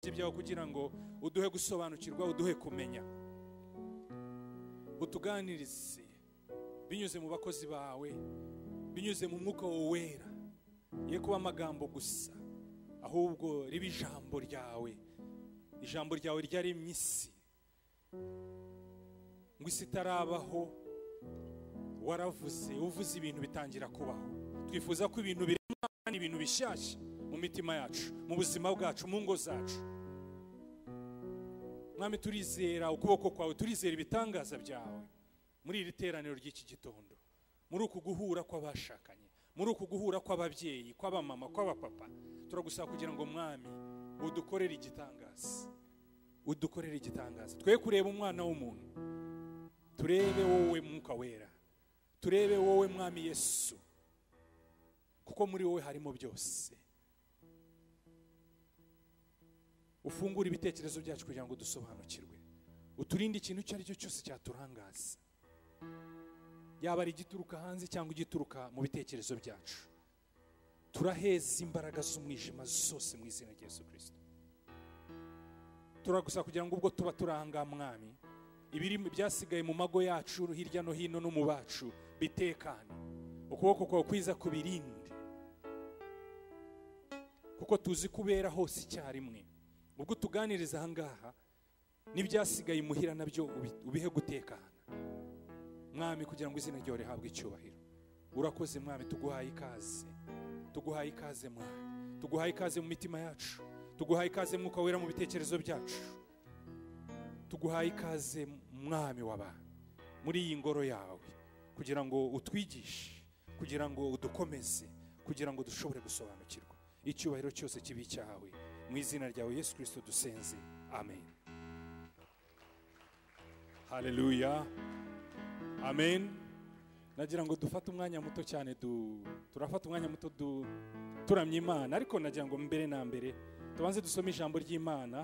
bye byawe kugira ngo uduhe gusobanukirwa uduhe kumenya utuganirize binyuze mu bakozi bawe binyuze mu mwuka wera ye kuba amagambo gusa ahubwo riba ijambo ryawe ijambo ryawe ryaremye isi ngo isi itarabaho waravuze uvuze ibintu bitangira kubaho twifuza ko ibintu birimo kandi ibintu bishyashya mu mitima yacu mu buzima bwacu mu ngo zacu mwami turizera ukuboko kwawe turizera ibitangaza byawe muri iri teraniro ry'iki gitondo muri uku guhura kw'abashakanye muri uku guhura kw'ababyeyi kw'abamama kw'abapapa turagusaba kugira ngo mwami udukorere igitangaza udukorere igitangaza twe kureba umwana w'umuntu turebe wowe mwuka wera turebe wowe mwami yesu kuko muri wowe harimo byose ufungure ibitekerezo byacu kugira ngo dusobanukirwe uturinde ikintu icyo ari cyo cyose cyaturangaza yaba ari igituruka hanze cyangwa igituruka mu bitekerezo byacu turaheza imbaraga z'umwijima zose mu izina rya Yesu kirisito turagusa kugira ngo ubwo tuba turanga mwami ibiri byasigaye mu mago yacu hirya no hino no mu bacu bitekane ukuboko kwawe kwiza kubirinde kuko tuzi kubera hose icyarimwe ubwo utuganiriza ahangaha n'ibyasigaye imuhira nabyo ubi- ubihe gutekana mwami kugira ngo izina ryawe rihabwe icyubahiro urakoze mwami tuguhaye ikaze tuguhaye ikaze mwami tuguhaye ikaze mu mitima yacu tuguhaye ikaze mwuka wera mu bitekerezo byacu tuguhaye ikaze mwami w'abantu muri iyi ngoro yawe kugira ngo utwigishe kugira ngo udukomeze kugira ngo dushobore gusobanukirwa icyubahiro cyose kibi icyawe mu izina ryawe yesu kirisito dusenze amen haleluya amen nagira ngo dufate umwanya muto cyane du- turafata umwanya muto du- turamya imana ariko nagira ngo mbere na mbere tubanze dusome ijambo ry'imana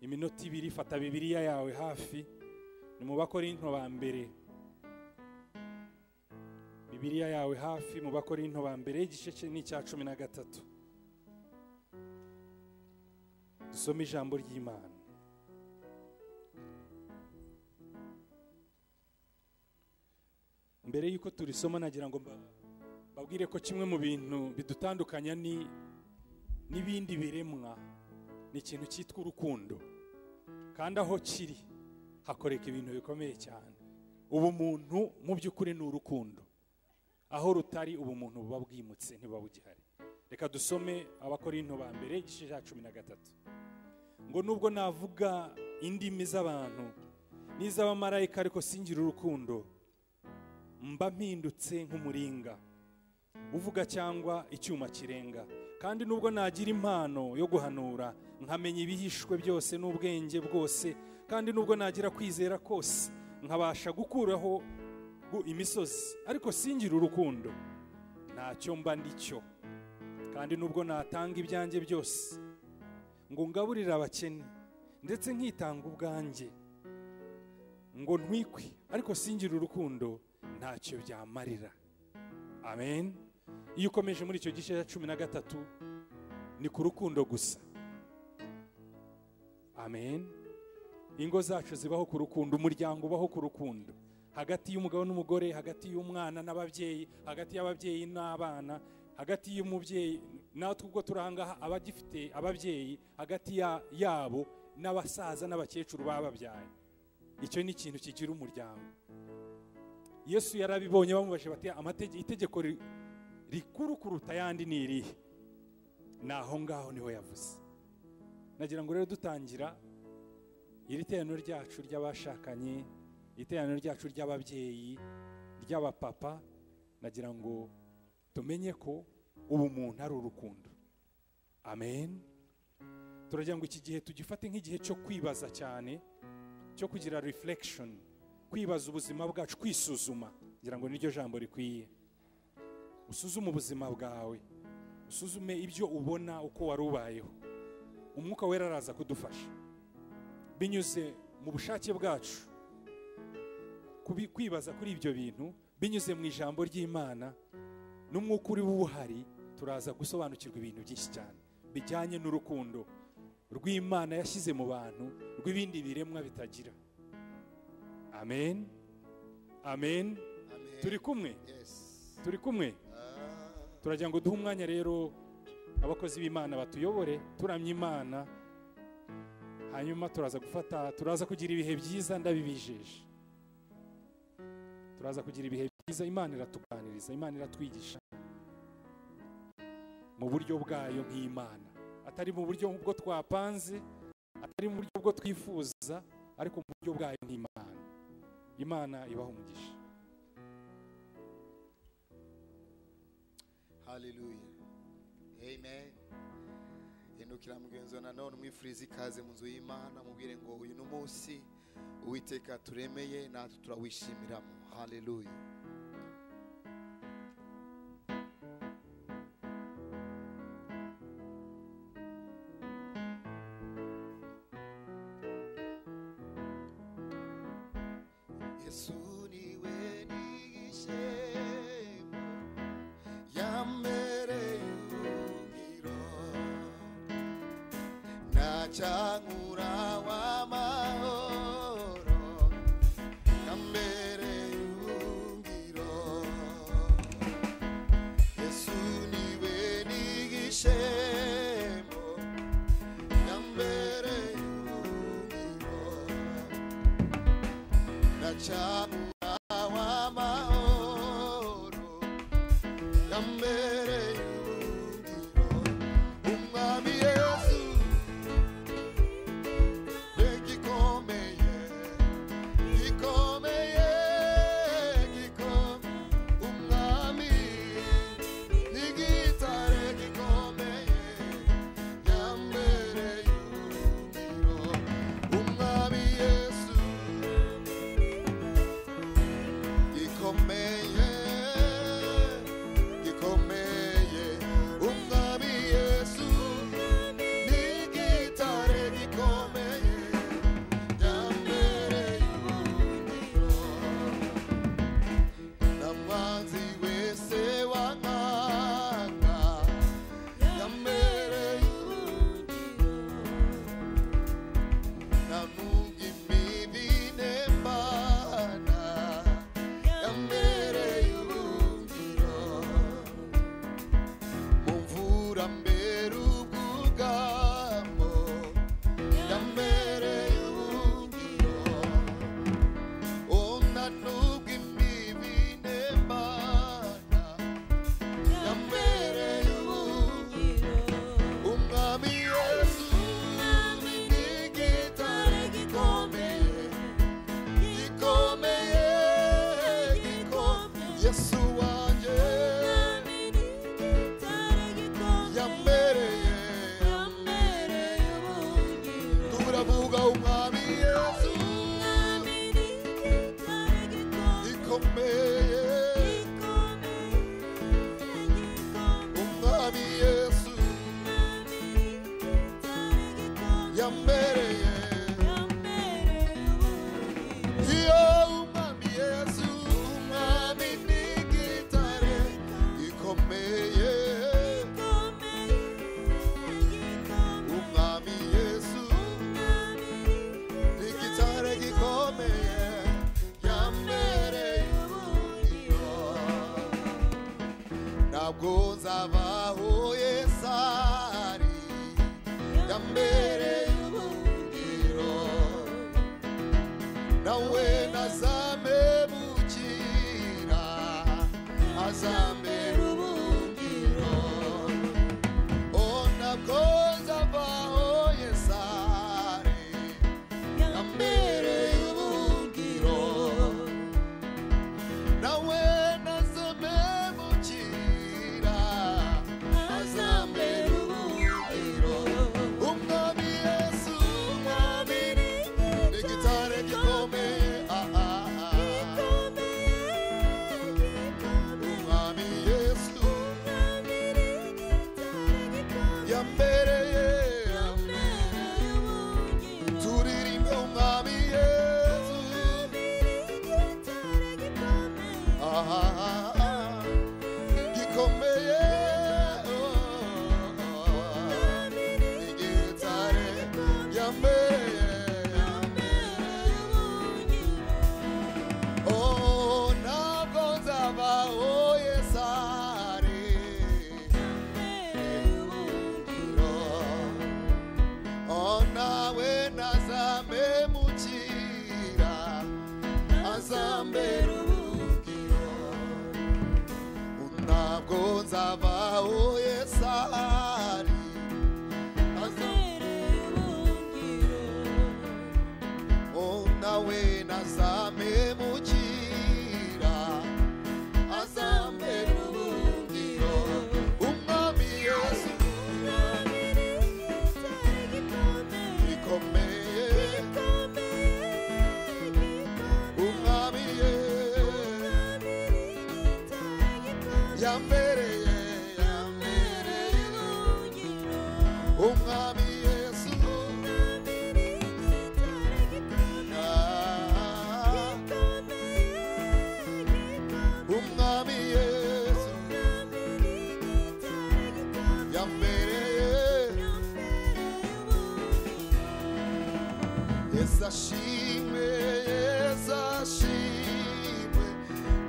iminota ibiri fata bibiliya yawe hafi ni mu bakorinto ba mbere bibiliya yawe hafi mu bakorinto ba mbere igice cye ni icya cumi na gatatu dusome ijambo ry'imana mbere y'uko turisoma nagira ngo mba- mbabwire ko kimwe mu bintu bidutandukanya ni n'ibindi biremwa ni ikintu cyitwa urukundo kandi aho kiri hakoreka ibintu bikomeye cyane ubumuntu mu by'ukuri ni urukundo aho rutari ubumuntu buba bwimutse ntibuba bugihari reka dusome abakorinto ba mbere igice cya cumi na gatatu ngo nubwo navuga indimi z'abantu n'iz'abamarayika ariko singira urukundo mba mpindutse nk'umuringa uvuga cyangwa icyuma kirenga kandi nubwo nagira impano yo guhanura nkamenya ibihishwe byose n'ubwenge bwose kandi nubwo nagira kwizera kose nkabasha gukuraho gu- imisozi ariko singira urukundo ntacyo mba ndi cyo kandi nubwo natanga ibyanjye byose ngo ngaburire abakene ndetse nkitanga ubwanjye ngo ntwikwe ariko singira urukundo ntacyo byamarira amen iyo ukomeje muri icyo gice cya cumi na gatatu ni ku rukundo gusa amen ingo zacu zibaho ku rukundo umuryango ubaho ku rukundo hagati y'umugabo n'umugore hagati y'umwana n'ababyeyi hagati y'ababyeyi n'abana hagati y'umubyeyi natwe ubwo turanga abagifite ababyeyi hagati ya- yabo n'abasaza n'abakecuru bababyaye icyo ni ikintu kigira umuryango yesu yarabibonye bamubajije bati "Amatege- itegeko ri- rikuru kuruta ayandi ni irihe ni aho ngaho niho yavuze nagira ngo rero dutangira iri teraniro ryacu ry'abashakanye iteraniro ryacu ry'ababyeyi ry'abapapa nagira ngo tumenye ko ubumuntu ari urukundo amen turagira ngo iki gihe tugifate nk'igihe cyo kwibaza cyane cyo kugira reflection kwibaza ubuzima bwacu kwisuzuma ngira ngo niryo jambo rikwiye usuzume ubuzima bwawe usuzume ibyo ubona uko wari ubayeho umwuka wera araza kudufasha binyuze mu bushake bwacu kubi- kwibaza kuri ibyo bintu binyuze mu ijambo ry'imana n'umwuka uri buhari turaza gusobanukirwa ibintu byinshi cyane bijyanye n'urukundo rw'imana yashyize mu bantu rw'ibindi biremwa bitagira amen amen Amen. turi kumwe Yes. turi kumwe Ah. turagira ngo duhe umwanya rero abakozi b'imana batuyobore turamya imana hanyuma turaza gufata turaza kugira ibihe byiza ndabibijeje turaza kugira ibihe byiza imana iratuganiriza imana iratwigisha mu buryo bwayo nk'imana atari mu buryo bwo twapanze atari mu buryo bwo twifuza ariko mu buryo bwayo nk'imana imana ibaha umugisha haleluya amen hindukira mugenzi wawe nanone umwifuriza ikaze mu nzu y'imana mubwire ngo uyu ni umunsi uwiteka turemeye natwe turawishimiramo haleluya yesu niwe n'ishema yambereye umwiro ntacyangura w'amahoro yambereye umwiro yesu niwe n'igishemo yambereye umwiro ntacyangura w'amahoro yambereye umuriro umwami yesu we gikomeye gikomeye gikomeye umwami n'igitare gikomeye yambereye umuriro umwami yesu gikomeye gikomeye umwami yesu ni igitare gikomeye yambereye umuriro n'amanzi wese wankanga yambereye umuriro nanuga imibi nembana yambereye umuriro mu mvura mbere ubwugamo yambereye ubwiro ona nubwo imbibi nembana yambereye ubwiro umwami yesu ni igitare gikomeye gikomeye gikomeye yesu wanjye yambereye turavuga umwami yesu ikomeye umwami yesu yambereye iyo umwami yesu umwami ni igitare gikomeye umwami yesu ni igitare gikomeye yambereye umuriro ntabwo nzabaho yesari yambereye umuriro nawe nazamebukira azambera umuriro o ntabwo nzabaho yesari yambereye umuriro nawe nazamemukira bikomeye umwami ye yambereye yambereye umwami yesu Ah, umwami yesu yambereye Yesashimwe, yesashimwe,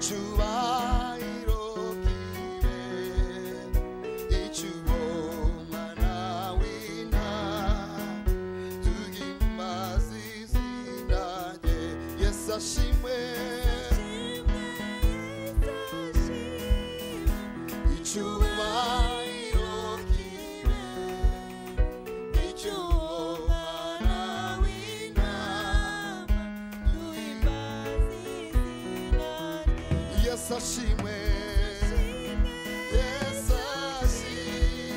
cyubahiro kibe, icyuboma nawe inaha, tugimbaze izina rye. Yesashimwe, icyubahiro kibe, icyuboma nawe inaha, tugimbaze Yes, I see me. Yes, I see.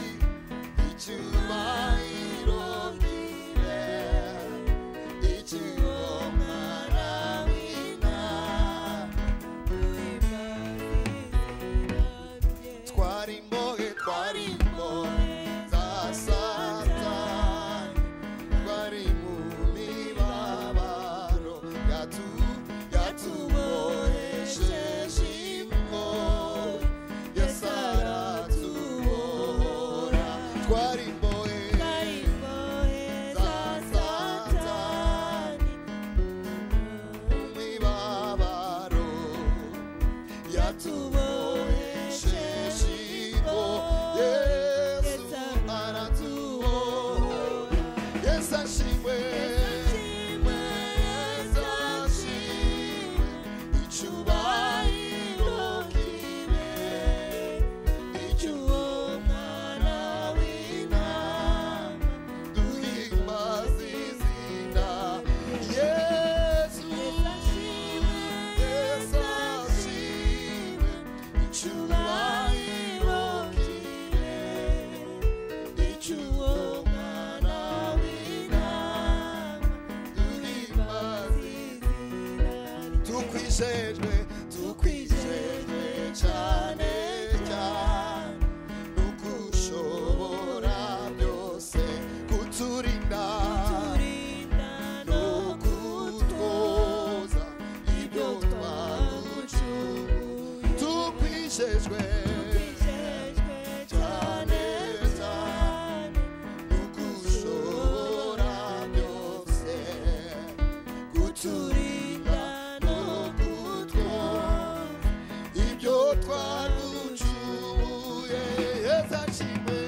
Ichubahiro kile. Ichubahiro kile. twarimbohe twarimbohe za satani twari mu mibabaro yatu yatubohesheje imbohe yesaratubohora twarimbohe za satani mu mibabaro yatuboheshejibo yesu aratubohora yesashimwe yesashimwe icyubahiro kibe icy'umwana w'intama duhimbaze izina yesu yesashimwe icyubahiro kibe tukwijejwe tukwijejwe cyane cyane nukushobora byose kuturinda no kutwoza ibyo twagucunguye tukwijejwe cyane cyane nukushobora byose kuturinda no kutwoza ibyo twagucumuye yezashimwe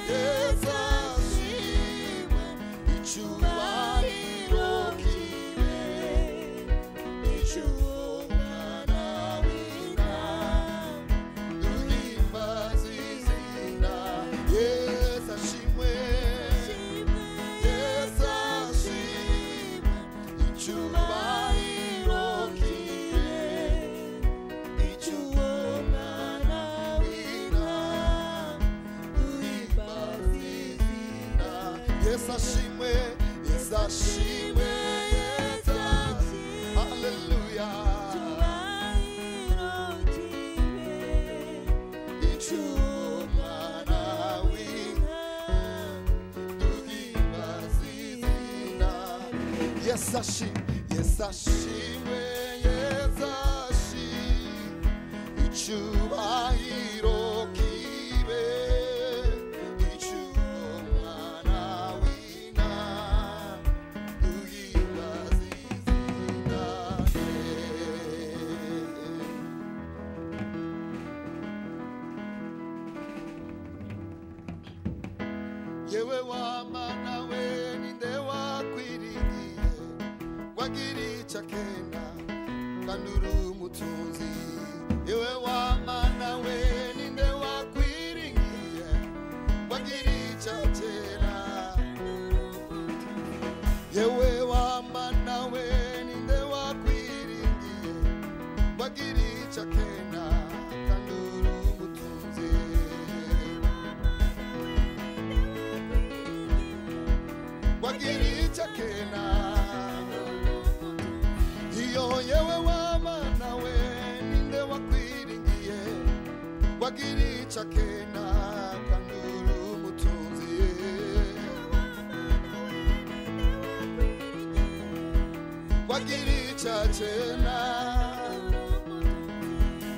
yezashimwe icyubahiro kibe icy'umwana w'intama duhimbaze izina yezashimwe yezashimwe icyubahiro kibe Yes, I see me. Yes, I see me. Yes, I see. Hallelujah. Yes, I see. Yes, I see. Yes, I see. Icyubahiro kibe, icy'Umwana w'Intama, duhimbaze izina rye. yewe wamana we ninde wakwirigiye wagira icyo akenda kandi uri umutunzi yewe wamana we ninde wakwirigiye wagira icyo akena yewe wamana we ninde wakwiringiye wagira icyo akenda kandi uri umutunzi wagira icyo akena iyo yewe w'abana we ninde wakwiringiye wagira icyo akena kangura umutunzi wagira icyo akena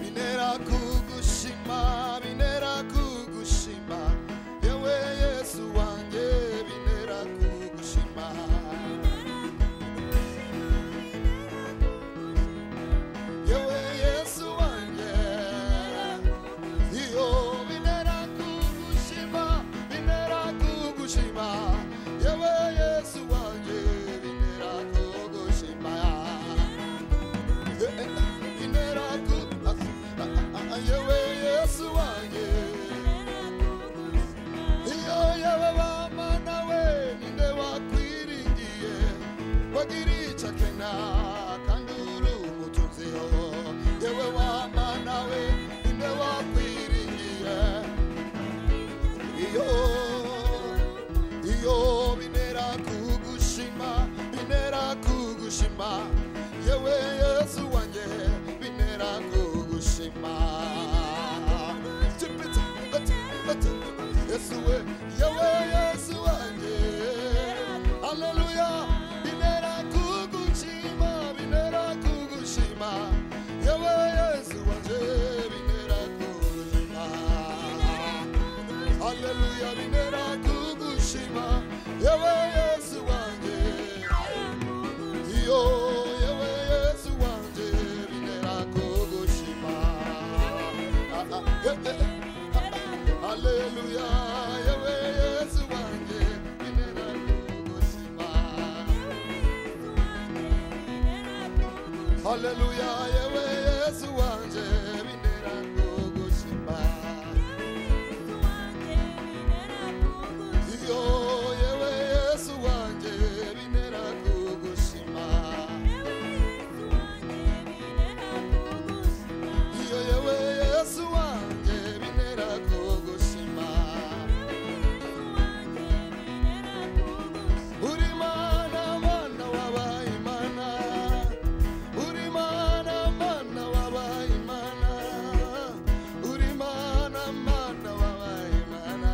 binera kugushima binera kugushima yewe yesu wanjye binera kugushima yewe yesu wanjye iyo binera kugushima binera kugushima yewe yesu wanjye binera kugushima binera ku yewe yesu wanjye iyo yewe bamana we ninde wakwiringiye wagira icyo akena kandi uri umutunziho yewe wamana we ninde wakwiringiye iyo iyo binera kugushima binera kugushima yewe yesu wanjye binera kugushima yesu we yewe yesu wanjye haleluya binera kugushima binera kugushima yewe yesu wanjye binera kugushima Haleluya binera kugushima yewe yesu wanjye iyo yewe yesu wanjye binera kugushima Ah, ah, eh, eh, eh. Haleluya yewe yesu wanjye binera kugushima Haleluya yewe yesu wanjye binera kugushima iyo yewe yesu wanjye binera kugushima iyo yewe yesu wanjye binera kugushima uri mana mana wabaye imana uri mana mana wabaye imana uri mana mana wabaye imana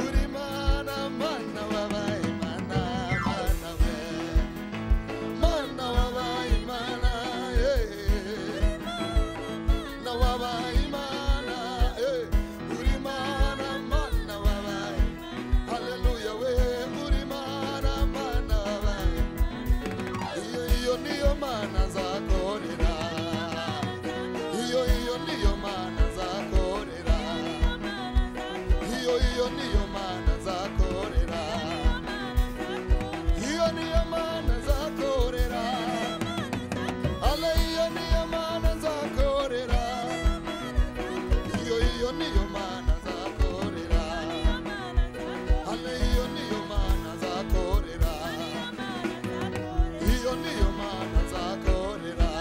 uri mana mana wabaye imana mana we mana wabaye imana yeah. na wabaye imana eh uri mana mana wabaye haleluya we uri mana mana wabaye iyo iyo niyo mana nzakorera iyo iyo niyo mana nzakorera iyo iyo niyo mana nzakorera iyo niyo mana nzakorera ale iyo niyo mana nzakorera iyo iyo niyo mana nzakorera ale iyo niyo mana nzakorera iyo niyo mana nzakorera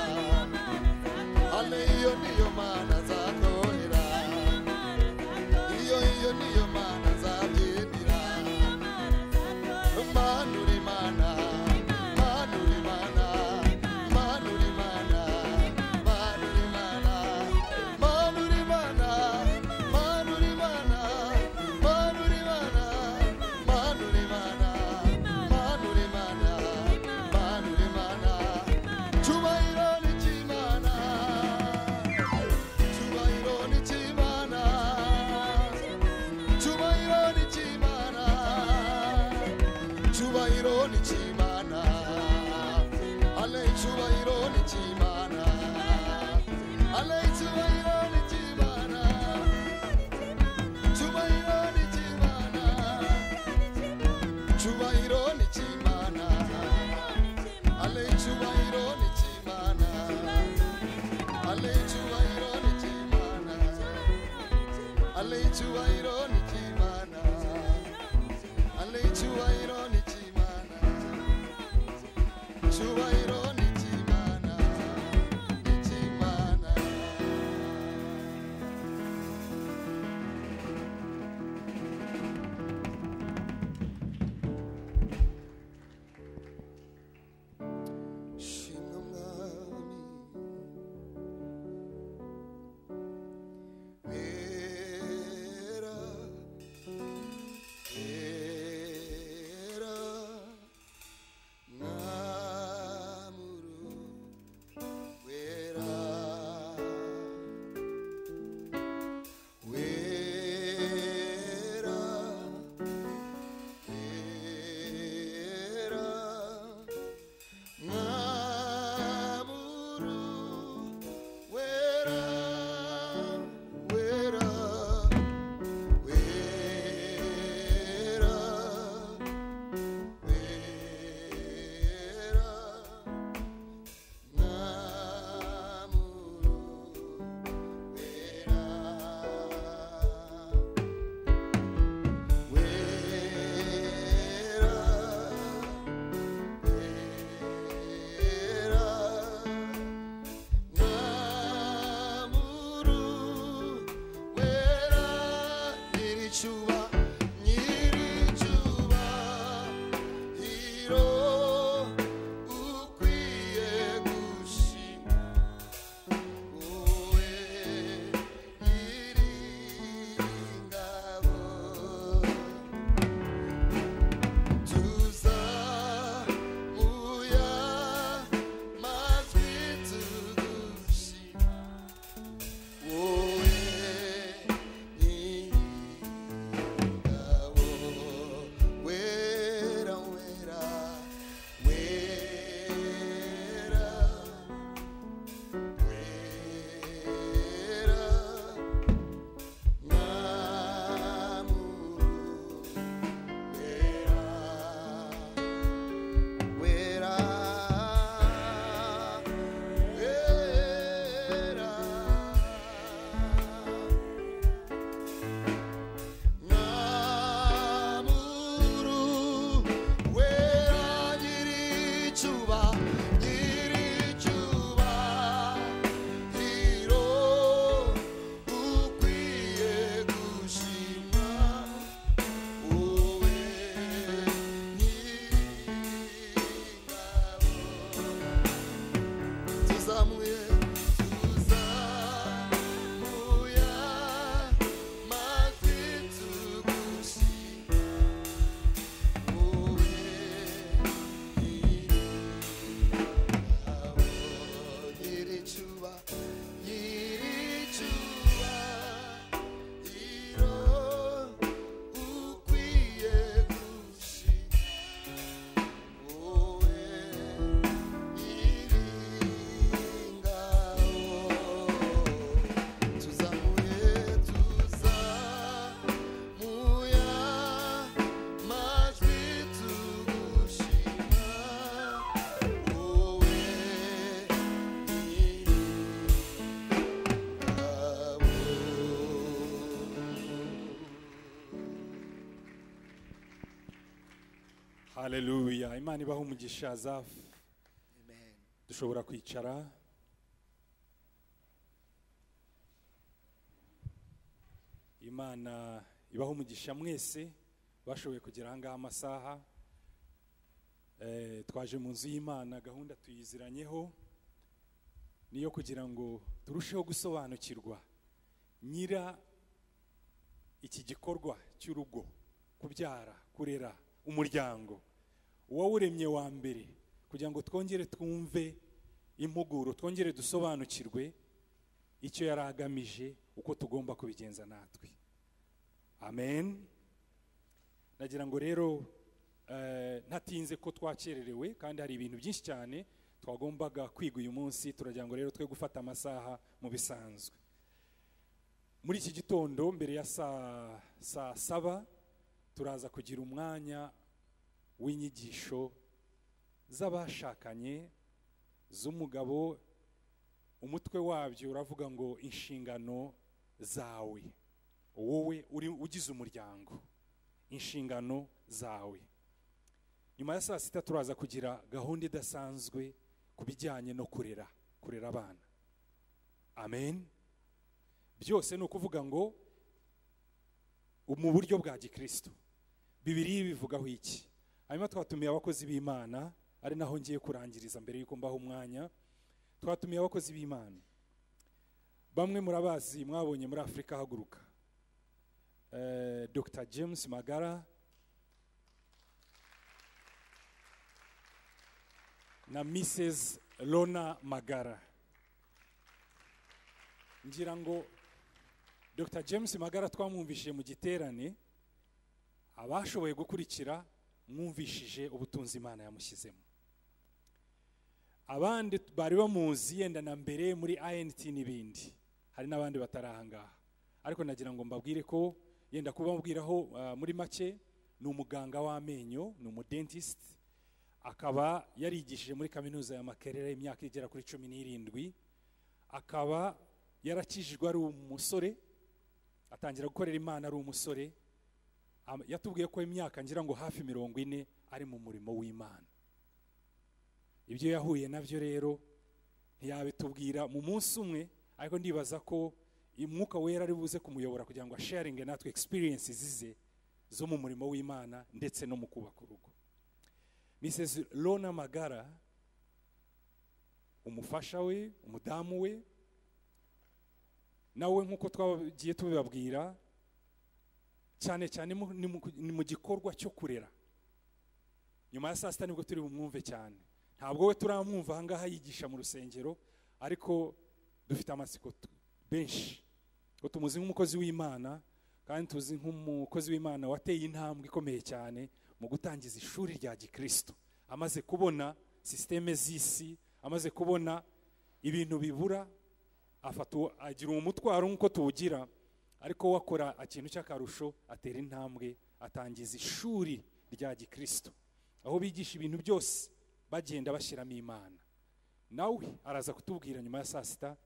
ale iyo niyo mana nzakorera iyo iyo niyo mana nzabyinira mana uri mana mana uri mana mana uri mana mana uri mana mana uri mana mana uri mana mana uri mana mana uri mana mana uri mana mana uri mana cyubahiro n'ikimana cyubahiro n'ikimana cyubahiro n'ikimana cyubahiro n'ikimana ale cyubahiro n'ikimana ale cyubahiro n'ikimana cyubahiro n'ikimana cyubahiro n'ikimana ale cyubahiro n'ikimana ale cyubahiro n'ikimana ale cyubahiro n'ikimana ale icyubahiro ni cy'imana icyubahiro ni cy'imana haleluya imana ibaho umugisha zafu amen dushobora kwicara imana ibaho umugisha mwese bashoboye kugera ahangaha amasaha Eh, twaje mu nzu y'imana gahunda tuyiziranyeho niyo kugira ngo turusheho gusobanukirwa nyira iki gikorwa cy'urugo kubyara kurera umuryango uwawuremye wa mbere kugira ngo twongere twumve impuguro twongere dusobanukirwe icyo yari agamije uko tugomba kubigenza natwe amen nagira ngo rero eh, ntatinze ko twakererewe kandi hari ibintu byinshi cyane twagombaga kwiga uyu munsi turagira ngo rero twe gufata amasaha mu bisanzwe muri iki gitondo mbere ya saa saa saba turaza kugira umwanya w'inyigisho z'abashakanye z'umugabo umutwe wabyo uravuga ngo inshingano zawe wowe uri ugize umuryango inshingano zawe nyuma ya saa sita turaza kugira gahunda idasanzwe ku bijyanye no kurera kurera abana amen byose ni ukuvuga ngo mu buryo bwa gikristo bibiri bivugaho iki hanyuma twatumiye abakozi b'imana ari naho ngiye kurangiriza mbere y'uko mbaho umwanya twatumiye abakozi b'imana bamwe murabazi mwabonye muri afurika haguruka Eh, dr james magara na mrs lona magara ngira ngo dr james magara twamwumvishije mu giterane abashoboye gukurikira mwumvishije ubutunzi imana yamushyizemo abandi bari bamuzi yenda na mbere muri int n'ibindi hari n'abandi batari ahangaha ariko nagira ngo mbabwire ko yenda kubabwiraho ah, muri make ni umuganga w'amenyo ni umudentist akaba yarigishije muri kaminuza ya makerere imyaka igera kuri cumi n'irindwi akaba yarakijijwe ari umusore atangira gukorera imana ari umusore Am- yatubwiye ko imyaka ngira ngo hafi mirongo ine ari mu murimo w'imana ibyo yahuye nabyo rero ntiyabitubwira mu munsi umwe ariko ndibaza ko umwuka wera ari buze kumuyobora kugira ngo asharinge natwe experiences ze zo mu murimo w'imana ndetse no mu kubaka urugo mrs lona magara umufasha we umudamu we nawe nk'uko twagiye tubibabwira cyane cyane mu- ni mu- ni mu gikorwa cyo kurera nyuma ya saa sita nibwo turi bumwumve cyane ntabwo we turamwumva ahangaha yigisha mu rusengero ariko dufite amatsiko tu- benshi ko tumuzi nk'umukozi w'imana kandi tuzi nk'umukozi w'imana wateye intambwe ikomeye cyane mu gutangiza ishuri rya gikristo amaze kubona sisiteme z'isi amaze kubona ibintu bibura afata uwo- agira uwo mutwaro nk'uko tuwugira ariko we akora ikintu cy'akarusho atera intambwe atangiza ishuri rya gikristo aho bigisha ibintu byose bagenda bashyiramo imana nawe araza kutubwira nyuma ya saa sita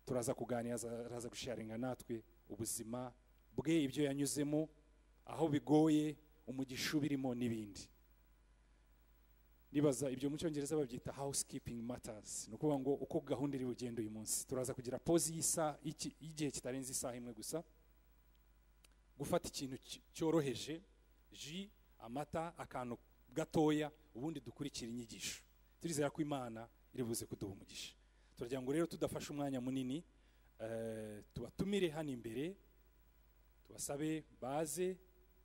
turaza kuganira aza- araza gusharinga natwe ubuzima bwe ibyo yanyuzemo aho bigoye umugisha ubirimo n'ibindi nibaza ibyo mu cyongereza babyita housekeeping matters ni ukuvuga ngo uko gahunda iri bugende uyu munsi turaza kugira pause y'isa- y'iki- y'igihe kitarenze isaha imwe gusa gufata ikintu cy- cyoroheje ji amata akantu gatoya ubundi dukurikira inyigisho turizera ko imana iri buze kuduha umugisha turagira ngo rero tudafashe umwanya munini eh, tubatumire hano imbere tubasabe baze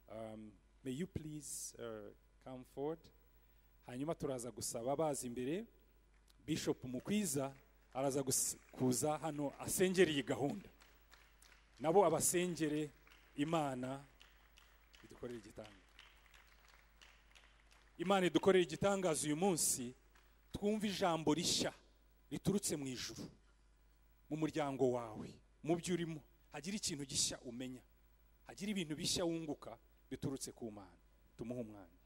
um, may you please uh, come forward hanyuma turaza gusaba baza imbere bishop mukwiza araza gus- kuza hano asengera iyi gahunda nabo abasengere imana idukorere igitangaza imana idukorere igitangaza uyu munsi twumve ijambo rishya riturutse mu ijuru mu muryango wawe mu byo urimo hagire ikintu gishya umenya hagire ibintu bishya wunguka biturutse ku mana tumuhe umwanya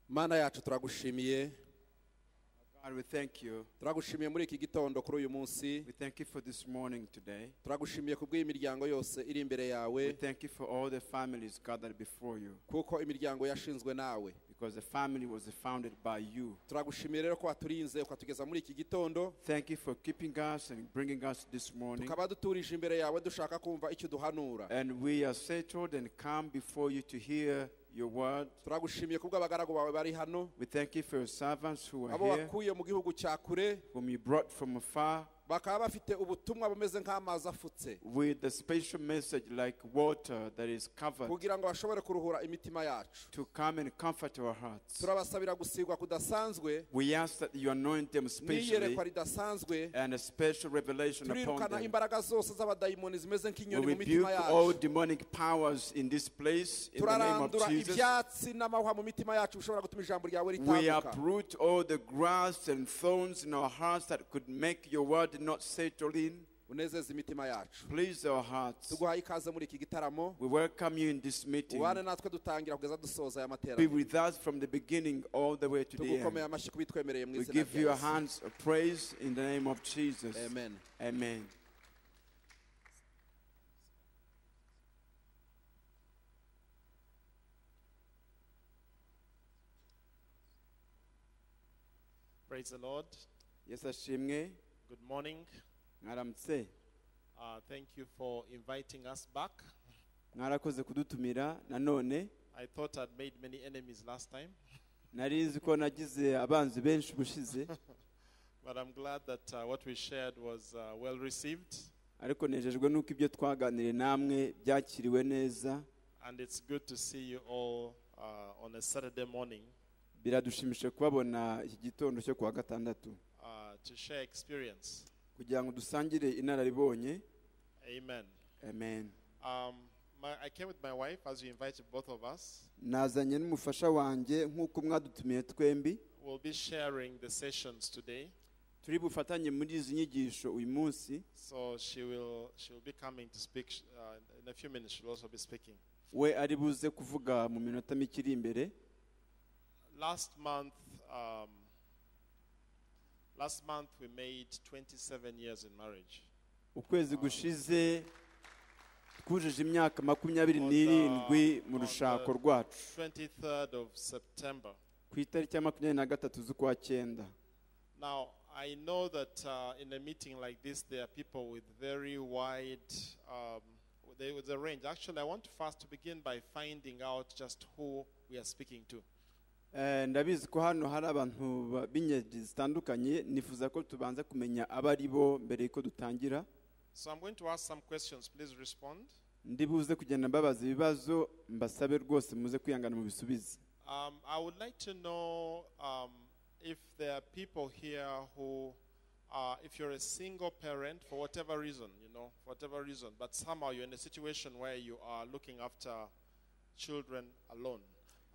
mana yacu turagushimiye God, we thank you. turagushimiye muri iki gitondo kuri uyu munsi We thank you for this morning today. turagushimiye ku bw'imiryango yose iri imbere yawe We thank you for all the families gathered before you kuko imiryango yashinzwe nawe because the family was founded by you. turagushimiye rero ko waturinze ukatugeza muri iki gitondo Thank you for keeping us and bringing us this morning. tukaba duturije imbere yawe dushaka kumva icyo uduhanura And we are settled and come before you to hear your word. turagushimiye ku bw'abagaragu bawe bari hano We thank you for your servants who are abo here, wakuye mu gihugu cya kure whom you brought from afar bakaba bafite ubutumwa bumeze nk'amazi afutse with a special message like water that is covered kugira ngo bashobore kuruhura imitima yacu to come and comfort our hearts. turabasabira gusigwa kudasanzwe We ask that you anoint them specially n'iyerekwa ridasanzwe and a special revelation upon turirukana them. imbaraga zose z'abadayimoni zimeze We nk'inyoni mu rebuke mitima all yacu demonic powers in this place in the name of turarandura Jesus. ibyatsi n'amahwa mu mitima yacu bishobora gutuma ijambo ryawe We ritambuka uproot all the grass and thorns in our hearts that could make your word not settle in. unezeze imitima yacu Please our hearts. tuguhaye ikaze muri iki gitaramo We welcome you in this meeting. ubane natwe dutangira kugeza dusoza aya Be materaniro with us from the beginning all the way to the tugukomeye end. amashyi kubitwemereye mu We izina give you rya a Yesu. hands of praise in the name of Jesus. amen Amen. Praise the Lord. Yesashimwe Good morning. mwaramutse Uh, thank you for inviting us back. mwarakoze kudutumira nanone I thought I'd made many enemies last time, nari nzi ko nagize abanzi benshi ubushize but I'm glad that uh, what we shared was uh, well received, ariko nejejwe n'uko ibyo twaganiriye namwe byakiriwe neza and it's good to see you all uh, on a Saturday morning biradushimishije kubabona iki gitondo cyo kuwa gatandatu uh, to share experience. kugira ngo dusangire inararibonye Amen. amen Um, my, I came with my wife as you invited both of us. nazanye n'umufasha wanjye nk'uko mwadutumiye twembi We'll be sharing the sessions today, turi bufatanye muri izi nyigisho uyu munsi so she will she will be coming to speak uh, in a few minutes. She'll also be speaking. we ari buze kuvuga mu minota mike iri imbere Last month, um, last month we made 27 years in marriage. ukwezi gushize twujuje imyaka makumyabiri On the- n'irindwi mu on rushako the rwacu 23rd of September. ku itariki ya makumyabiri na gatatu z'ukwa cyenda Now I know that uh, in a meeting like this, there are people with very wide. Um, there was a range. Actually, I want first to begin by finding out just who we are speaking to. Eh, ndabizi ko hano hari abantu ba- b'ingeri zitandukanye nifuza ko tubanza kumenya abo ari bo mbere yuko dutangira So I'm going to ask some questions. Please respond. ndibuze kugenda mbabaza ibibazo mbasabe rwose muze kwihangana mu bisubize Um, I would like to know um, if there are people here who, uh, if you're a single parent for whatever reason, you know, for whatever reason, but somehow you're in a situation where you are looking after children alone,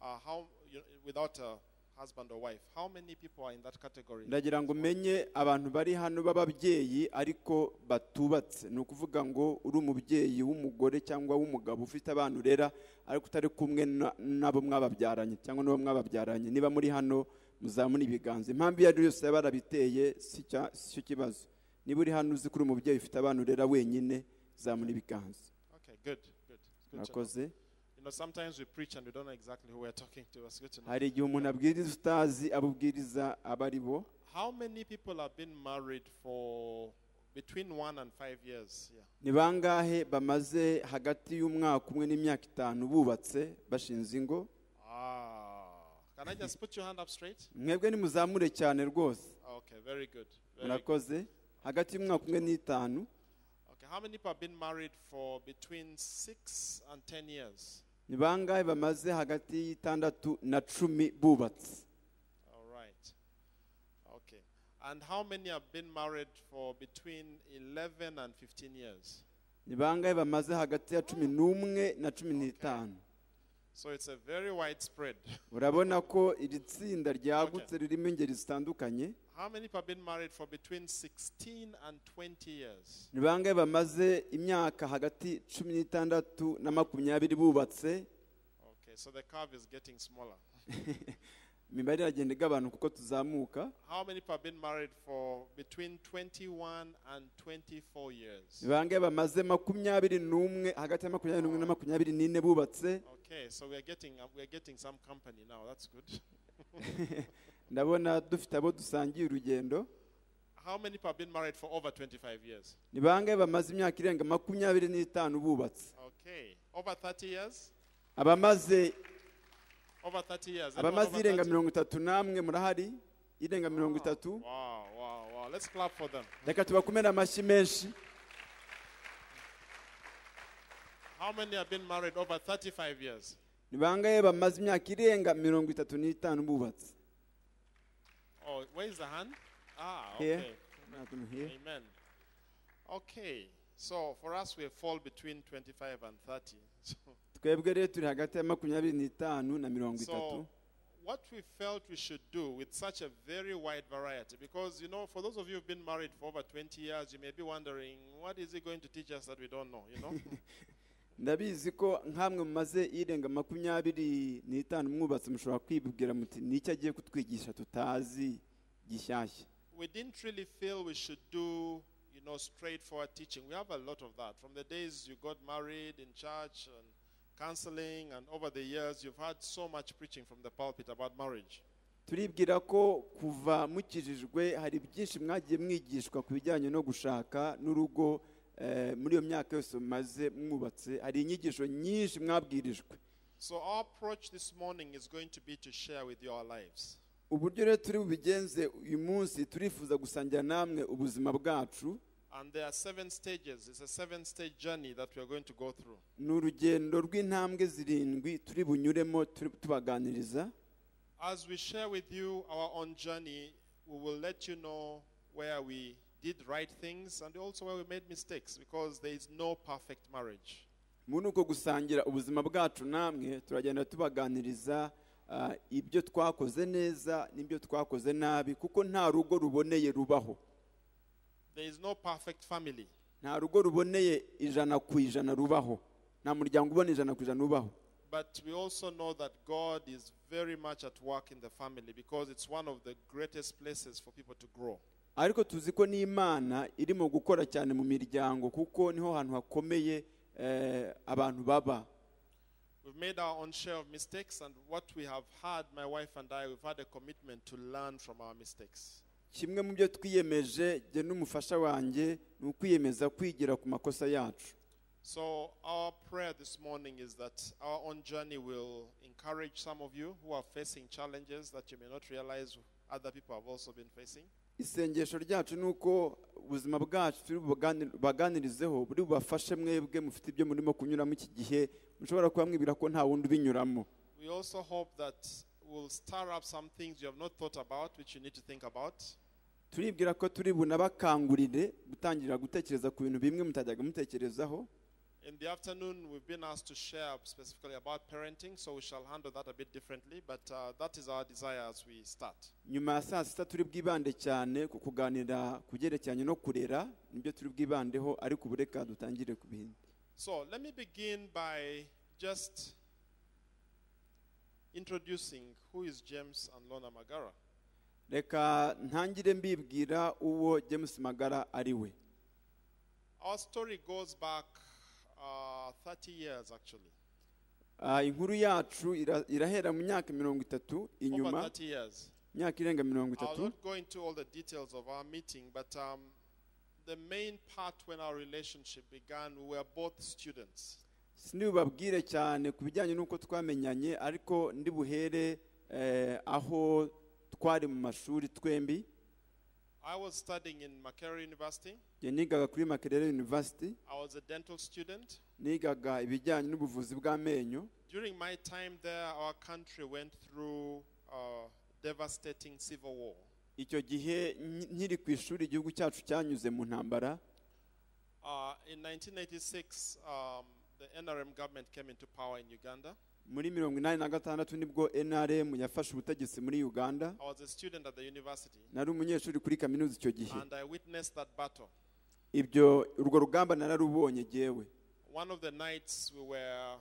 uh, how you, without a husband or wife, how many people are in that category? ndagira ngo umenye abantu bari hano b'ababyeyi ariko batubatse ni ukuvuga ngo uri umubyeyi w'umugore cyangwa w'umugabo ufite abana urera ariko utari kumwe na- nabo mwababyaranye cyangwa n'abo mwababyaranye niba muri hano muzamura ibiganza impamvu iyo ari yo yose yaba yarabiteye si cya- si cyo kibazo niba uri hano uzi ko uri umubyeyi ufite abana urera wenyine zamura ibiganza okay, good, good. It's good to know. mwakoze You know, sometimes we preach and we don't know exactly who we're talking to. It's good to know. hari igihe umuntu abwiriza utazi abo ubwiriza aba ari bo How many people have been married for between one and five years? Yeah. ni bangahe bamaze hagati y'umwaka umwe n'imyaka itanu bubatse bashinze ingo Ah. Can I just put your hand up straight? mwebwe nimuzamure cyane rwose Okay, very good. Very good. murakoze hagati y'umwaka umwe n'itanu Okay, how many people have been married for between six and ten years? ni bangahe bamaze hagati y'itandatu na cumi bubatse All right. Okay. And how many have been married for between 11 and 15 years? ni bangahe bamaze hagati ya cumi n'umwe na cumi n'itanu So it's a very widespread. urabona ko iri tsinda ryagutse ririmo ingeri zitandukanye How many people have been married for between 16 and 20 years? ni bangahe bamaze imyaka hagati cumi n'itandatu na makumyabiri bubatse Okay, so the curve is getting smaller. imibare iragenda igabanuka uko tuzamuka How many people have been married for between 21 and 24 years? bangahe bamaze makumyabiri n'umwe hagati ya makumyabiri n'umwe na makumyabiri n'ine bubatse Okay, so we are getting uh, we are getting some company now. That's good. ndabona dufite abo dusangiye urugendo How many people have been married for over 25 years? ni bangahe bamaze imyaka irenga makumyabiri n'itanu bubatse Okay, over 30 years. abamaze Over 30 years. Anyone abamaze over irenga 30? mirongo itatu n'amwe murahari irenga mirongo itatu Wow, wow, wow. Let's clap for them. reka tubakomere amashyi menshi How many have been married over 35 years? ni bangahe bamaze imyaka irenga mirongo itatu n'itanu bubatse Oh, where is the hand? Ah, okay. Here. Nothing here. Amen. Okay, so for us, we fall between 25 and 30. So, twebwe rero turi hagati ya makumyabiri n'itanu na mirongo itatu so what we felt we should do with such a very wide variety, because, you know, for those of you who've been married for over 20 years, you may be wondering, what is he going to teach us that we don't know, you know? ndabizi ko nk'amwe mumaze irenga makumyabiri n'itanu mwubatse mushobora kwibwira muti n'icyo agiye kutwigisha tutazi gishyashya we didn't really feel we should do you know straightforward teaching we have a lot of that from the days you got married in church and counseling and over the years you've had so much preaching from the pulpit about marriage turibwira ko kuva mukijijwe hari byinshi mwagiye mwigishwa ku bijyanye no gushaka n'urugo eh, muri iyo myaka yose mumaze mwubatse hari inyigisho nyinshi mwabwirijwe so our approach this morning is going to be to share with you our lives uburyo rero turi bubigenze uyu munsi turifuza gusangira namwe ubuzima bwacu and there are seven stages it's a seven stage journey that we are going to go through ni urugendo rw'intambwe zirindwi turi bunyuremo turi tubaganiriza as we share with you our own journey we will let you know where we did right things and also where we made mistakes because there is no perfect marriage muri uko gusangira ubuzima bwacu namwe turagenda tubaganiriza ah, ibyo twakoze neza n'ibyo twakoze nabi kuko nta rugo ruboneye rubaho There is no perfect family. nta rugo ruboneye ijana ku ijana rubaho nta muryango ubona ijana ku ijana ubaho But we also know that God is very much at work in the family because it's one of the greatest places for people to grow. ariko tuzi ko n'imana irimo gukora cyane mu miryango kuko niho hantu hakomeye eh, abantu baba We've made our own share of mistakes, and what we have had, my wife and I, we've had a commitment to learn from our mistakes. kimwe mu byo twiyemeje jye n'umufasha wanjye ni ukwiyemeza kwigira ku makosa yacu So, our prayer this morning is that our own journey will encourage some of you who are facing challenges that you may not realize other people have also been facing. isengesho ryacu ni uko ubuzima bwacu turi bubagani- bubaganirizeho buri bubafashe mwebwe mufite ibyo murimo kunyuramo iki gihe mushobora kuba mwibwira ko nta wundi ubinyuramo We also hope that we'll stir up some things you have not thought about, which you need to think about. turibwira ko turi bunabakangurire gutangirira gutekereza ku bintu bimwe mutajyaga mutekerezaho In the afternoon, we've been asked to share specifically about parenting, so we shall handle that a bit differently, but uh, that is our desire as we start. nyuma ya saa sita turi bwibande cyane ku kuganira ku byerekeranye no kurera nibyo turi bwibandeho ariko ubu reka dutangire ku bindi So let me begin by just introducing who is James and Lona Magara. reka ntangire mbibwira uwo james magara ari we Our story goes back uh, 30 years actually, Ah, inkuru yacu ira- irahera mu myaka mirongo itatu over inyuma 30 years. imyaka irenga mirongo I'll itatu not go into all the details of our meeting, but um, the main part when our relationship began, we were both students. sindibubabwire cyane ku bijyanye n'uko twamenyanye ariko ndi buhere eh, aho twari mu mashuri twembi I was studying in Makere University. Njye nigaga kuri makerere university I was a dental student. nigaga ibijyanye n'ubuvuzi bw'amenyo During my time there, our country went through a devastating civil war. icyo gihe nki- nkiri ku ishuri igihugu cyacu cyanyuze mu ntambara Uh, in 1986, um, the NRM government came into power in Uganda. muri mirongo inani na gatandatu nibwo nrm yafashe ubutegetsi muri uganda I was a student at the university, nari umunyeshuri kuri kaminuza icyo gihe and I witnessed that battle. ibyo urwo rugamba nararubonye jyewe One of the nights we were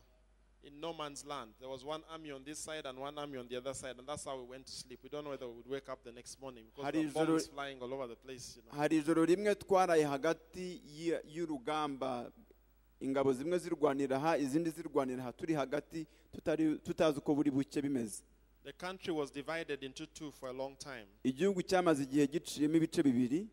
in no man's land. There was one army on this side and one army on the other side, and that's how we went to sleep. We don't know whether we would wake up the next morning because Hari the bomb is ijoro- flying all over the place. You know. hari ijoro rimwe twaraye hagati y'i- y'urugamba ingabo zimwe zirwanira aha izindi zirwanira aha turi hagati tutari tutazi uko buri buke bimeze The country was divided into two for a long time. igihugu cyamaze igihe giciyemo ibice bibiri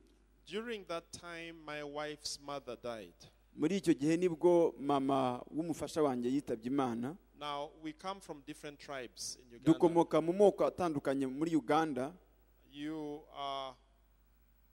During that time, my wife's mother died. muri icyo gihe nibwo mama w'umufasha wanjye yitabye imana Now, we come from different tribes in Uganda. dukomoka mu moko atandukanye muri uganda You, are,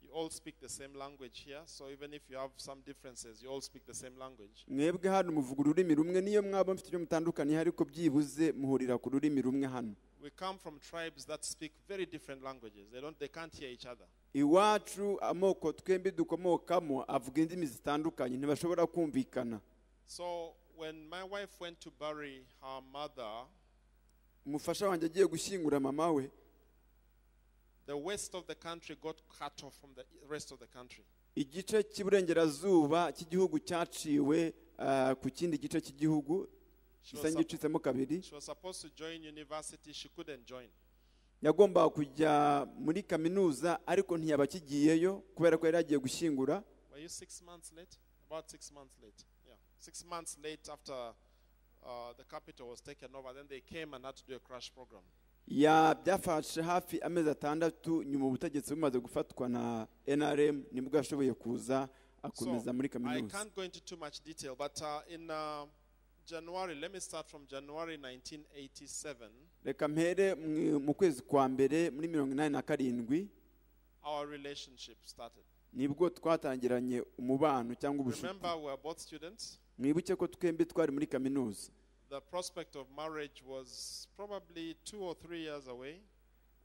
you all speak the same language here, so even if you have some differences, you all speak the same language. mwebwe hano muvuga ururimi rumwe niyo mwaba mfite icyo mutandukaniye ariko byibuze muhurira ku rurimi rumwe hano We come from tribes that speak very different languages. They, don't, they can't hear each other. iwacu amoko twembi dukomokamo avuga indimi zitandukanye ntibashobora kumvikana So when my wife went to bury her mother, umufasha wanjye agiye gushyingura mama we the west of the country got cut off from the rest of the country. igice cy'iburengerazuba cy'igihugu cyaciwe ah, ku kindi gice cy'igihugu She gisa was, sup- n'igicitsemo kabiri she was supposed to join university. She couldn't join. yagombaga kujya muri kaminuza ariko ntiyabakigiyeyo kubera ko yari yagiye gushyingura Were you six months late? About six months late. Yeah. Six months late after uh, the capital was taken over, then they came and had to do a crash program. ya byafashe hafi amezi atandatu nyuma ubutegetsi bumaze gufatwa na nrm nibwo yashoboye kuza akomeza muri I kaminuza can't go into too much detail, but uh, in uh, January, let me start from January 1987. reka mpere mu- mu kwezi kwa mbere muri mirongo inani na karindwi Our relationship started. nibwo twatangiranye umubano cyangwa ubucuti Remember, we were both students. mwibuke ko twembi twari muri kaminuza The prospect of marriage was probably two or three years away.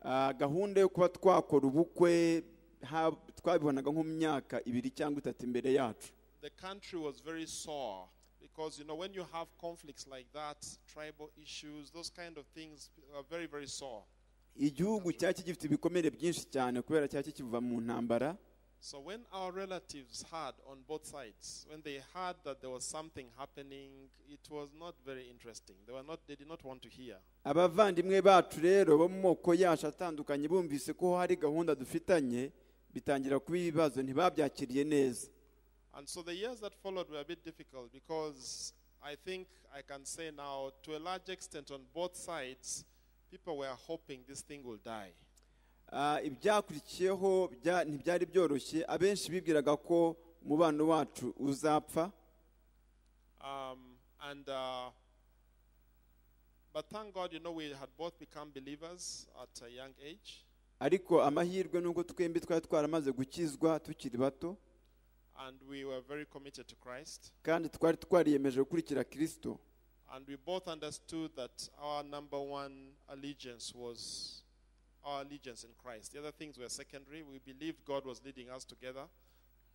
Ah, gahunda yo kuba twakora ubukwe ha- twabibonaga nko mu myaka ibiri cyangwa itatu imbere yacu The country was very sore because, you know, when you have conflicts like that, tribal issues, those kind of things are very, very sore. igihugu cyari kigifite ibikomere byinshi cyane kubera cyari kikiva mu ntambara So when our relatives heard on both sides, when they heard that there was something happening, it was not very interesting. They were not they did not want to hear. abavandimwe bacu rero bo mu moko yacu atandukanye bumvise ko hari gahunda dufitanye bitangira kuba ibibazo ntibabyakiriye neza And so the years that followed were a bit difficult because I think I can say now to a large extent on both sides, people were hoping this thing will die. Ah, ibyakurikiyeho bya- ntibyari byoroshye abenshi bibwiraga ko umubano wacu uzapfa Um, and uh, but thank God, you know, we had both become believers at a young age. ariko amahirwe nuko twembi twari twaramaze gukizwa tukiri bato And we were very committed to Christ. kandi twari twariyemeje gukurikira kirisito And we both understood that our number one allegiance was our allegiance in Christ. The other things were secondary. We believed God was leading us together.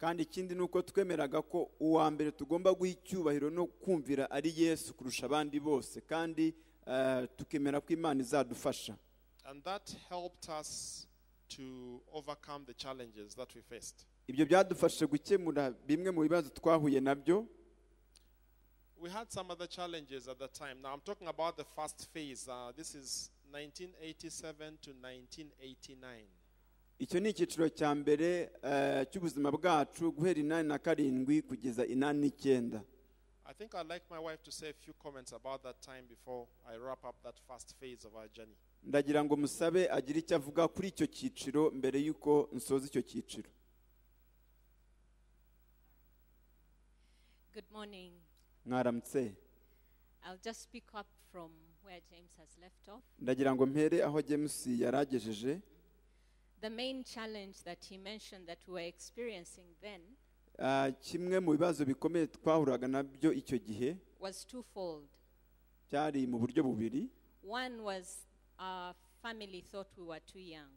kandi ikindi ni uko twemeraga ko uwa mbere tugomba guha icyubahiro no kumvira ari yesu kurusha abandi bose kandi eh, tukemera ko imana izadufasha And that helped us to overcome the challenges that we faced. ibyo byadufashije gukemura bimwe mu bibazo twahuye nabyo We had some other challenges at the time. Now I'm talking about the first phase. Uh, this is 1987 to 1989. icyo ni icyiciro cya mbere eh, cy'ubuzima bwacu guhera inani na karindwi kugeza inani n'icyenda I think I'd like my wife to say a few comments about that time before I wrap up that first phase of our journey. ndagira ngo musabe agire icyo avuga kuri icyo cyiciro mbere y'uko nsoza icyo cyiciro Good morning. mwaramutse I'll just pick up from where James has left off. ndagira ngo mpere aho james yaragejeje The main challenge that he mentioned that we were experiencing then Ah, kimwe mu bibazo bikomeye twahuraga nabyo icyo gihe was twofold. cyari mu buryo bubiri One was our family thought we were too young.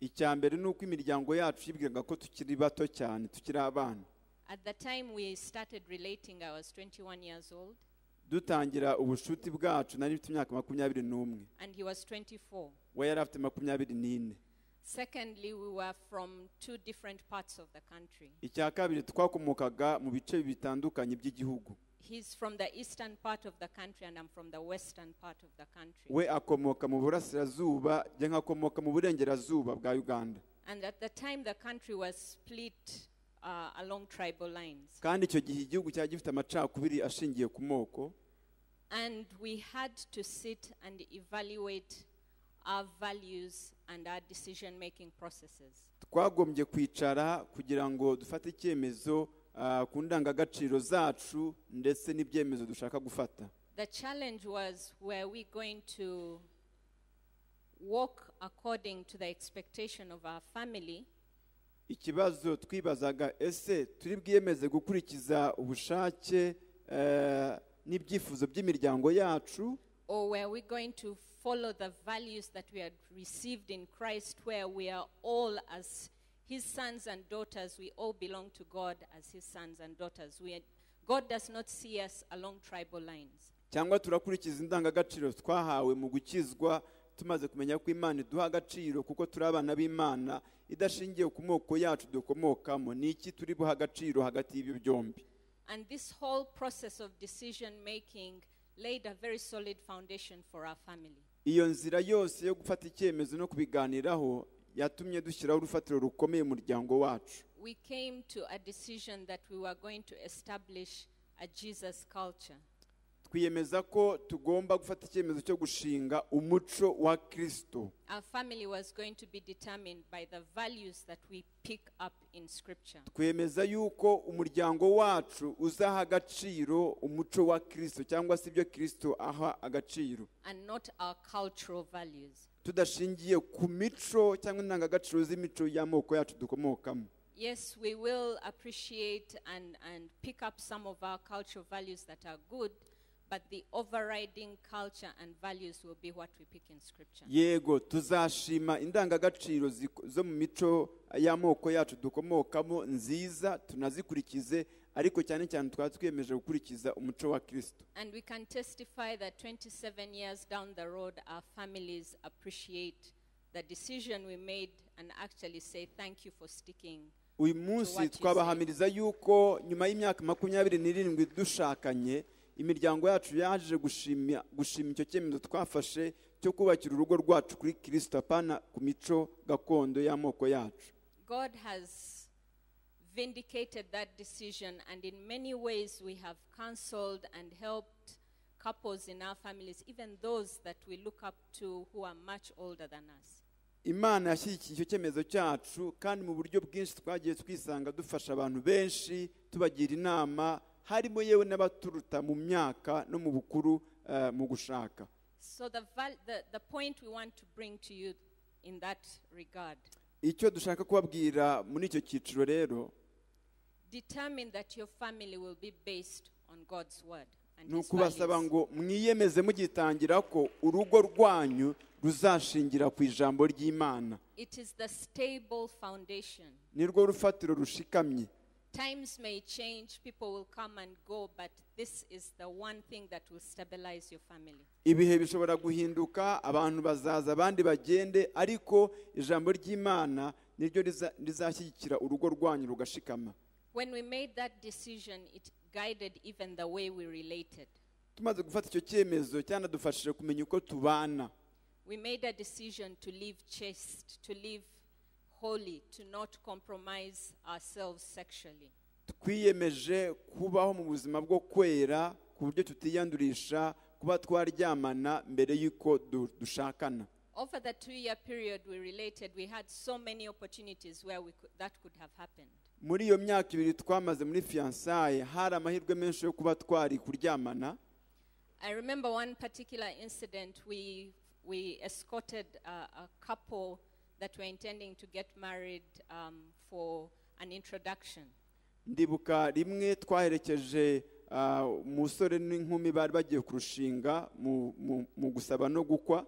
icya mbere ni uko imiryango yacu yibwiraga ko tukiri bato cyane tukiri abana At the time we started relating, I was 21 years old dutangira ubushuti bwacu nari mfite imyaka makumyabiri n'umwe and he was 24. we yari afite makumyabiri n'ine Secondly, we were from two different parts of the country. icya kabiri twakomokaga mu bice bitandukanye by'igihugu He's from the eastern part of the country, and I'm from the western part of the country. we akomoka mu burasirazuba njye nkakomoka mu burengerazuba bwa uganda And at the time, the country was split uh, along tribal lines. kandi icyo gihe igihugu cyari gifite amacakubiri ashingiye ku moko And we had to sit and evaluate our values and our decision making processes. twagombye kwicara kugira ngo dufate icyemezo ah, ku ndangagaciro zacu ndetse n'ibyemezo dushaka gufata The challenge was were we going to walk according to the expectation of our family ikibazo twibazaga ese turi bwiyemeze gukurikiza ubushake eh, n'ibyifuzo by'imiryango yacu or were we going to follow the values that we had received in Christ, where we are all as His sons and daughters, we all belong to God as His sons and daughters. We are, God does not see us along tribal lines. cyangwa turakurikiza indangagaciro twahawe mu gukizwa tumaze kumenya ko imana iduha agaciro kuko turi abana b'imana idashingiye ku moko yacu dukomokamo ni iki turi buha agaciro hagati y'ibyo byombi And this whole process of decision making laid a very solid foundation for our family. iyo nzira yose yo gufata icyemezo no kubiganiraho yatumye dushyiraho urufatiro rukomeye mu muryango wacu We came to a decision that we were going to establish a Jesus culture. twiyemeza ko tugomba gufata icyemezo cyo gushinga umuco wa kirisito Our family was going to be determined by the values that we pick up in Scripture. twemeza yuko umuryango wacu uzaha agaciro umuco wa kirisito cyangwa se ibyo kirisito aha agaciro and not our cultural values. tudashingiye ku mico cyangwa indangagaciro z'imico y'amoko yacu dukomokamo Yes, we will appreciate and, and pick up some of our cultural values that are good, but the overriding culture and values will be what we pick in Scripture. yego tuzashima indangagaciro ziko- zo mu mico y'amoko yacu dukomokamo nziza tunazikurikize ariko cyane cyane twaba twiyemeje gukurikiza umuco wa kirisito And we can testify that 27 years down the road, our families appreciate the decision we made and actually say, Thank you for sticking. uyu To what munsi you twabahamiriza yuko nyuma y'imyaka makumyabiri n'irindwi dushakanye imiryango yacu yaje gushima gushima icyo cyemezo twafashe cyo kubakira urugo rwacu kuri kirisito apana ku mico gakondo y'amoko yacu God has vindicated that decision, and in many ways, we have counseled and helped couples in our families, even those that we look up to who are much older than us. imana yashyigikiye icyo cyemezo cyacu kandi mu buryo bwinshi twagiye twisanga dufasha abantu benshi tubagira inama harimo yewe n'abaturuta mu myaka no mu bukuru eh, mu gushaka So, the, val- the, the point we want to bring to you in that regard icyo dushaka kubabwira muri icyo cyiciro rero determine that your family will be based on God's word. And ni His ukubasaba values. ngo mwiyemeze mugitangira ko urugo rwanyu ruzashingira ku ijambo ry'imana It is the stable foundation. ni rwo rufatiro rushikamye Times may change, people will come and go, but this is the one thing that will stabilize your family. ibihe bishobora guhinduka abantu bazaza abandi bagende ariko ijambo ry'imana niryo riza- rizashyigikira urugo rwanyu rugashikama When we made that decision, it guided even the way we related. tumaze gufata icyo cyemezo cyanadufashije kumenya uko tubana We made a decision to live chaste, to live holy, to not compromise ourselves sexually. twiyemeje kubaho mu buzima bwo kwera ku buryo tutiyandurisha kuba twaryamana mbere y'uko du- dushakana Over the two year period we related, we had so many opportunities where we could, that could have happened. muri iyo myaka ibiri twamaze muri fiyansaye hari amahirwe menshi yo kuba twari kuryamana I remember one particular incident. We, we escorted a, a couple that were intending to get married um, for an introduction. ndibuka rimwe twaherekeje ah, umusore n'inkumi bari bagiye kurushinga mu- mu- mu gusaba no gukwa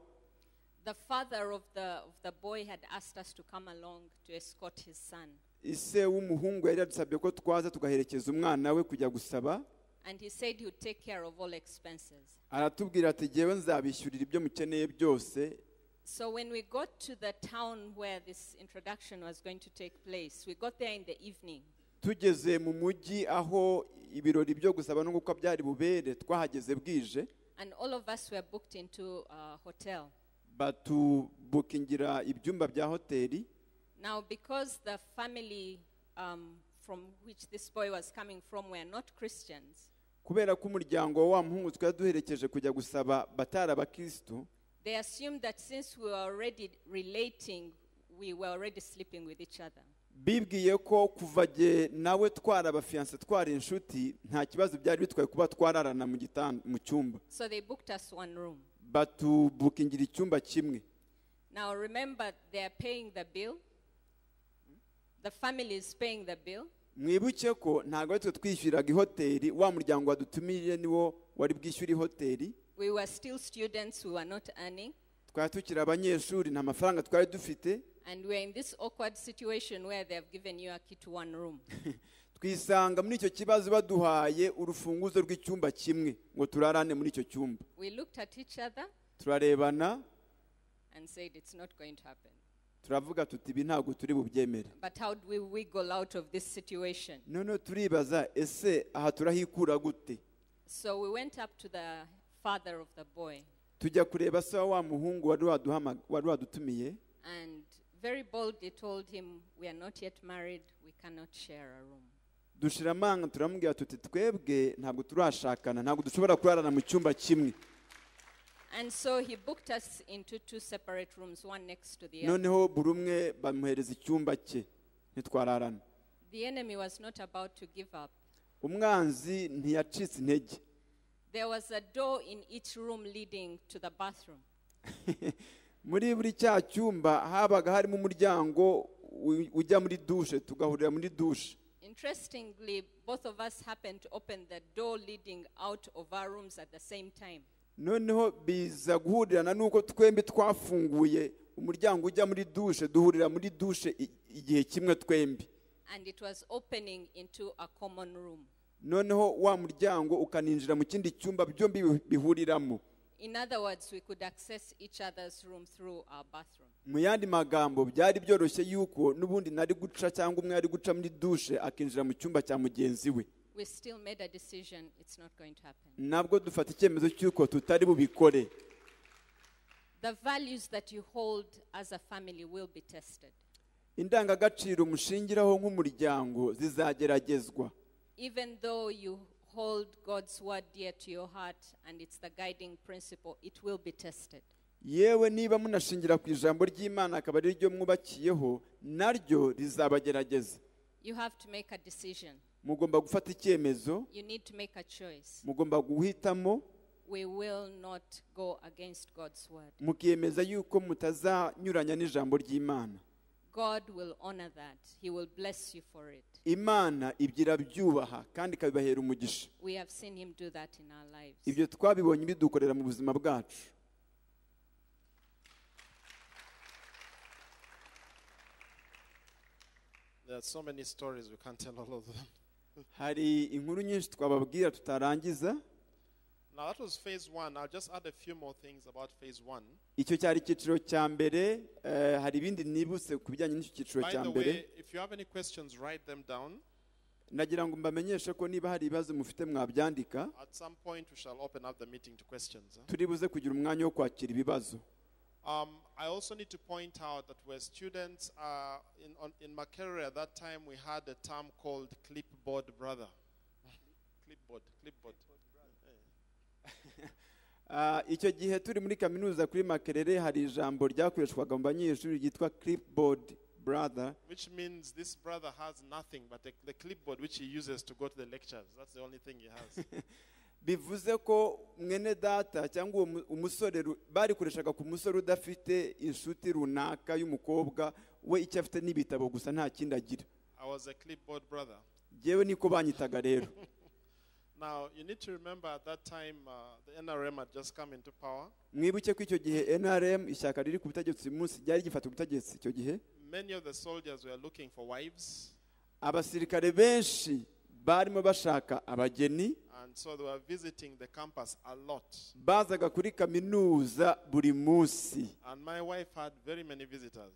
The father of the, of the boy had asked us to come along to escort his son. ise w'umuhungu yari yadusabye ko twaza tugaherekeza umwana we kujya gusaba And he said he would take care of all expenses. aratubwira ati jyewe nzabishyurira ibyo mukeneye byose So when we got to the town where this introduction was going to take place, we got there in the evening. tugeze mu mujyi aho ibirori byo gusaba no gukwa byari bubere twahageze bwije And all of us were booked into a hotel. batubukingira ibyumba bya hoteli Now, because the family um, from which this boy was coming from were not Christians, kubera ko umuryango wa muhungu twari duherekeje kujya gusaba batari abakirisitu they assumed that since we were already relating, we were already sleeping with each other. bibwiye ko kuva jye nawe twara abafiyanse twara inshuti nta kibazo byari bitwaye kuba twararana mu gitan- mu cyumba So they booked us one room. batubukingira icyumba kimwe Now, remember, they are paying the bill. The family is paying the bill. mwibuke ko ntabwo ari twe twishyuriraga ihoteli wa muryango wadutumije niwo wari bwishyure ihoteli We were still students, we were not earning. twari tukiri abanyeshuri nta mafaranga twari dufite And we're in this awkward situation where they have given you a key to one room. twisanga muri icyo kibazo baduhaye urufunguzo rw'icyumba kimwe ngo turarane muri icyo cyumba we looked at each other turarebana and said, It's not going to happen. turavuga tuti ibi ntabwo turi bubyemere But how do we wiggle out of this situation? noneho turibaza ese aha turahikura gute So we went up to the father of the boy tujya kureba se wa wa muhungu wari waduhama- wari wadutumiye and very boldly told him, We are not yet married, we cannot share a room. dushira amanga turamubwira tuti twebwe ntabwo turashakana ntabwo dushobora kurarana mu cyumba kimwe And so he booked us into two separate rooms, one next to the other. noneho buri umwe bamuhereza icyumba cye ntitwararana The enemy was not about to give up. umwanzi ntiyacitse intege There was a door in each room leading to the bathroom. muri buri cya cyumba habaga harimo umuryango u- ujya muri dushe tugahurira muri dushe Interestingly, both of us happened to open the door leading out of our rooms at the same time. noneho biza guhurirana n'uko twembi twafunguye umuryango ujya muri dushe duhurira muri dushe i- igihe kimwe twembi and it was opening into a common room. noneho wa muryango ukaninjira mu kindi cyumba byombi bihu- bihuriramo In other words, we could access each other's room through our bathroom. mu yandi magambo byari byoroshye yuko n'ubundi nari guca cyangwa umwe ari guca muri dushe akinjira mu cyumba cya mugenzi we We still made a decision, it's not going to happen. nabwo dufata icyemezo cy'uko tutari bubikore The values that you hold as a family will be tested. indangagaciro mushingiraho nk'umuryango zizageragezwa Even though you hold God's word dear to your heart and it's the guiding principle, it will be tested. yewe niba munashingira ku ijambo ry'imana akaba ari ryo mwubakiyeho naryo rizabagerageza You have to make a decision. mugomba gufata icyemezo You need to make a choice. mugomba guhitamo We will not go against God's word. mukiyemeza yuko mutazanyuranya n'ijambo ry'imana God will honor that. He will bless you for it. imana ibyo irabyubaha kandi ikabibahera umugisha We have seen him do that in our lives. ibyo twabibonye bidukorera mu buzima bwacu There are so many stories, we can't tell all of them. hari inkuru nyinshi twababwira tutarangiza Now, that was phase one. I'll just add a few more things about phase one. icyo cyari icyiciro cya mbere eh, hari ibindi nibutse ku bijyanye n'icyo cyiciro By cya the mbere way, if you have any questions, write them down. nagira ngo mbamenyeshe ko niba hari ibibazo mufite mwabyandika At some point, we shall open up the meeting to questions. eh? turibuze kugira umwanya wo kwakira ibibazo Um, I also need to point out that we're students. Uh, in, on, in Makerere at that time, we had a term called clipboard brother. clipboard, clipboard. Ah, icyo gihe turi muri kaminuza kuri makerere hari ijambo ryakoreshwaga mu banyeshuri ryitwa clipboard brother Which means this brother has nothing but the, the clipboard which he uses to go to the lectures. That's the only thing he has. bivuze ko mwene data cyangwa uwo mu- umusore ru- barikoreshaga ku musore udafite inshuti runaka y'umukobwa we icyo afite n'ibitabo gusa nta kindi agira I was a clipboard brother. yewe niko banyitaga rero Now, you need to remember at that time, uh, the NRM had just come into power. mwibuke ko icyo gihe nrm ishyaka riri ku butegetsi uyu munsi ryari gifata ubutegetsi icyo gihe Many of the soldiers were looking for wives, abasirikare benshi barimo bashaka abageni and so they were visiting the campus a lot. bazaga kuri kaminuza buri munsi And my wife had very many visitors.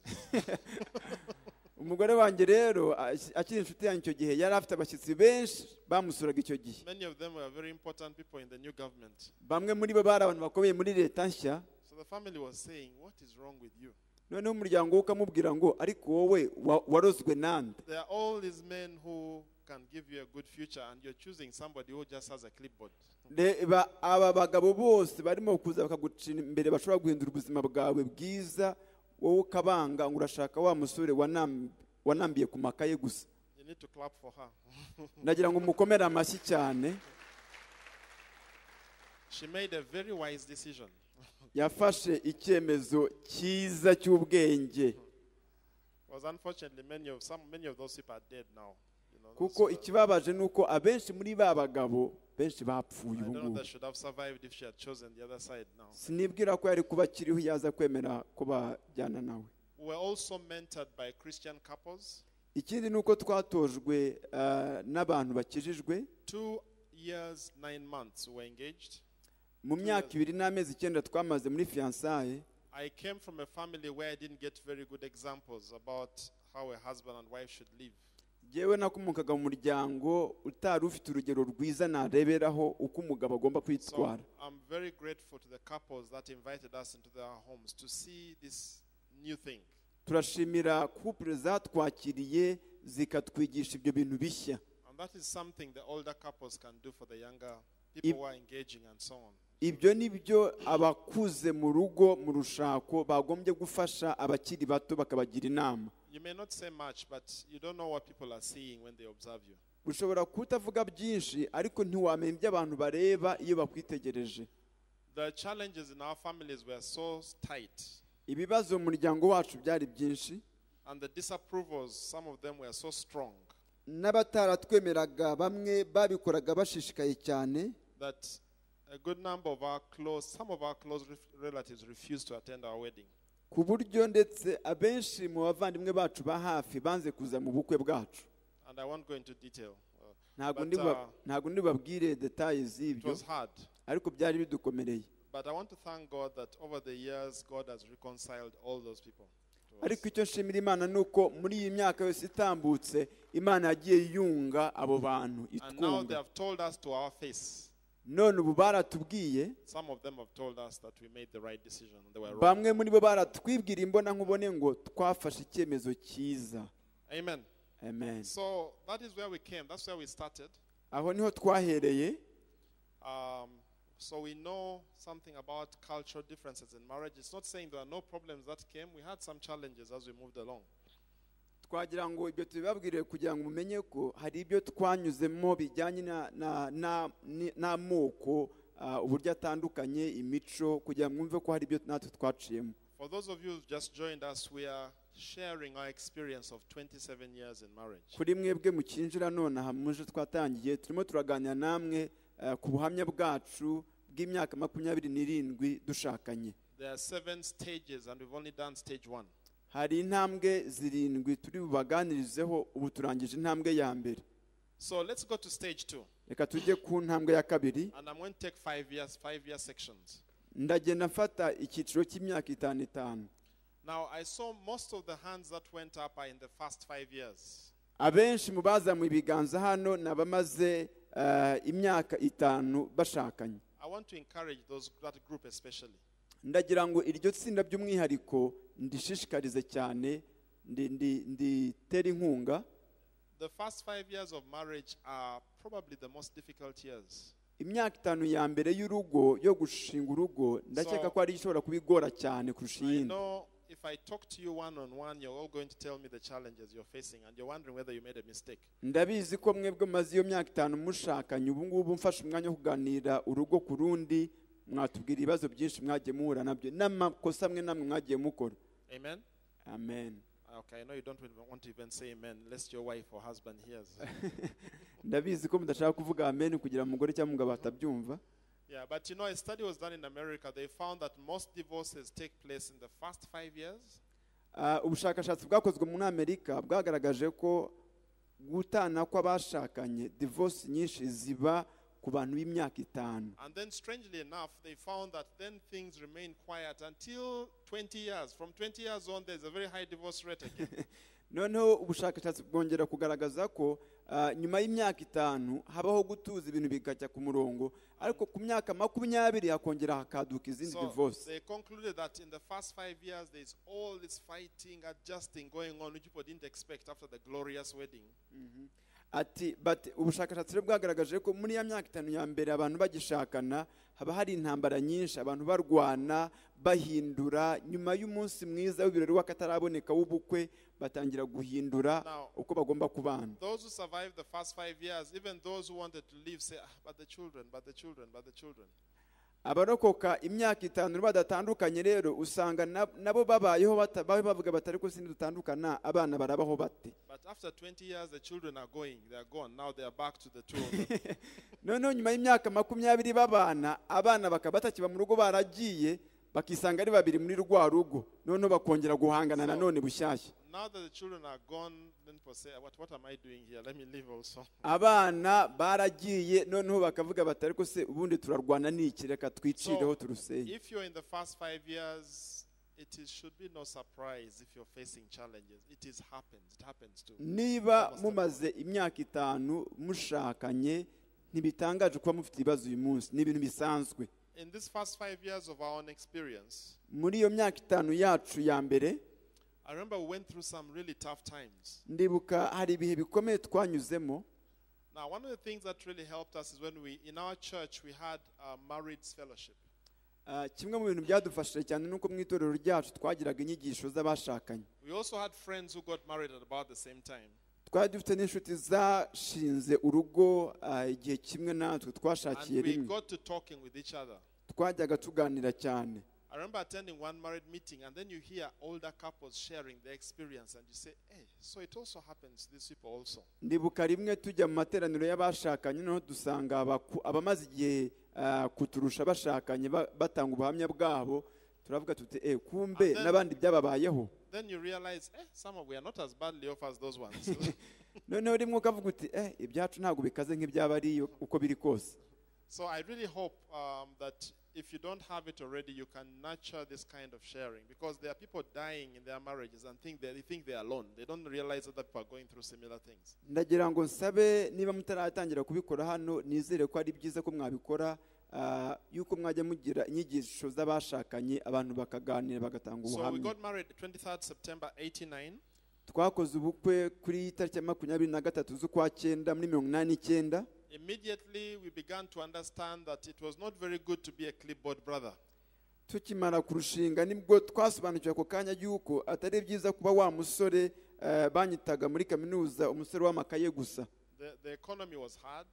umugore wanjye rero aki- akiri inshuti yanjye icyo gihe yari afite abashyitsi benshi bamusuraga icyo gihe Many of them were very important people in the new government. bamwe muri bo bari abantu bakomeye muri leta nshya So the family was saying, What is wrong with you? noneho umuryango we ukamubwira ngo ariko wowe wa- warozwe nande There are all these men who can give you a good future, and you're choosing somebody who just has a clipboard. reba aba bagabo bose barimo kuza bakagucira imbere bashobora guhindura ubuzima bwawe bwiza wowe ukabanga ngo urashaka wa musore wanam- wanambiye ku makaye gusa You need to clap for her. nagira ngo mukomere amashyi cyane she made a very wise decision. it yafashe icyemezo cyiza cy'ubwenge was unfortunately many of some many of those people are dead now. You know, those kuko who are- ikibabaje ni uko abenshi muri ba bagabo benshi bapfuye I ubu don't know if ngubu they should have survived if she had chosen the other side now. sinibwira ko yari kuba akiriho yaza kwemera ko bajyana nawe We were also mentored by Christian couples. ikindi ni uko twatojwe eh, n'abantu bakijijwe Two years, nine months we were engaged. mu myaka ibiri n'amezi icyenda twamaze muri fiyansaye I came from a family where I didn't get very good examples about how a husband and wife should live. yewe nakomokaga mu muryango utari ufite urugero rwiza nareberaho uko umugabo agomba So kwitwara I'm very grateful to the couples that invited us into their homes to see this new thing. turashimira kupure zatwakiriye zikatwigisha ibyo bintu bishya And that is something the older couples can do for the younger If- people who are engaging and so on. ibyo ni byo abakuze mu rugo mu rushako bagombye gufasha abakiri bato bakabagira inama You may not say much, but you don't know what people are seeing when they observe you. ushobora kutavuga byinshi ariko ntiwamenya ibyo abantu bareba iyo bakwitegereje The challenges in our families were so tight, ibibazo mu muryango wacu byari byinshi and the disapprovals, some of them were so strong, n'abataratwemeraga bamwe babikoraga bashishikaye cyane that a good number of our close, some of our close ref- relatives refused to attend our wedding. ku buryo ndetse abenshi mu bavandimwe bacu ba hafi banze kuza mu bukwe bwacu And I won't go into detail. uh, ntabwo but, ndiba- uh, ntabwo ndibabwire detaye it z'ibyo was hard. ariko byari bidukomereye But I want to thank God that over the years, God has reconciled all those people. to us. ariko icyo nshimira imana ni uko muri iyi myaka yose itambutse imana yagiye yunga abo bantu And now they itwunga have told us to our face. none ubu baratubwiye Some of them have told us that we made the right decision. and They were wrong. bamwe muri bo baratwibwira imbona nkubone ngo twafashe icyemezo cyiza Amen. amen So that is where we came. That's where we started. aho niho twahereye Um, so we know something about cultural differences in marriage. It's not saying there are no problems that came. We had some challenges as we moved along. twagira ngo ibyo tubibabwire kugira ngo mumenye ko hari ibyo twanyuzemo bijyanye na- na- na- ni- n'amoko ah, uburyo atandukanye imico kugira ngo mwumve ko hari ibyo natwe twaciyemo For those of you who've just joined us, we are sharing our experience of 27 years in marriage. kuri mwebwe mukinjira none aha muje twatangiye turimo turaganira namwe ah, ku buhamya bwacu bw'imyaka makumyabiri n'irindwi dushakanye There are seven stages, and we've only done stage one. hari intambwe zirindwi turi bubaganirizeho ubu turangije intambwe ya mbere So let's go to stage two. reka tujye ku ntambwe ya kabiri And I'm going to take five years, five year sections. ndagenda mfata icyiciro cy'imyaka itanu itanu Now, I saw most of the hands that went up are in the first five years. abenshi mu bazamuye ibiganza hano ni abamaze eh, imyaka itanu bashakanye I want to encourage those, that group especially. ndagira ngo iryo tsinda by'umwihariko ndishishikarize cyane ndi- ndi- nditere inkunga The first five years of marriage are probably the most difficult years. imyaka itanu ya mbere y'urugo yo gushinga urugo ndakeka ko ari ishobora kuba igora cyane kurusha I iyindi know if I talk to you one on one, you're all going to tell me the challenges you're facing, and you're wondering whether you made a mistake. ndabizi ko mwebwe maze iyo myaka itanu mushakanye ubu ngubu mfashe umwanya wo kuganira urugo ku rundi mwatubwira ibibazo byinshi mwagiye muhura nabyo n'amakosa amwe namwe mwagiye mukora Amen? amen Okay, I know you don't really want to even say amen, lest your wife or husband hears. ndabizi ko mudashaka kuvuga amen kugira umugore cyangwa umugabo atabyumva yeah, but you know, a study was done in America. They found that most divorces take place in the first five years. Ah, ubushakashatsi bwakozwe muri amerika bwagaragaje ko gutana kw'abashakanye divorce nyinshi ziba ku bantu b'imyaka itanu And then, strangely enough, they found that then things remain quiet until 20 years. From 20 years on, there's a very high divorce rate again. noneho ubushakashatsi bwongera kugaragaza ko ah, nyuma y'imyaka itanu habaho gutuza ibintu bikajya ku murongo ariko ku myaka makumyabiri hakongera hakaduka izindi So divorce they concluded that in the first five years, there's all this fighting, adjusting going on, which people didn't expect after the glorious wedding. ati but ubushakashatsi rero bwagaragaje ko muri ya myaka itanu ya mbere abantu bagishakana haba hari intambara nyinshi abantu barwana bahindura nyuma y'umunsi mwiza w'ibirori w'akataraboneka w'ubukwe batangira guhindura uko bagomba kubana Those who survived the first five years, even those who wanted to leave, say, ah, but the children, but the children, but the children. abarokoka imyaka itanu badatandukanye rero usanga na- nabo babayeho bata- babe bavuga bati ariko sindi dutandukana abana barabaho bate But after 20 years, the children are going, they are gone. Now they are back to the two of them. noneho nyuma y'imyaka makumyabiri babana abana bakaba batakiba mu rugo baragiye bakisanga ari babiri muri rwa rugo noneho bakongera guhangana nanone bushyashya now that the children are gone, then people say, what, what am I doing here? Let me leave also. abana baragiye noneho bakavuga bati ariko se ubundi turarwana n'iki reka twicireho turuseye if you're in the first five years, it is, should be no surprise if you're facing challenges. It is happens. It happens too. niba mumaze imyaka itanu mushakanye ntibitangaje kuba mufite ibibazo uyu munsi ni ibintu bisanzwe In these first five years of our own experience, muri iyo myaka itanu yacu ya mbere I remember we went through some really tough times. ndibuka hari ibihe bikomeye twanyuzemo Now, one of the things that really helped us is when we, in our church, we had a marriage fellowship. Ah, kimwe mu bintu byadufashije cyane ni uko mu itorero ryacu twagiraga inyigisho z'abashakanye We also had friends who got married at about the same time. twari dufite n'inshuti zashinze urugo ah, igihe kimwe natwe twashakiye And we rimwe got to talking with each other. twajyaga tuganira cyane I remember attending one married meeting, and then you hear older couples sharing their experience, and you say, hey, so it also happens to these people also. ndibuka rimwe tujya mu materaniro y'abashakanye noneho dusanga abaku- abamaze igihe ah, kuturusha bashakanye ba- batanga ubuhamya bwabo turavuga tuti eh kumbe Amen. n'abandi byababayeho Then you realize, eh, some of we are not as badly off as those ones. noneho rimwe ukavuga uti eh ibyacu ntabwo bikaze nk'iby'abariyo uko biri kose so I really hope um, that if you don't have it already, you can nurture this kind of sharing because there are people dying in their marriages and think they, they think they're alone. They don't realize that people are going through similar things. ndagira ngo nsabe niba mutaratangira kubikora hano nizere ko ari byiza ko mwabikora ah, yuko mwajya mugira inyigisho z'abashakanye abantu bakaganira bagatanga So we ubuhamya got married 23rd September 89. twakoze ubukwe kuri tariki ya makumyabiri na gatatu z'ukwa cyenda muri mirongo inani n'icyenda Immediately we began to understand that it was not very good to be a clipboard brother. tukimara kurushinga nibwo twasobanukiwe ako kanya y'uko atari byiza kuba wa musore eh, banyitaga muri kaminuza umusore w'amakaye gusa The, the economy was hard.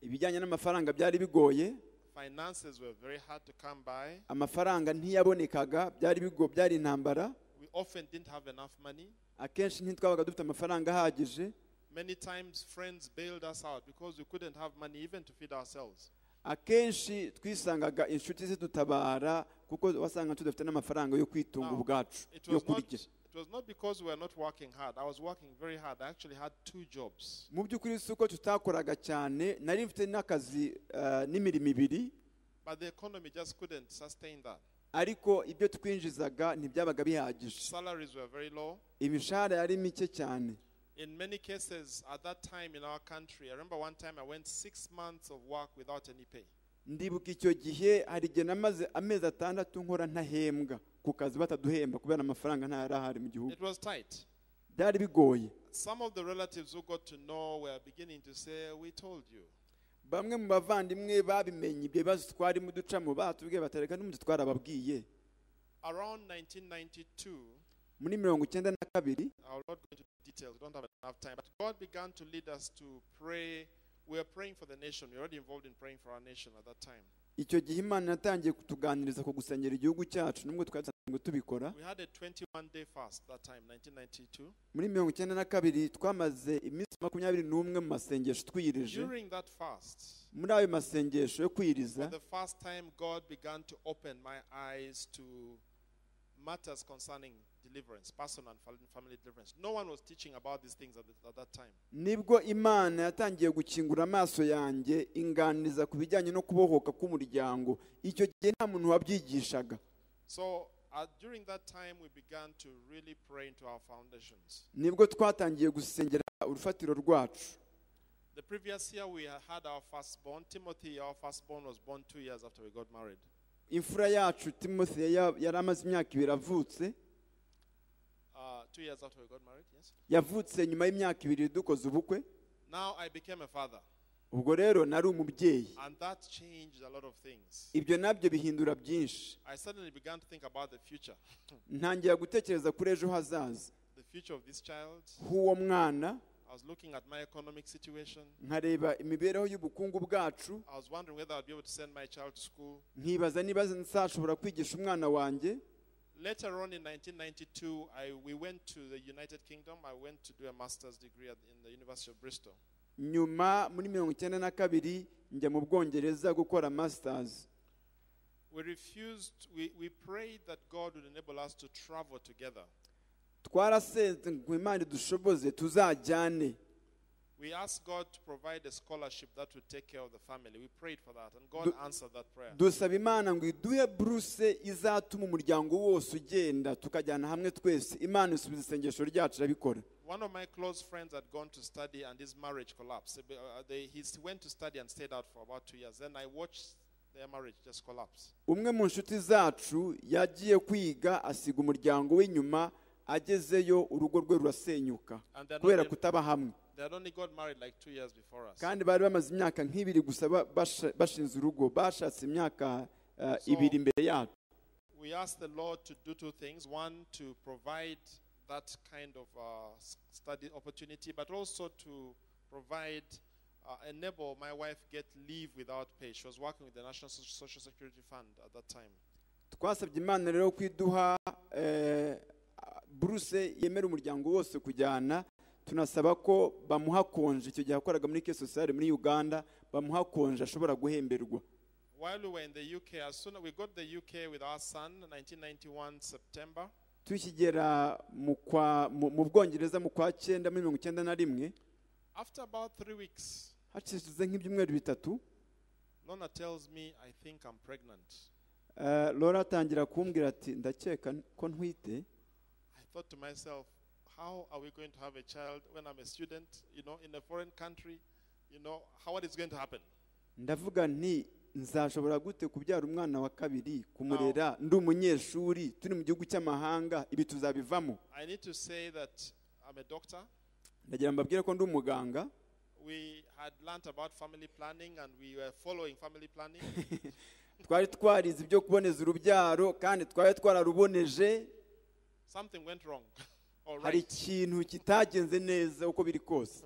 ibijyanye n'amafaranga byari bigoye Finances were very hard to come by. amafaranga ntiyabonekaga byari bigo byari intambara We often didn't have enough money. akenshi ntitwabaga dufite amafaranga ahagije Many times, friends bailed us out because we couldn't have money even to feed ourselves. akenshi twisangaga inshuti zidutabara kuko wasanga tudafite n'amafaranga yo kwitunga Now, ubwacu It yo was, not, kurya it was not because we were not working hard. I was working very hard. I actually had two jobs. mu by'ukuri si uko tutakoraga cyane nari mfite n'akazi eh, n'imirimo ibiri But the economy just couldn't sustain that. ariko ibyo twinjizaga ntibyabaga bihagije Salaries were very low. imishahara yari mike cyane In many cases, at that time in our country, I remember one time I went six months of work without any pay. ndibuka icyo gihe hari igihe namaze amezi atandatu nkora ntahembwa ku kazi bataduhemba kubera amafaranga ntayari ahari mu gihugu It was tight. byari bigoye Some of the relatives who got to know were beginning to say, We told you. bamwe mu bavandimwe babimenye ibyo bibazo twarimo ducamo batubwiye batareka n'umuti twarababwiye Around 1992, muri mirongo icyenda na kabiri I'll not go into details. We don't have enough time. But God began to lead us to pray. We were praying for the nation. We were already involved in praying for our nation at that time. icyo gihe imana yatangiye kutuganiriza ku gusengera igihugu cyacu nubwo twari dusanzwe tubikora We had a 21 day fast that time, 1992. muri mirongo icyenda na kabiri twamaze iminsi makumyabiri n'umwe mu masengesho twiyirije During that fast, muri ayo masengesho yo kwiyiriza for the first time, God began to open my eyes to matters concerning deliverance, personal and fam- family deliverance. No one was teaching about these things at, the, at that time. nibwo imana yatangiye gukingura amaso yanjye inganiza ku bijyanye no kubohoka k'umuryango icyo gihe nta muntu wabyigishaga So uh, during that time, we began to really pray into our foundations. nibwo twatangiye gusengera urufatiro rwacu The previous year, we had had our firstborn, Timothy. Our firstborn was born two years after we got married. imfura yacu timothy ya- yari amaze imyaka ibiri avutse Uh, two years after we got married, yes. yavutse nyuma y'imyaka ibiri dukoze ubukwe Now I became a father, ubwo rero nari umubyeyi and that changed a lot of things. ibyo nabyo bihindura byinshi I suddenly began to think about the future, ntangira gutekereza kuri ejo hazaza the future of this child. h'uwo mwana I was looking at my economic situation. nkareba imibereho y'ubukungu bwacu I was wondering whether I'd be able to send my child to school. nkibaza niba nzashobora kwigisha umwana wanjye Later on in 1992, I, we went to the United Kingdom. I went to do a master's degree at, in the University of Bristol. nyuma muri mirongo icyenda na kabiri njya mu bwongereza gukora masitazi We refused, we, we prayed that God would enable us to travel together. twarasenze ngo imana idushoboze tuzajyane We asked God to provide a scholarship that would take care of the family. We prayed for that, and God Do- answered that prayer. dusaba imana ngo iduhe buruse izatuma umuryango wose ugenda tukajyana hamwe twese imana isubiza isengesho ryacu irabikora One of my close friends had gone to study, and his marriage collapsed. Uh, they, he s- went to study and stayed out for about two years. Then I watched their marriage just collapse. umwe mu nshuti zacu yagiye kwiga asiga umuryango w'inyuma agezeyo urugo rwe rurasenyuka And they're not kubera ev- kutaba hamwe They had only got married like two years before us. kandi bari bamaze imyaka nk'ibiri gusa ba- basha- bashinze urugo bashatse imyaka eh, So- ibiri imbere yacu we asked the Lord to do two things. One, to provide that kind of uh, s- study opportunity, but also to provide, uh, enable my wife get leave without pay. She was working with the National Soc- Social Security Fund at that time. twasabye imana rero ko iduha eh, buruse yemera umuryango wose kujyana tunasaba ko bamuha konje icyo gihe yakoraga muri ke sosiyete muri uganda bamuha konje ashobora guhemberwa While we were in the UK, as soon as we got the UK with our son, 1991 September, tukigera mu kwa- mu mu bwongereza mu kwa cyenda muri mirongo icyenda na rimwe after about three weeks, hashize nk'ibyumweru bitatu Lona tells me, I think I'm pregnant. eh, Laura atangira kumbwira ati ndakeka ko ntwite I thought to myself, how are we going to have a child when I'm a student, you know, in a foreign country? You know, how what is going to happen? ndavuga nti nzashobora gute kubyara umwana wa kabiri kumurera ndi umunyeshuri turi mu gihugu cy'amahanga ibi tuzabivamo I need to say that I'm a doctor. ndagira mbabwire ko ndi umuganga We had learnt about family planning and we were following family planning. twari twarize ibyo kuboneza urubyaro kandi twari twararuboneje Something went wrong. All hari right. ikintu kitagenze neza uko biri kose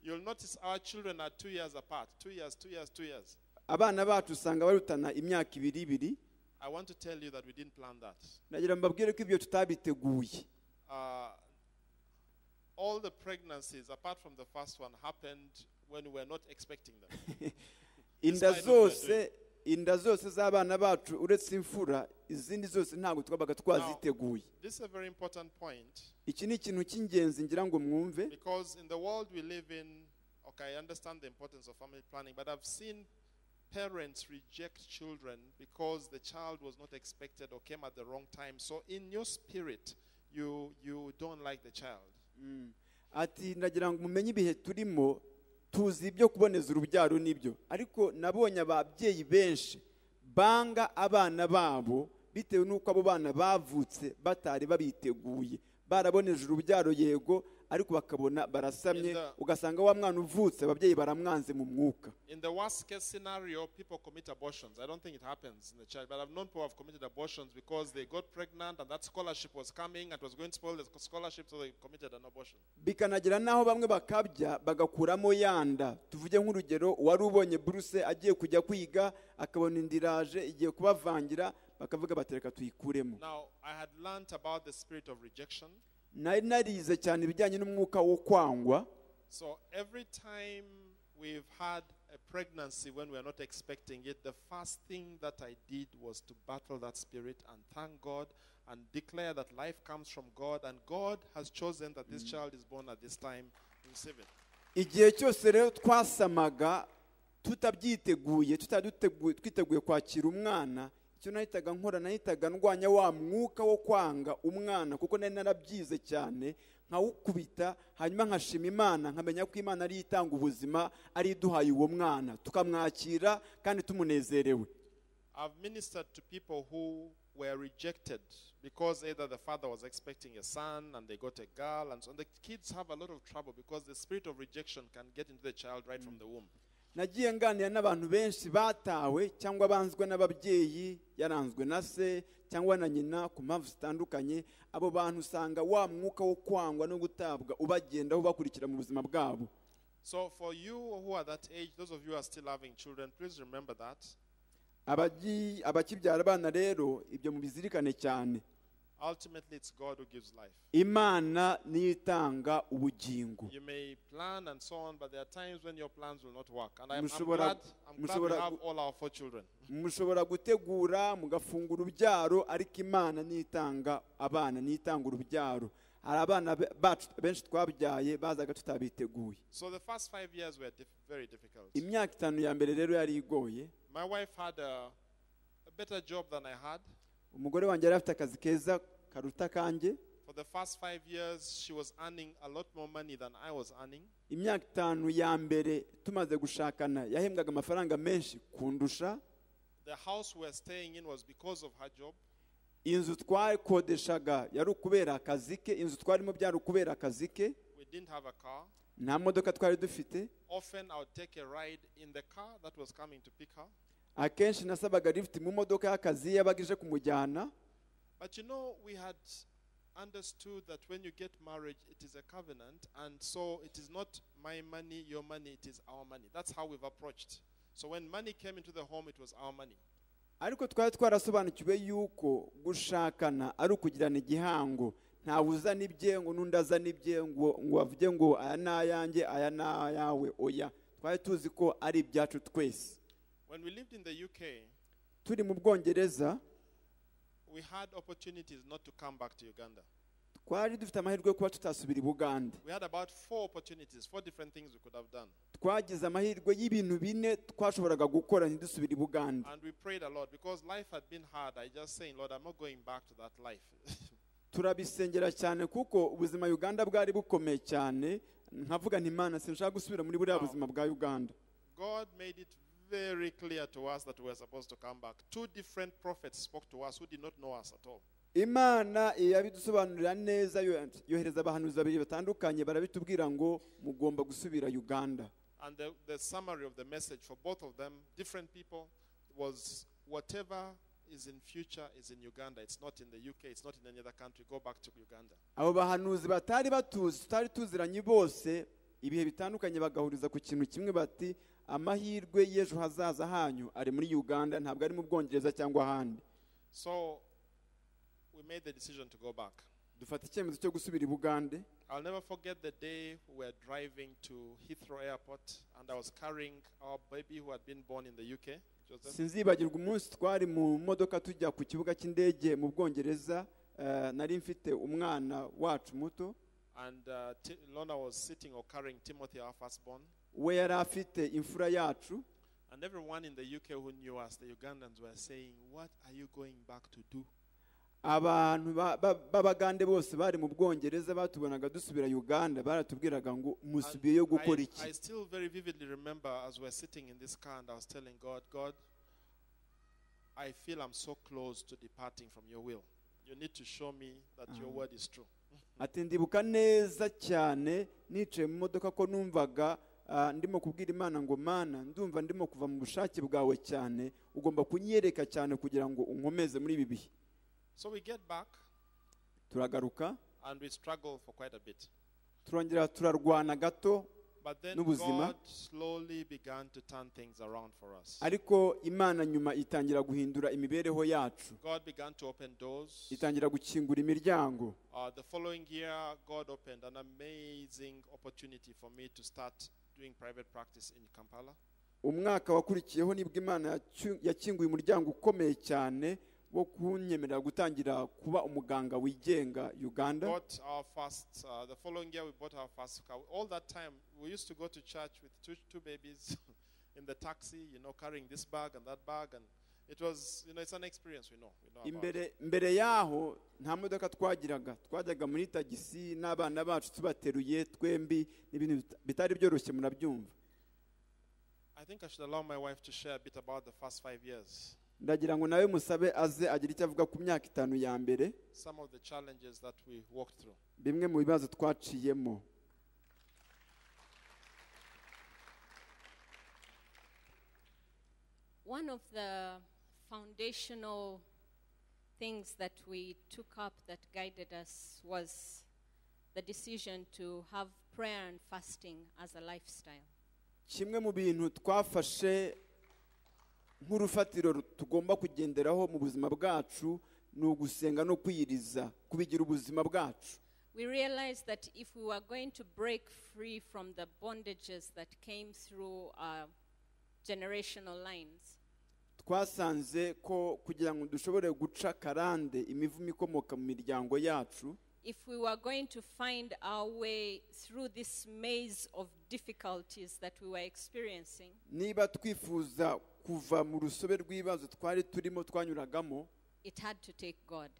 You'll notice our children are two years apart. Two years, two years, two years. abana bacu usanga barutana imyaka ibiri ibiri I want to tell you that we didn't plan that. nagira mbabwire ko ibyo tutabiteguye Uh, all the pregnancies, apart from the first one, happened when we were not expecting them. inda Despite what we are zose inda zose z'abana bacu uretse imfura izindi zose ntabwo twabaga twaziteguye This is a very important point iki ni ikintu cy'ingenzi ngira ngo mwumve because in the world we live in, okay, I understand the importance of family planning, but I've seen parents reject children because the child was not expected or came at the wrong time. So in your spirit, you you don't like the child. ati ndagira ngo mumenye ibihe turimo tuzi ibyo kuboneza urubyaro nibyo ariko nabonye ababyeyi benshi banga abana babo bitewe n'uko abo bana bavutse batari babiteguye baraboneje urubyaro yego ariko bakabona barasamye Inda- ugasanga wa mwana uvutse ababyeyi baramwanze mu mwuka In the worst case scenario, people commit abortions. I don't think it happens in the child, but I've known people who have committed abortions because they got pregnant and that scholarship was coming and was going to spoil the sc- scholarship, so they committed an abortion. bikanagira n'aho bamwe bakabya bagakuramo yanda tuvuge nk'urugero wari ubonye buruse agiye kujya kwiga akabona indiraje igiye kubavangira bakavuga batereka tuyikuremo Now, I had learnt about the spirit of rejection. nari narize cyane ibijyanye n'umwuka wo kwangwa So every time we've had a pregnancy when we're not expecting it, the first thing that I did was to battle that spirit and thank God and declare that life comes from God and God has chosen that this child is born at this time. Receive it. igihe cyose rero twasamaga tutabyiteguye tutari twiteguye kwakira umwana icyo nahitaga nkora nahitaga ndwanya wa mwuka wo kwanga umwana kuko nari narabyize cyane nkawukubita hanyuma nkashima imana nkamenya ko imana ariyo itanga ubuzima ariyo iduhaye uwo mwana tukamwakira kandi tumunezerewe I've ministered to people who were rejected because either the father was expecting a son and they got a girl, and so the kids have a lot of trouble because the spirit of rejection can get into the child right from the womb. nagiye nganira n'abantu benshi batawe cyangwa banzwe n'ababyeyi yaranzwe na se cyangwa na nyina ku mpamvu zitandukanye abo bantu usanga wa mwuka wo kwangwa no gutabwa ubagendaho ubakurikira mu buzima bwabo So, for you who are that age, those of you who are still having children, please remember that. Abagi- abakibyara abana rero ibyo mubizirikane cyane Ultimately, it's God who gives life. imana niyo itanga ubugingo You may plan and so on, but there are times when your plans will not work. And I'm, I'm Mushobora- glad, I'm glad we mushobora- have all our four children. mushobora gutegura mugafunga urubyaro ariko imana nitanga abana nitanga urubyaro hari abana be- bacu benshi twabyaye bazaga tutabiteguye So, the first five years were diff- very difficult. imyaka itanu ya mbere rero yari igoye My wife had a, a better job than I had. umugore wanjye yari afite akazi keza karuta kanjye For the first five years, she was earning a lot more money than I was earning. imyaka itanu ya mbere tumaze gushakana yahembwaga amafaranga menshi kundusha The house we were staying in was because of her job. inzu twakodeshaga yari ukubera akazi ke inzu twarimo byari ukubera akazi ke We didn't have a car. nta modoka twari dufite Often I would take a ride in the car that was coming to pick her. akenshi nasabaga lift mu modoka y'akazi yabaga ije kumujyana But you know, we had understood that when you get married, it is a covenant, and so it is not my money, your money, it is our money. That's how we've approached. So when money came into the home, it was our money. ariko twari twarasobanukiwe yuko gushakana ari ukugirana igihango ntawe uzana ibye ngo n'undi azana ibye ngo ngo avuge ngo aya ni ayanjye aya ni ayawe oya twari tuzi ko ari ibyacu twese When we lived in the UK, turi mu bwongereza we had opportunities not to come back to Uganda. twari dufite amahirwe yo kuba tutasubira i bugande We had about four opportunities, four different things we could have done. twagize amahirwe y'ibintu bine twashoboraga gukora ntidusubire i bugande And we prayed a lot because life had been hard. I just saying, Lord, I'm not going back to that life. turabisengera cyane kuko ubuzima uganda bwari bukomeye cyane nkavuga nti imana sinshaka gusubira muri buriya buzima bwa uganda God made it very clear to us that we were supposed to come back. Two different prophets spoke to us who did not know us at all. imana yabidusobanurira neza yo- yohereza abahanuzi babiri batandukanye barabitubwira ngo mugomba gusubira uganda And the, the summary of the message for both of them, different people, was whatever is in future is in Uganda. It's not in the UK. It's not in any other country. Go back to Uganda. abo bahanuzi batari batuzi tutari tuziranye bose ibihe bitandukanye bagahuriza ku kintu kimwe bati amahirwe y'ejo hazaza hanyu ari muri uganda ntabwo ari mu bwongereza cyangwa ahandi So we made the decision to go back. dufata icyemezo cyo gusubira i bugande I'll never forget the day we were driving to Heathrow Airport and I was carrying our baby who had been born in the UK. Joseph. sinzibagirwa umunsi twari mu modoka tujya ku kibuga cy'indege mu bwongereza eh, nari mfite umwana wacu muto And uh, Ti- Lona was sitting or carrying Timothy, our firstborn. we yari afite imfura yacu And everyone in the UK who knew us, the Ugandans, were saying, What are you going back to do? abantu ba- ba- b'abagande bose bari mu bwongereza batubonaga dusubira uganda baratubwiraga ngo And musubiyeyo gukora I, iki I still very vividly remember as we're sitting in this car and I was telling God, God, I feel I'm so close to departing from your will. You need to show me that your word is true. ati ndibuka neza cyane nicaye mu modoka ko numvaga ah, ndimo kubwira imana ngo mana ndumva ndimo kuva mu bushake bwawe cyane ugomba kunyereka cyane kugira ngo unkomeze muri ibi bihe So we get back turagaruka and we struggle for quite a bit. turongera turarwana gato But then n'ubuzima. God slowly began to turn things around for us. ariko imana nyuma itangira guhindura imibereho yacu God began to open doors. itangira gukingura imiryango Uh, the following year, God opened an amazing opportunity for me to start doing private practice in Kampala. umwaka wakurikiyeho nibwo imana yacu- yakinguye umuryango ukomeye cyane wo kunyemerera gutangira kuba umuganga wigenga uganda Bought our first. Uh, the following year, we bought our first car. All that time, we used to go to church with two, two babies in the taxi, you know, carrying this bag and that bag, and It was, you know, it's an experience we know. We know about. imbere mbere yaho nta modoka twagiraga twajyaga muri tagisi n'abana bacu tubateruye twembi n'ibintu bita- bitari byoroshye murabyumva I think I should allow my wife to share a bit about the first five years. ndagira ngo nawe musabe aze agira icyo avuga ku myaka itanu ya mbere Some of the challenges that we walked through. bimwe mu bibazo twaciyemo One of the foundational things that we took up that guided us was the decision to have prayer and fasting as a lifestyle. kimwe mu bintu twafashe nk'urufatiro ru- tugomba kugenderaho mu buzima bwacu ni ugusenga no kwiyiriza kubigira ubuzima bwacu We realized that if we were going to break free from the bondages that came through our generational lines, twasanze ko kugira ngo dushobore guca karande imivumo ikomoka mu miryango yacu if we were going to find our way through this maze of difficulties that we were experiencing, niba twifuza kuva mu rusobe rw'ibibazo twari turimo twanyuragamo it had to take God.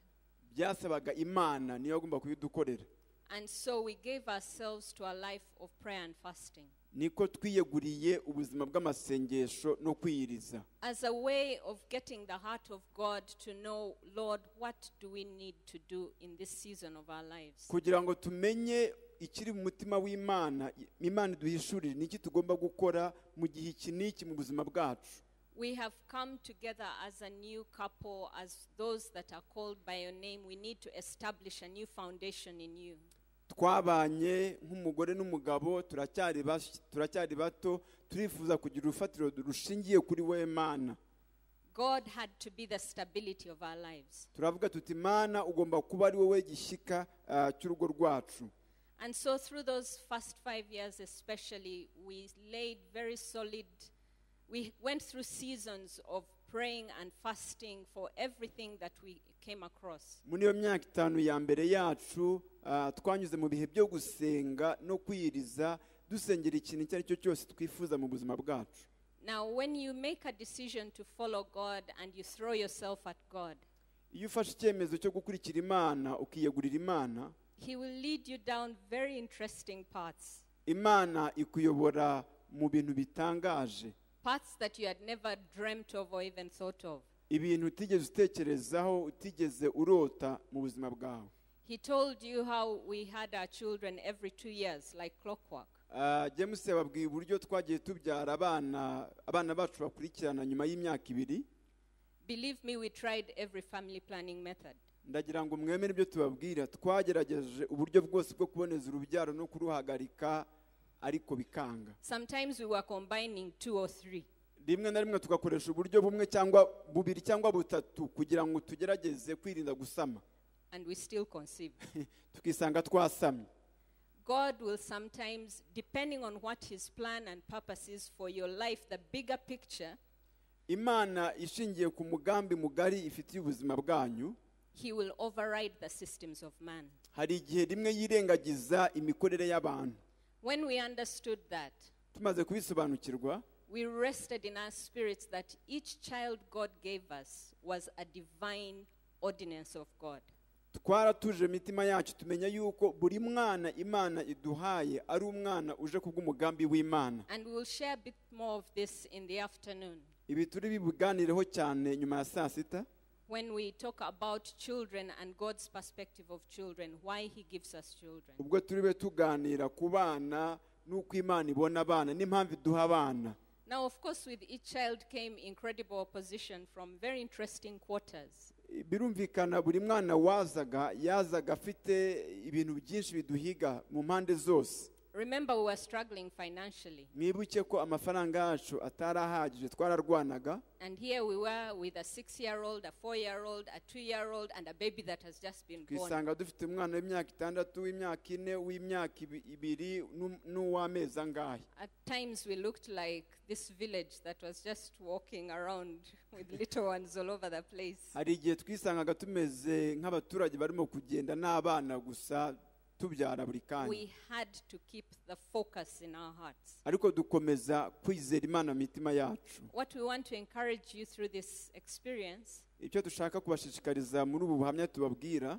byasabaga imana niyo yagomba kubidukorera And so we gave ourselves to a life of prayer and fasting niko twiyeguriye ubuzima bw'amasengesho no kwiyiriza as a way of getting the heart of God to know, Lord, what do we need to do in this season of our lives? kugira ngo tumenye ikiri mu mutima w'imana i- imana iduhishurire niki tugomba gukora mu gihe iki n'iki mu buzima bwacu We have come together as a new couple, as those that are called by your name. We need to establish a new foundation in you. twabanye nk'umugore n'umugabo turacyari bas- turacyari bato turifuza kugira urufatiro rushingiye kuri wowe mana God had to be the stability of our lives. turavuga tuti mana ugomba kuba ari wowe gishyika ah, cy'urugo rwacu And so, through those first five years, especially, we laid very solid, we went through seasons of praying and fasting for everything that we came across. muri iyo myaka itanu ya mbere yacu ah, twanyuze mu bihe byo gusenga no kwiyiriza dusengera ikintu icyo ari cyo cyose twifuza mu buzima bwacu Now, when you make a decision to follow God and you throw yourself at God, iyo ufashe icyemezo cyo gukurikira imana ukiyegurira imana He will lead you down very interesting paths, imana ikuyobora mu bintu bitangaje paths that you had never dreamt of or even thought of. ibintu utigeze utekerezaho utigeze urota mu buzima bwawe He told you how we had our children every two years, like clockwork. Ah, james yababwiye uburyo twagiye tubyara abana abana bacu bakurikirana nyuma y'imyaka ibiri Believe me, we tried every family planning method. ndagira ngo mwemere ibyo tubabwira twagerageje uburyo bwose bwo kuboneza urubyaro no kuruhagarika ariko bikanga Sometimes we were combining two or three. rimwe na rimwe tugakoresha uburyo bumwe cyangwa bubiri cyangwa butatu kugira ngo tugerageze kwirinda gusama and we still conceive. tukisanga twasamye God will sometimes, depending on what His plan and purpose is for your life, the bigger picture, imana ishingiye ku mugambi mugari ifitiye ubuzima bwanyu He will override the systems of man. hari igihe rimwe yirengagiza imikorere y'abantu When we understood that, tumaze kubisobanukirwa we rested in our spirits that each child God gave us was a divine ordinance of God. twaratuje imitima yacu tumenya yuko buri mwana imana iduhaye ari umwana uje kubw'umugambi w'imana And we will share a bit more of this in the afternoon ibi turi bibuganireho cyane nyuma ya saa sita when we talk about children and God's perspective of children, why He gives us children. ubwo turi be tuganira ku bana n'uko imana ibona abana n'impamvu iduha abana Now, of course, with each child came incredible opposition from very interesting quarters. birumvikana buri mwana wazaga yazaga afite ibintu byinshi biduhiga mu mpande zose Remember, we were struggling financially, mwibuke ko amafaranga yacu atari ahagije twararwanaga and here we were with a six year old, a four year old, a two year old, and a baby that has just been born. twisanga dufite umwana w'imyaka itandatu w'imyaka ine w'imyaka ibi- ibiri n'u- n'uw'amezi angahe At times, we looked like this village that was just walking around with little ones all over the place. hari igihe twisangaga tumeze nk'abaturage barimo kugenda n'abana gusa tubyara buri kanya we had to keep the focus in our hearts. ariko dukomeza kwizera imana mu mitima yacu What we want to encourage you through this experience icyo dushaka kubashishikariza muri ubu buhamya tubabwira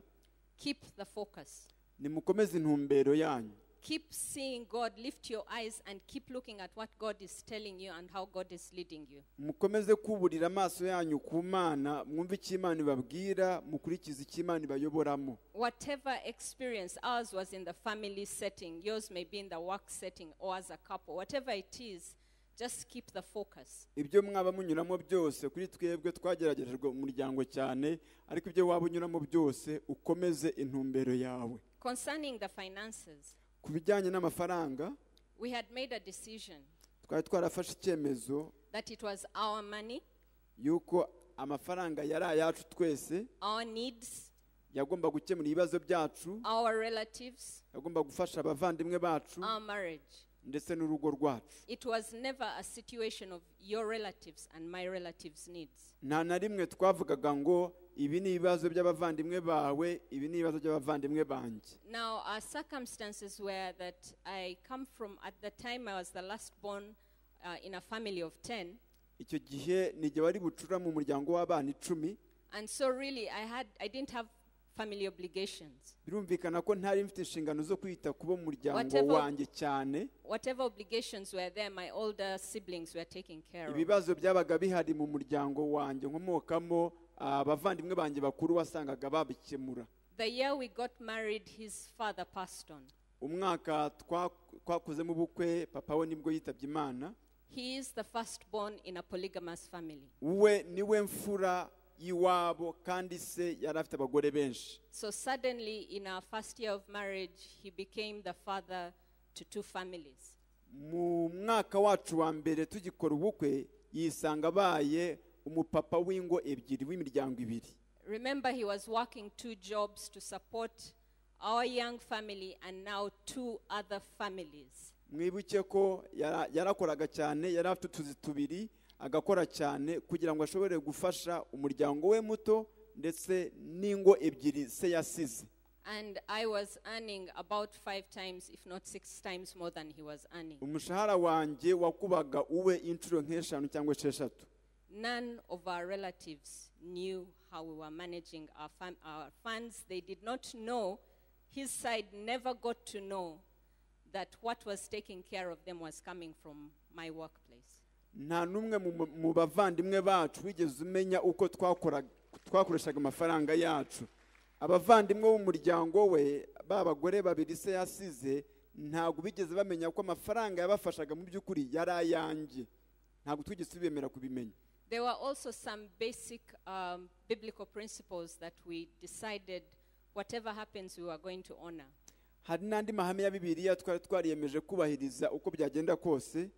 keep the focus. nimukomeze intumbero yanyu Keep seeing God, lift your eyes and keep looking at what God is telling you and how God is leading you. mukomeze kuburira amaso yanyu ku mana mwumve icyo imana ibabwira mukurikize icyo imana ibayoboramo Whatever experience, ours was in the family setting, yours may be in the work setting or as a couple, whatever it is, just keep the focus. ibyo mwaba munyuramo byose kuri twebwe twageragerejwe mu muryango cyane ariko ibyo waba unyuramo byose ukomeze intumbero yawe Concerning the finances, ku bijyanye n'amafaranga we had made a decision twari twarafashe icyemezo that it was our money, y'uko amafaranga yari ayacu twese our needs, yagomba gukemura ibibazo byacu our relatives, yagomba gufasha abavandimwe bacu our marriage. ndetse n'urugo rwacu It was never a situation of your relatives and my relatives' needs. nta na rimwe twavugaga ngo ibi ni ibibazo by'abavandimwe bawe ibi ni ibibazo by'abavandimwe banjye Now, our circumstances were that I come from, at the time I was the last born uh, in a family of 10. icyo gihe nige wari bucura mu muryango w'abana icumi And so, really, I, had, I didn't have family obligations. birumvikana ko ntari mfite inshingano zo kwita ku bo mu muryango Whatever- wanjye cyane Whatever obligations were there, my older siblings were taken care of. ibibazo byabaga bihari mu muryango wanjye nkomokamo ah, abavandimwe banjye bakuru wasangaga babikemura The year we got married, his father passed on. umwaka twa- twakozemo ubukwe papa we nibwo yitabye imana He is the firstborn in a polygamous family. we niwe mfura y'iwabo kandi se yari afite abagore benshi So, suddenly, in our first year of marriage, he became the father to two families. mu mwaka wacu wa mbere tugikora ubukwe yisanga abaye umupapa w'ingo ebyiri w'imiryango ibiri Remember, he was working two jobs to support our young family and now two other families. mwibuke ko yara- yarakoraga cyane yari afite utuzi tubiri agakora cyane kugira ngo ashobore gufasha umuryango we muto ndetse n'ingo ebyiri se yasize And I was earning about five times, if not six times, more than he was earning. umushahara wanjye wakubaga uwe inshuro nk'eshanu cyangwa esheshatu None of our relatives knew how we were managing our, fam- our funds. They did not know, his side never got to know that what was taking care of them was coming from my workplace. nta n'umwe mu- mu bavandimwe bacu wigeze umenya uko twakora- twakoreshaga amafaranga yacu abavandimwe b'umuryango we b'abagore babiri se yasize ntabwo bigeze bamenya ko amafaranga yabafashaga mu by'ukuri yari ayanjye ntabwo twigeze tubemera kubimenya There were also some basic um, biblical principles that we decided whatever happens, we were going to honor. hari n'andi mahame ya bibiliya twari twariyemeje kubahiriza uko byagenda kose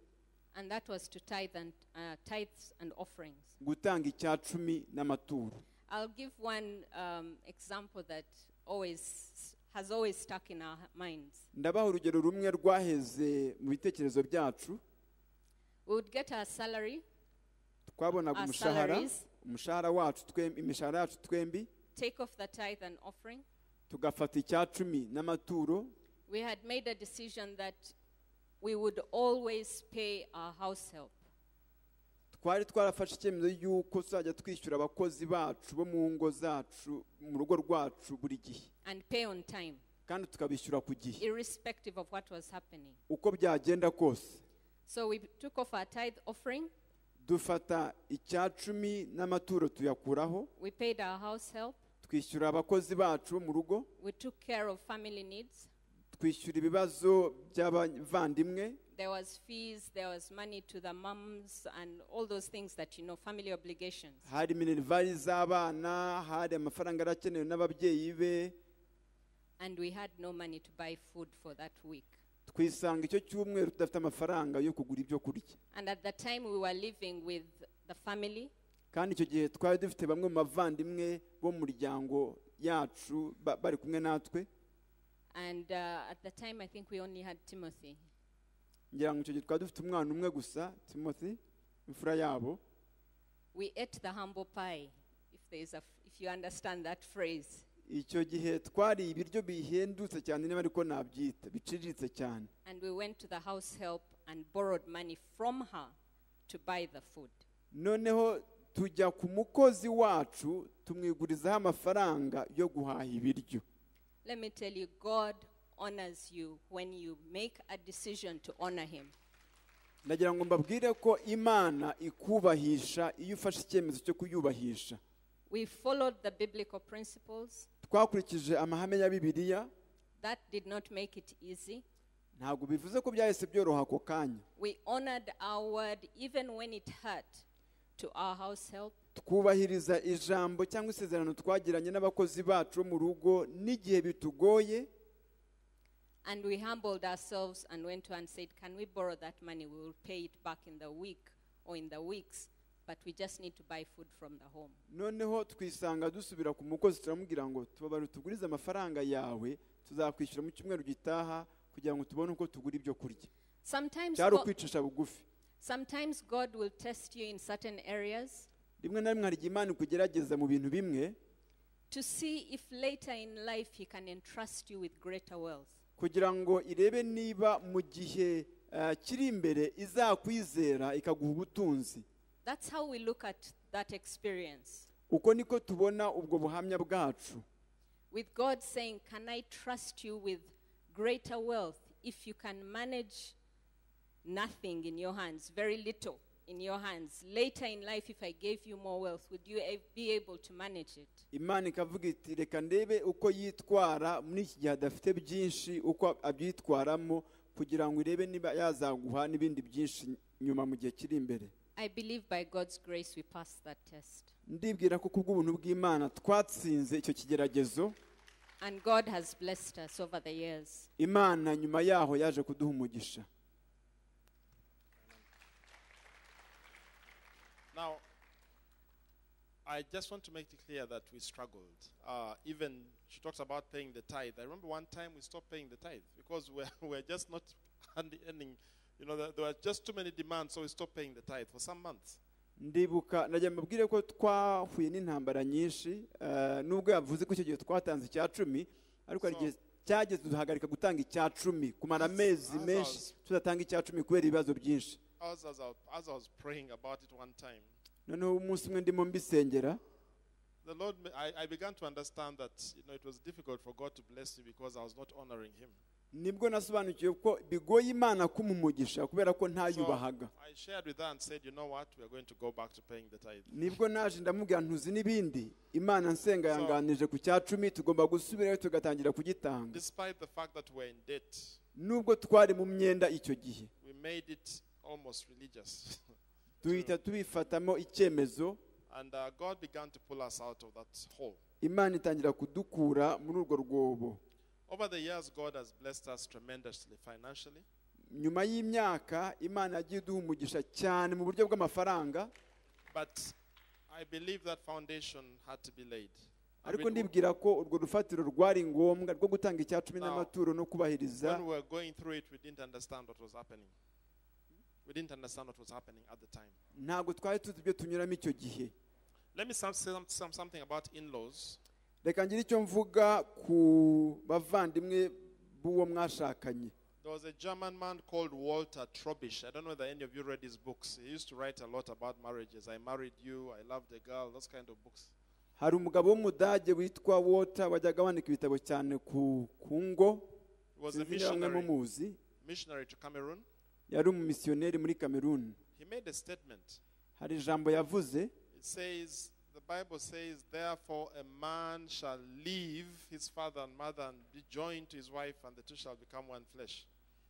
And that was to tithe and, uh, tithes and offerings. gutanga icya cumi n'amaturo I'll give one um, example that always has always stuck in our minds. ndabaha urugero rumwe rwaheze mu bitekerezo byacu We would get our salary twabonaga Our umushahara salaries. umushahara wacu twembi imishahara yacu twembi take off the tithe and offering. tugafata icya cumi n'amaturo We had made a decision that we would always pay our house help. twari twarafashe icyemezo y'uko tuzajya twishyura abakozi bacu bo mu ngo zacu mu rugo rwacu buri gihe and pay on time, kandi tukabishyura ku gihe irrespective of what was happening. uko byagenda kose So we took off our tithe offering, dufata icya cumi n'amaturo tuyakuraho we paid our house help, twishyura abakozi bacu bo mu rugo we took care of family needs. twishyura ibibazo by'abavandimwe There was fees, there was money to the mums and all those things that you know, family obligations. hari minerivali z'abana hari amafaranga yari akenewe n'ababyeyi be And we had no money to buy food for that week. twisanga icyo cyumweru tudafite amafaranga yo kugura ibyo kurya And at the time we were living with the family, kandi icyo gihe twari dufite bamwe mu bavandimwe bo mu muryango yacu ba- bari kumwe natwe and uh, at the time I think we only had Timothy. ngira ngo icyo gihe twari dufite umwana umwe gusa timothy imfura yabo We ate the humble pie, if, there is a, if you understand that phrase. icyo gihe twariye ibiryo bihendutse cyane niba ariko nabyita biciriritse cyane And we went to the house help and borrowed money from her to buy the food. noneho tujya ku mukozi wacu tumwigurizaho amafaranga yo guhaha ibiryo Let me tell you, God honors you when you make a decision to honor Him. ndagira ngo mbabwire ko imana ikubahisha iyo ufashe icyemezo cyo kuyubahisha We followed the biblical principles. twakurikije amahame ya bibiliya That did not make it easy. ntabwo bivuze ko byahise byoroha ako kanya We honored our word even when it hurt to our house help. twubahiriza ijambo cyangwa isezerano twagiranye n'abakozi bacu bo mu rugo n'igihe bitugoye And we humbled ourselves and went to her and said, Can we borrow that money? We will pay it back in the week or in the weeks, but we just need to buy food from the home. noneho twisanga dusubira ku mukozi turamubwira ngo tubabare utugurize amafaranga yawe tuzakwishyura mu cyumweru gitaha kugira ngo tubone uko tugura ibyo kurya Sometimes, cyari Go- ukwicisha bugufi sometimes God will test you in certain areas rimwe na rimwe hari igihe imana ikugerageza mu bintu bimwe to see if later in life He can entrust you with greater wealth. kugira ngo irebe niba mu gihe eh, kiri imbere izakwizera ikaguha ubutunzi That's how we look at that experience. uko niko tubona ubwo buhamya bwacu With God saying, Can I trust you with greater wealth if you can manage nothing in your hands, very little in your hands? Later in life, if I gave you more wealth, would you a- be able to manage it? imana ikavuga iti reka ndebe uko yitwara muri iki gihe adafite byinshi uko abyitwaramo kugira ngo irebe niba yazaguha n'ibindi byinshi nyuma mu gihe kiri imbere I believe by God's grace we passed that test. ndibwira ko kubw'ubuntu bw'imana twatsinze icyo kigeragezo And God has blessed us over the years. imana nyuma yaho yaje kuduha umugisha Now, I just want to make it clear that we struggled. Uh, even she talks about paying the tithe. I remember one time we stopped paying the tithe because we're, we're just not hand- earning. You know, there, there were just too many demands, so we stopped paying the tithe for some months. ndibuka najya mbabwire ko twahuye n'intambara nyinshi eh, nubwo yavuze ko icyo gihe twatanze icya cumi ariko hari igihe cyageze duhagarika gutanga icya cumi kumara amezi Azaza. menshi tudatanga icya cumi kubera ibibazo byinshi As, as, I, as I was praying about it one time, noneho umunsi umwe ndimo mbisengera the Lord, ma- I, I began to understand that you know it was difficult for God to bless me because I was not honoring Him. nibwo nasobanukiwe ko bigoye imana kumuha umugisha kubera ko So ntayubahaga I shared with her and said, you know what, we are going to go back to paying the tithe. nibwo naje ndamubwira ntuzi n'ibindi imana nsenga yanganije ku cya cumi tugomba gusubirayo tugatangira kugitanga Despite the fact that we're in debt, nubwo twari mu myenda icyo gihe we made it almost religious. duhita tubifatamo icyemezo and uh, God began to pull us out of that hole. imana itangira kudukura muri urwo rwobo Over the years, God has blessed us tremendously financially. nyuma y'imyaka imana yagiye iduha umugisha cyane mu buryo bw'amafaranga But I believe that foundation had to be laid. I ariko mean, ndibwira ko urwo rufatiro rwari ngombwa rwo gutanga icya cumi n'amaturo no kubahiriza when we were going through it, we didn't understand what was happening. We didn't understand what was happening at the time. ntabwo twari tuzi ibyo tunyuramo icyo gihe Let me some, say some, some, something about in laws. reka ngire icyo mvuga ku bavandimwe b'uwo mwashakanye There was a German man called Walter Trobisch. I don't know whether any of you read his books. He used to write a lot about marriages. I married you, I loved a girl, those kind of books. hari umugabo w'umudage witwa wota wajyaga wandika ibitabo cyane ku ku ngo He was a sinzi niba mwe missionary, mumuzi missionary to Cameroon. yari umumisiyoneri muri kameruni He made a statement. hari ijambo yavuze It says, the Bible says, therefore a man shall leave his father and mother and be joined to his wife, and the two shall become one flesh.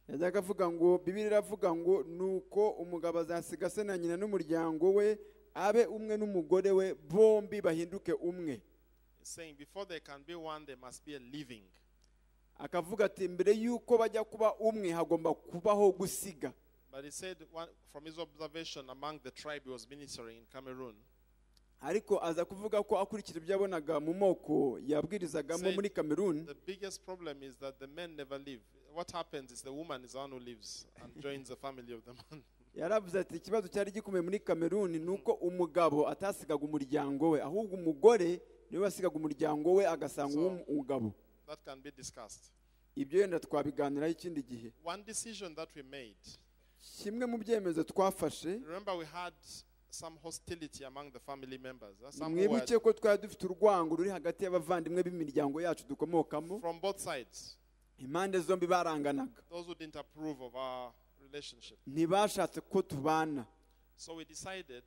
yajyaga avuga ngo bibiri iravuga ngo nuko umugabo azasiga se na nyina n'umuryango we abe umwe n'umugore we bombi bahinduke umwe It's saying, before they can be one, there must be a living. akavuga ati mbere y'uko bajya kuba umwe hagomba kubaho gusiga But he said, one, from his observation among the tribe he was ministering in Cameroon, ariko aza kuvuga ko akurikira ibyo yabonaga mu moko yabwirizagamo muri kameruni the biggest problem is that the men never leave. What happens is the woman is the one who leaves and joins the family of the man. yaravuze ati ikibazo cyari gikomeye muri kameruni ni uko umugabo atasigaga umuryango we ahubwo umugore niwe wasigaga umuryango we agasanga uw'umugabo That can be discussed. ibyo yenda twabiganiraho ikindi gihe One decision that we made kimwe mu byemezo twafashe remember, we had some hostility among the family members. uh, Some who were mwibuke ko twari dufite urwango ruri hagati y'abavandimwe b'imiryango yacu dukomokamo from both sides, impande zombi baranganaga those who didn't approve of our relationship. ntibashatse ko tubana So we decided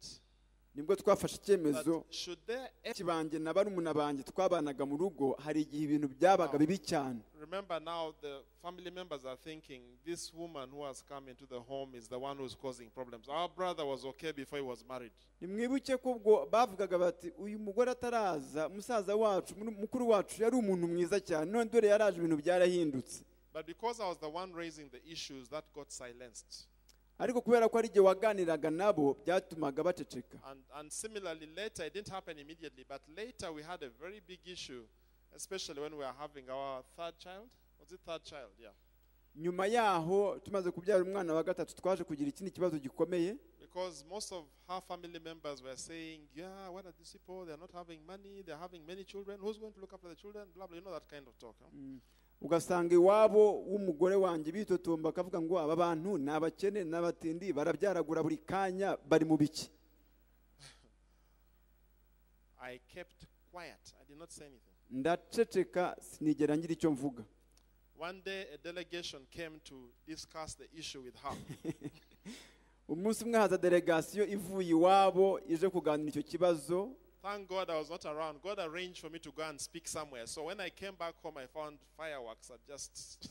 nibwo twafashe icyemezo that should there ever benshi banjye na barumuna banjye twabanaga mu rugo hari igihe ibintu byabaga bibi cyane Remember now, the family members are thinking this woman who has come into the home is the one who's causing problems. Our brother was okay before he was married. nimwibuke ko ubwo bavugaga bati uyu mugore ataraza musaza wacu mu- mukuru wacu yari umuntu mwiza cyane none dore yaraje ibintu byarahindutse But because I was the one raising the issues, that got silenced. ariko kubera ko ari igihe waganiraga nabo byatumaga baceceka And, and similarly, later, it didn't happen immediately, but later we had a very big issue, especially when we were having our third child. Was it third child? Yeah. nyuma yaho tumaze kubyara umwana wa gatatu twaje kugira ikindi kibazo gikomeye Because most of her family members were saying, Yeah, what are these people? They're not having money, they're having many children. Who's going to look after the children? Blah, blah. You know that kind of talk. huh? ugasanga iwabo w'umugore wanjye bitotomba akavuga ngo aba bantu ni abakene ni abatindi barabyaragura buri kanya bari mu biki I kept quiet. I did not say anything. ndaceceka sinigera ngira icyo mvuga One day, a delegation came to discuss the issue with her. umunsi umwe haza delegasiyo ivuye iwabo ije kuganira icyo kibazo Thank God I was not around. God arranged for me to go and speak somewhere. So when I came back home, I found fireworks had just.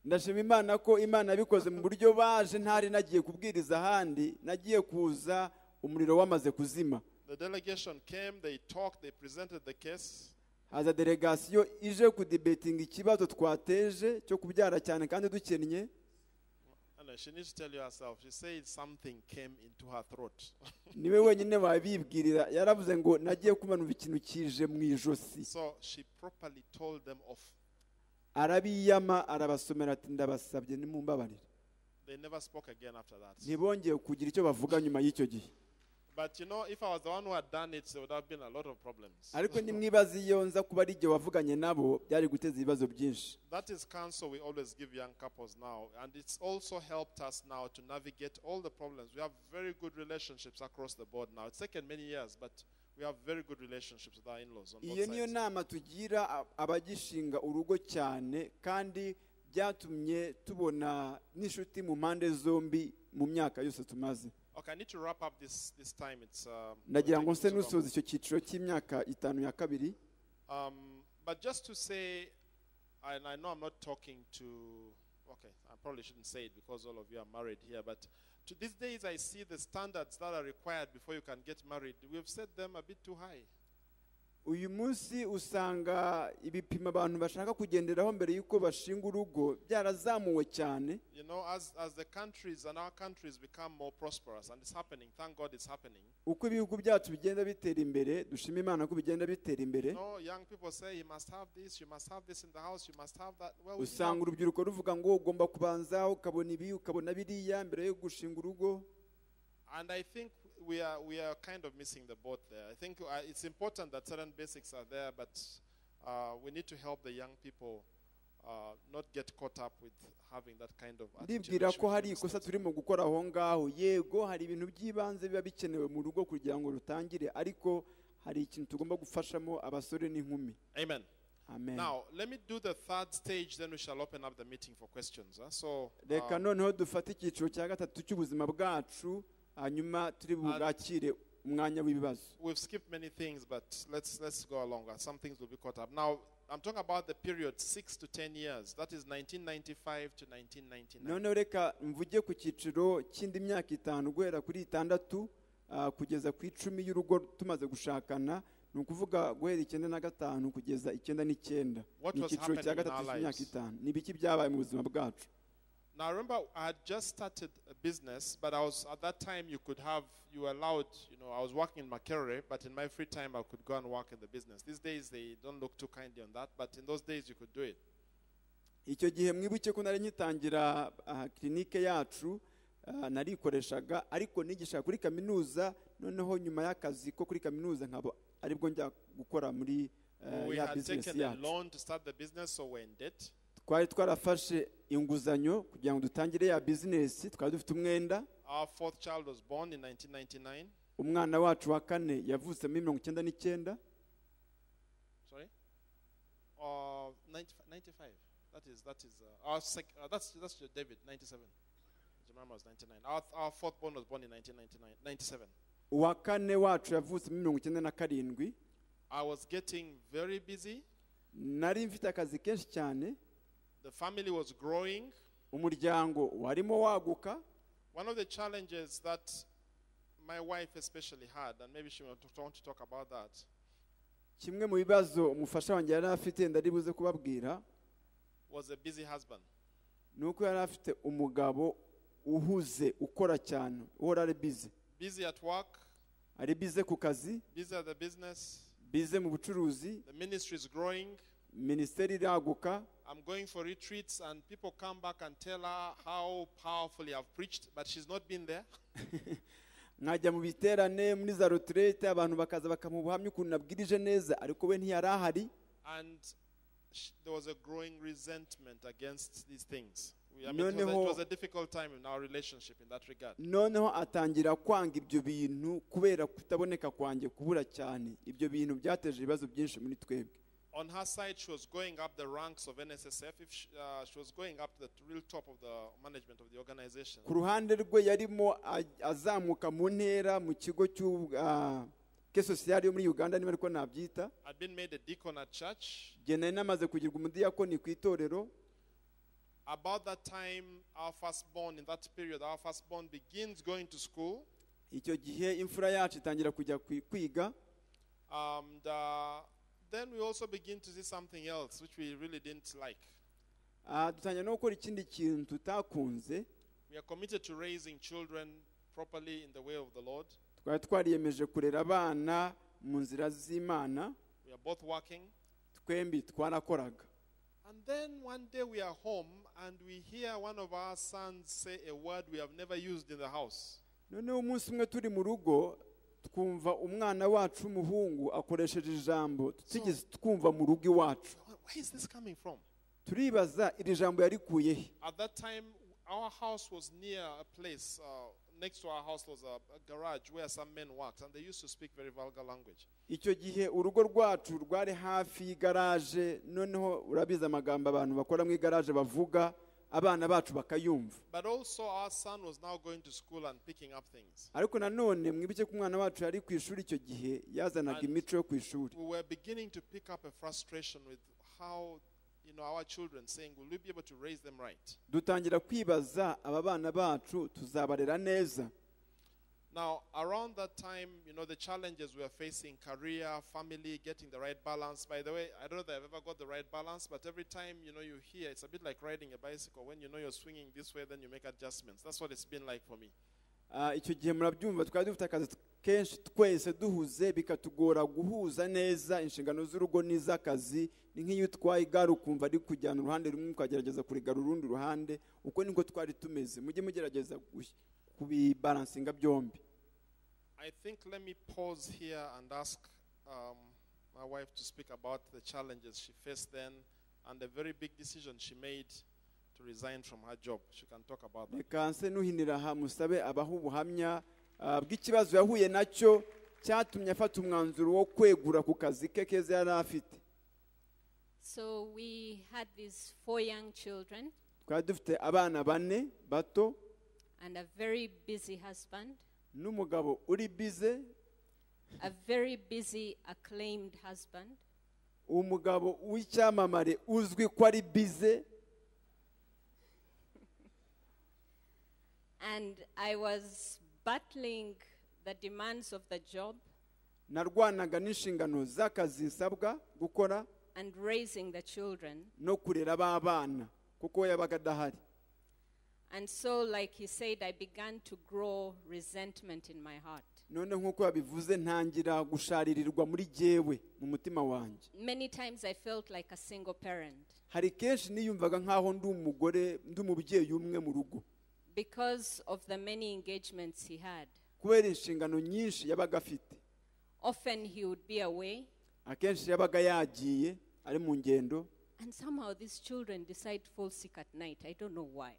ndashima imana ko imana yabikoze mu buryo baje ntari nagiye kubwiriza ahandi nagiye kuza umuriro wamaze kuzima the delegation came, they talked, they presented the case. haza delegasiyo ije kudibetinga ikibazo twateje cyo kubyara cyane kandi dukennye And she needs to tell you herself. She said something came into her throat. niwe wenyine wabibwirira yaravuze ngo nagiye kumanura ikintu kije mu ijosi so she properly told them off. arabiyama arabasomera ati ndabasabye nimumbabarire They never spoke again after that. ntibongeye kugira icyo bavuga nyuma y'icyo gihe But you know, if I was the one who had done it, there would have been a lot of problems. ariko nimwibaze iyo nza kuba ari igihe wavuganye nabo byari guteza ibibazo byinshi That is counsel we always give young couples now, and it's also helped us now to navigate all the problems. We have very good relationships across the board now. It's taken many years, but we have very good relationships with our in-laws on iyo both niyo sides. nama tugira ab- abagishinga urugo cyane kandi byatumye tubona n'inshuti mu mpande zombi mu myaka yose tumaze Okay, I need to wrap up this this time. It's um, ndagira we're ngo nse taking too long. n'usoza icyo cyiciro cy'imyaka itanu ya kabiri Um, but just to say, and I know I'm not talking to. Okay, I probably shouldn't say it because all of you are married here. But to these days, I see the standards that are required before you can get married. We've set them a bit too high. uyu munsi usanga ibipimo abantu bashaka kugenderaho mbere y'uko bashinga urugo byarazamuwe cyane You know, as, as the countries and our countries become more prosperous, and it's happening, thank God it's happening. uko ibihugu byacu bigenda bitera imbere dushima imana ko bigenda bitera imbere You know, young people say, you must have this, you must have this in the house, you must have that. Well, we didn't usanga have- urubyiruko ruvuga ngo ugomba kubanza ukabona ibi ukabona biriya mbere yo gushinga urugo and I think we are, we are kind of missing the boat there. I think uh, it's important that certain basics are there, but uh, we need to help the young people uh, not get caught up with having that kind of attitude. ndibwira that ko should hari be ikosa instilled. turimo gukora aho ngaho yego hari ibintu by'ibanze biba bikenewe mu rugo kugira ngo rutangire ariko hari ikintu tugomba gufashamo abasore n'inkumi Amen. amen Now, let me do the third stage, then we shall open up the meeting for questions. huh? So, reka um, noneho dufate icyiciro cya gatatu cy'ubuzima bwacu hanyuma turi bwakire umwanya w'ibibazo we've skipped many things, but let's let's go along. Uh, Some things will be caught up. Now, I'm talking about the period six to ten years. That is 1995 to 1999. noneho reka mvuge ku cyiciro cy'indi myaka itanu guhera kuri itandatu ah, kugeza ku icumi y'urugo tumaze gushakana ni ukuvuga guhera icyenda na gatanu kugeza icyenda n'icyenda What ni was icyiciro cya happening in gatatu our cy'imyaka lives? itanu ni ibiki byabaye mu buzima bwacu Now, I remember I had just started a business, but I was at that time you could have you were allowed. You know, I was working in Makerere, but in my free time I could go and work in the business. These days they don't look too kindly on that, but in those days you could do it. icyo gihe mwibuke ko nari ngitangira ah, kirinike yacu ah, narikoreshaga ariko nigishaga kuri kaminuza noneho nyuma y'akazi ko kuri kaminuza nkaba aribwo njya gukora muri eh, we ya had bizinesi taken a yacu loan to start the business, so we're in debt. twari twarafashe inguzanyo kugira ngo dutangire ya bizinesi twari dufite umwenda Our fourth child was born in 1999. umwana wacu wa kane yavutse muri mirongo icyenda n'icyenda Sorry? Uh, 90, 95. That is, that is, uh, our sec- uh, that's, that's your David, 97. Jemima was 99. Our, our fourth born was born in 1999, 97. uwa kane wacu yavutse muri mirongo icyenda na karindwi I was getting very busy. nari mfite akazi kenshi cyane The family was growing. umuryango warimo waguka One of the challenges that my wife especially had, and maybe she want to, want to talk about that, kimwe mu bibazo umufasha wanjye yari afite ndari buze kubabwira was a busy husband. ni uko yari afite umugabo uhuze ukora cyane uhora ari bize Busy at work, ari bize ku kazi busy at the business, bize mu bucuruzi the ministry is growing. minisiteri iraguka I'm going for retreats, and people come back and tell her how powerfully I've preached, but she's not been there. nkajya mu biterane muri za rotirete abantu bakaza bakamuha ubuhamya ukuntu nabwirije neza ariko we ntiyari ahari And sh- there was a growing resentment against these things. We- I No, mean, it, was a, no. it was a difficult time in our relationship in that regard. noneho atangira kwanga ibyo bintu kubera kutaboneka kwanjye kubura cyane ibyo bintu byateje ibibazo byinshi muri twebwe On her side, she was going up the ranks of NSSF. If she, uh, she was going up to the real top of the management of the organization. ku ruhande rwe yarimo a- azamuka mu ntera mu kigo ke sosiyali yo muri uganda niba ariko nabyita I'd been made a deacon at church. igihe nari namaze kugirwa umudiyakoni ku itorero About that time, our firstborn, in that period, our firstborn begins going to school. icyo gihe imfura yacu itangira kujya kwi- kwiga And uh, then we also begin to see something else which we really didn't like. Ah, dutangira no gukora ikindi kintu tutakunze We are committed to raising children properly in the way of the Lord. twari twariyemeje kurera abana mu nzira z'imana We are both working. twembi twarakoraga And then one day we are home and we hear one of our sons say a word we have never used in the house. noneho umunsi umwe turi mu rugo twumva umwana wacu w'umuhungu akoresheje ijambo tutigeze twumva mu rugo iwacu Wh- Where is this coming from? turibaza iri jambo yarikuye he At that time, our house was near a place. Uh, next to our house was a, a garage where some men worked, and they used to speak very vulgar language. icyo gihe urugo rwacu rwari hafi y'igaraje noneho urabizi amagambo abantu bakora mu igaraje bavuga abana bacu bakayumva But also, our son was now going to school and picking up things. ariko nanone mwibuke ko umwana wacu yari ku ishuri icyo gihe yazanaga imico yo ku ishuri We were beginning to pick up a frustration with how, you know, our children saying, "Will we be able to raise them right?" dutangira kwibaza aba bana bacu tuzabarera neza Now, around that time, you know, the challenges we are facing career, family, getting the right balance. By the way, I don't know that I've ever got the right balance, but every time, you know, you hear, it's a bit like riding a bicycle. When you know you're swinging this way, then you make adjustments. That's what it's been like for me. Ah, icyo gihe murabyumva twari dufite akazi kenshi twese duhuze bikatugora guhuza neza inshingano z'urugo n'iz'akazi ni nk'iyo utwaye igare ukumva ari kujyana uruhande rumwe ukagerageza kurigara urundi ruhande uko niko twari tumeze mujye mugerageza gush- kubibaransinga byombi I think let me pause here and ask um, my wife to speak about the challenges she faced then and the very big decision she made to resign from her job. She can talk about that. reka nse nuhinira aha musabe abaha ubuhamya ah, bw'ikibazo yahuye nacyo cyatumye afata umwanzuro wo kwegura ku kazi ke keza yari afite So we had these four young children twari dufite abana bane bato and a very busy husband, n'umugabo uri bize a very busy, acclaimed husband. umugabo w'icyamamare uzwi ko ari bize And I was battling the demands of the job narwanaga n'inshingano z'akazi isabwa gukora and raising the children. no kurera b'abana kuko we yabaga adahari And so, like he said, I began to grow resentment in my heart. none nk'uko yabivuze ntangira gusharirirwa muri jyewe mu mutima wanjye Many times I felt like a single parent hari kenshi niyumvaga nk'aho ndi umugore ndi umubyeyi umwe mu rugo because of the many engagements he had. kubera inshingano nyinshi yabaga afite Often he would be away, akenshi yabaga yagiye ari mu ngendo and somehow these children decide to fall sick at night. I don't know why.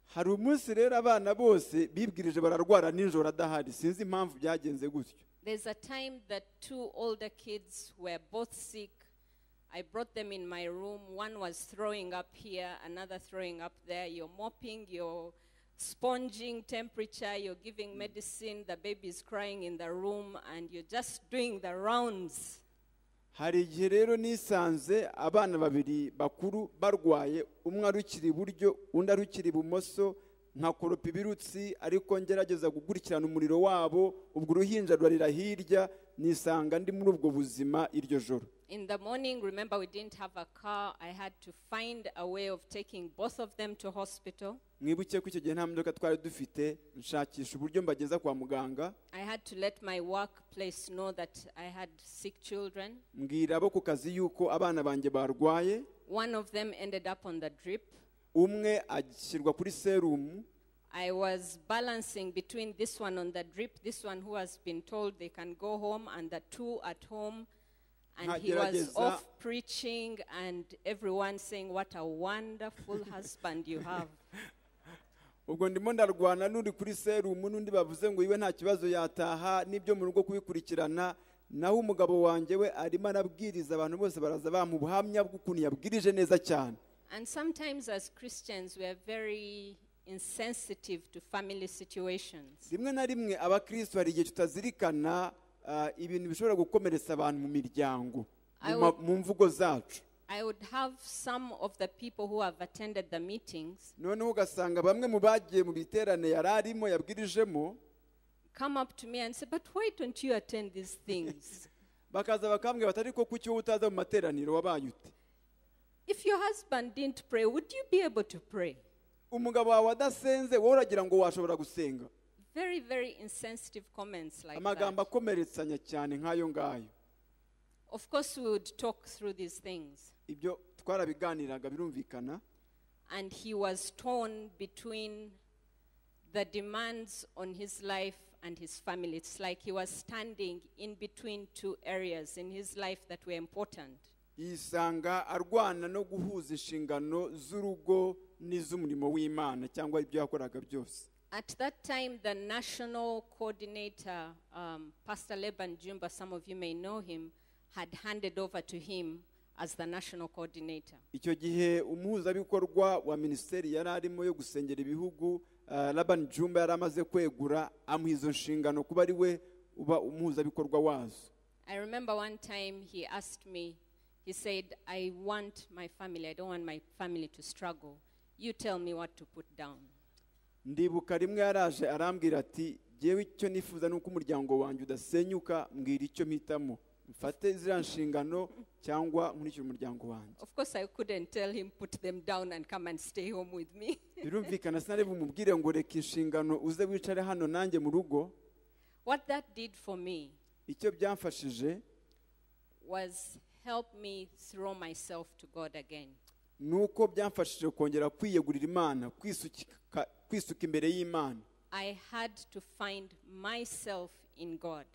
hari umunsi rero abana bose bibwirije bararwara nijoro adahari sinzi impamvu byagenze gutyo There's a time that two older kids were both sick. I brought them in my room. One was throwing up here, another throwing up there. You're mopping, you're sponging temperature, you're giving medicine. The baby is crying in the room, and you're just doing the rounds. hari igihe rero nisanze abana babiri bakuru barwaye umwe arukira iburyo undi arukira ibumoso nkakoropa ibirutsi ariko ngerageza gukurikirana umuriro wabo ubwo uruhinja rurarira hirya nisanga ndi muri ubwo buzima iryo joro In the morning, remember, we didn't have a car. I had to find a way of taking both of them to hospital. mwibuke ko icyo gihe nta modoka twari dufite nshakisha uburyo mbageza kwa muganga I had to let my workplace know that I had sick children. mbwira abo ku kazi yuko abana banjye barwaye One of them ended up on the drip. umwe ashyirwa kuri serumu I was balancing between this one on the drip, this one who has been told they can go home, and the two at home. And he was Nkagerageza- off preaching, and everyone saying, What a wonderful husband you have. ubwo ndimo ndarwana n'uri kuri serumu n'undi bavuze ngo iwe nta kibazo yataha n'ibyo mu rugo kubikurikirana naho umugabo wanjye we arimo arabwiriza abantu bose baraza bamuha ubuhamya bw'ukuntu yabwirije neza cyane And sometimes, as Christians, we are very insensitive to family situations. rimwe na rimwe abakristo hari igihe tutazirikana ah, ibintu bishobora gukomeretsa abantu mu miryango mu ma- I mu mvugo zacu I would have some of the people who have attended the meetings noneho ugasanga bamwe mu bagiye mu biterane yari arimo yabwirijemo come up to me and say, But why don't you attend these things? bakaza bakambwira bati ariko kuki wowe utaza mu materaniro wabaye ute if your husband didn't pray, would you be able to pray? umugabo wawe adasenze wowe uragira ngo washobora gusenga Very, very insensitive comments like amagambo that. akomeretsanya cyane nk'ayo ngayo Of course, we would talk through these things. ibyo twarabiganiraga birumvikana And he was torn between the demands on his life and his family. It's like he was standing in between two areas in his life that were important. yisanga arwana no guhuza inshingano z'urugo n'iz'umurimo w'imana cyangwa ibyo yakoraga byose At that time, the national coordinator, um, Pastor Leban Jumba, some of you may know him, had handed over to him as the national coordinator. icyo gihe umuhuzabikorwa wa minisiteri yari arimo yo gusengera ibihugu ah, Laban jumba yari amaze kwegura amuha izo nshingano kuba ari we uba umuhuzabikorwa wazo I remember one time he asked me, he said, I want my family, I don't want my family to struggle. You tell me what to put down. ndibuka rimwe yaraje arambwira ati yewe icyo nifuza ni uko umuryango wanjye udasenyuka mbwira icyo mpitamo mfate ziriya nshingano cyangwa nkurikire umuryango wanjye Of course, I couldn't tell him, put them down and come and stay home with me. birumvikana sinari bumubwire ngo reka inshingano uze wicare hano nanjye mu rugo what that did for me icyo byamfashije was help me throw myself to God again. ni uko byamfashije kongera kwiyegurira imana kwisuka kwisuka imbere y'imana I had to find myself in God.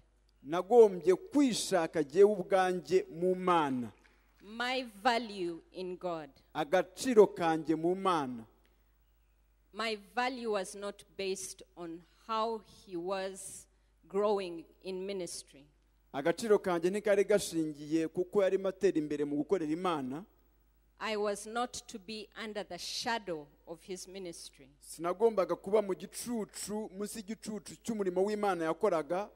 nagombye kwishaka jyewe ubwanjye mu mana my value in God. agaciro kanjye mu mana My value was not based on how he was growing in ministry. agaciro kanjye ntikari gashingiye kuko yarimo atera imbere mu gukorera imana I was not to be under the shadow of his ministry. sinagombaga kuba mu gicucu munsi y'igicucu cy'umurimo w'imana yakoraga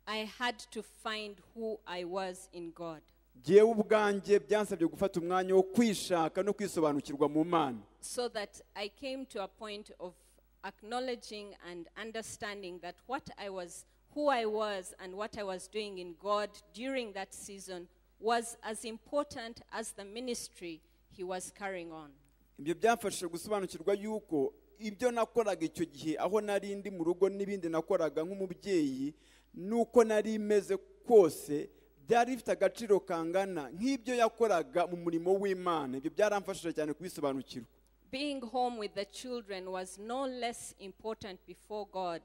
I had to find who I was in God. ngewe ubwanjye byansabye gufata umwanya wo kwishaka no kwisobanukirwa mu mana So that I came to a point of acknowledging and understanding that what I was, who I was, and what I was doing in God during that season was as important as the ministry he was carrying on. ibyo byamfashije gusobanukirwa yuko ibyo nakoraga icyo gihe aho nari ndi mu rugo n'ibindi nakoraga nk'umubyeyi nuko nari meze kose byari bifite agaciro kangana nk'ibyo yakoraga mu murimo w'imana ibyo byaramfashije cyane kubisobanukirwa Being home with the children was no less important before God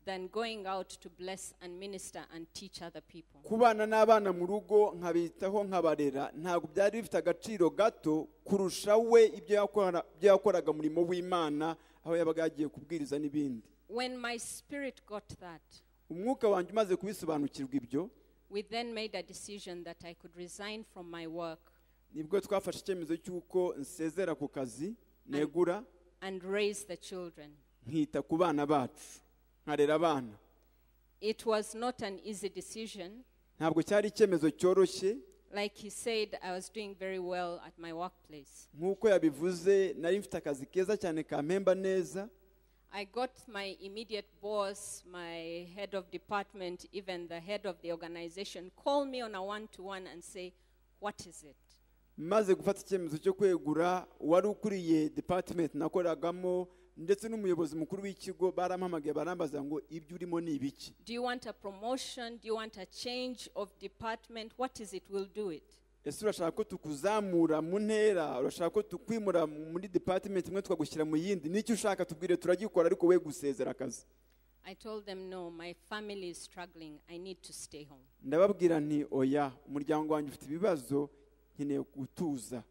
than going out to bless and minister and teach other people. kubana n'abana mu rugo nkabitaho nkabarera ntabwo byari bifite agaciro gato kurusha we ibyo yakora- ibyo yakoraga umurimo w'imana aho yabaga yagiye kubwiriza n'ibindi When my spirit got that, umwuka wanjye umaze kubisobanukirwa ibyo we then made a decision that I could resign from my work nibwo twafashe icyemezo cy'uko nsezera ku kazi negura and raise the children. nkita ku bana bacu nkarera abana It was not an easy decision. ntabwo cyari icyemezo cyoroshye Like he said, I was doing very well at my workplace. nk'uko yabivuze nari mfite akazi keza cyane kampemba neza I got my immediate boss, my head of department, even the head of the organization, call me on a one to one and say, What is it? maze gufata icyemezo cyo kwegura wari ukuriye department nakoragamo ndetse n'umuyobozi mukuru w'ikigo barampamagaye barambaza ngo ibyo urimo ni ibiki Do you want a promotion? Do you want a change of department? What is it? We'll do it. ese urashaka ko tukuzamura mu ntera urashaka ko tukwimura muri department imwe tukagushyira mu yindi n'icyo ushaka tubwire turagikora ariko we gusezera akazi I told them, No, my family is struggling. I need to stay home. ndababwira nti oya umuryango wanjye ufite ibibazo nkeneye gutuza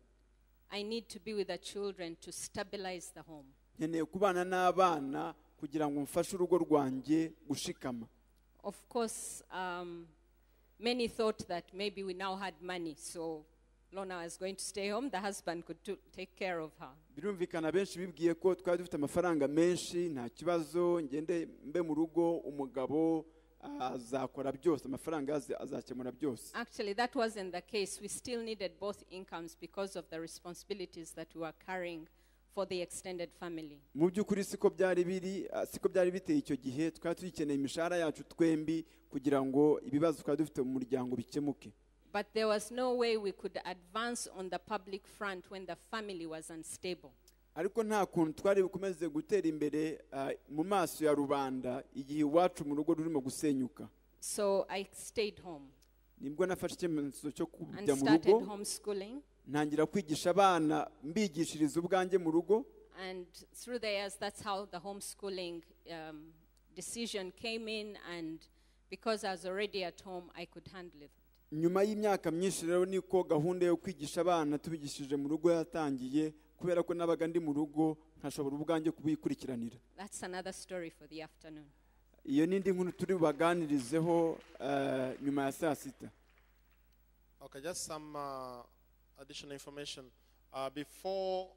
I need to be with the children to stabilize the home. nkeneye kubana n'abana kugira ngo mfashe urugo rwanjye gushikama Of course, um, many thought that maybe we now had money, so Lona was going to stay home. The husband could to- take care of her. birumvikana benshi bibwiye ko twari dufite amafaranga menshi nta kibazo ngende mbe mu rugo umugabo azakora byose amafaranga yaze azakemura byose Actually, that wasn't the case. We still needed both incomes because of the responsibilities that we were carrying for the extended family. mu by'ukuri siko byari biri ah, siko byari biteye icyo gihe twari tuyikeneye imishahara yacu twembi kugira ngo ibibazo twari dufite mu muryango bikemuke But there was no way we could advance on the public front when the family was unstable. ariko nta kuntu twari bukomeze gutera imbere ah, mu maso ya rubanda igihe iwacu mu rugo rurimo gusenyuka So I stayed home nibwo nafashe icyemezo cyo and kujya mu started rugo homeschooling. ntangira kwigisha abana mbigishiriza ubwanjye mu rugo And through the years, that's how the homeschooling um, decision came in. And because I was already at home, I could handle it. nyuma y'imyaka myinshi rero niko gahunda yo kwigisha abana tubigishije mu rugo yatangiye kubera ko nabaga ndi mu rugo nkashobora ubwanjye kubikurikiranira That's another story for the afternoon. iyo ni indi nkuru turi bubaganirizeho eh, nyuma ya saa sita Okay, just some uh, additional information. Uh, before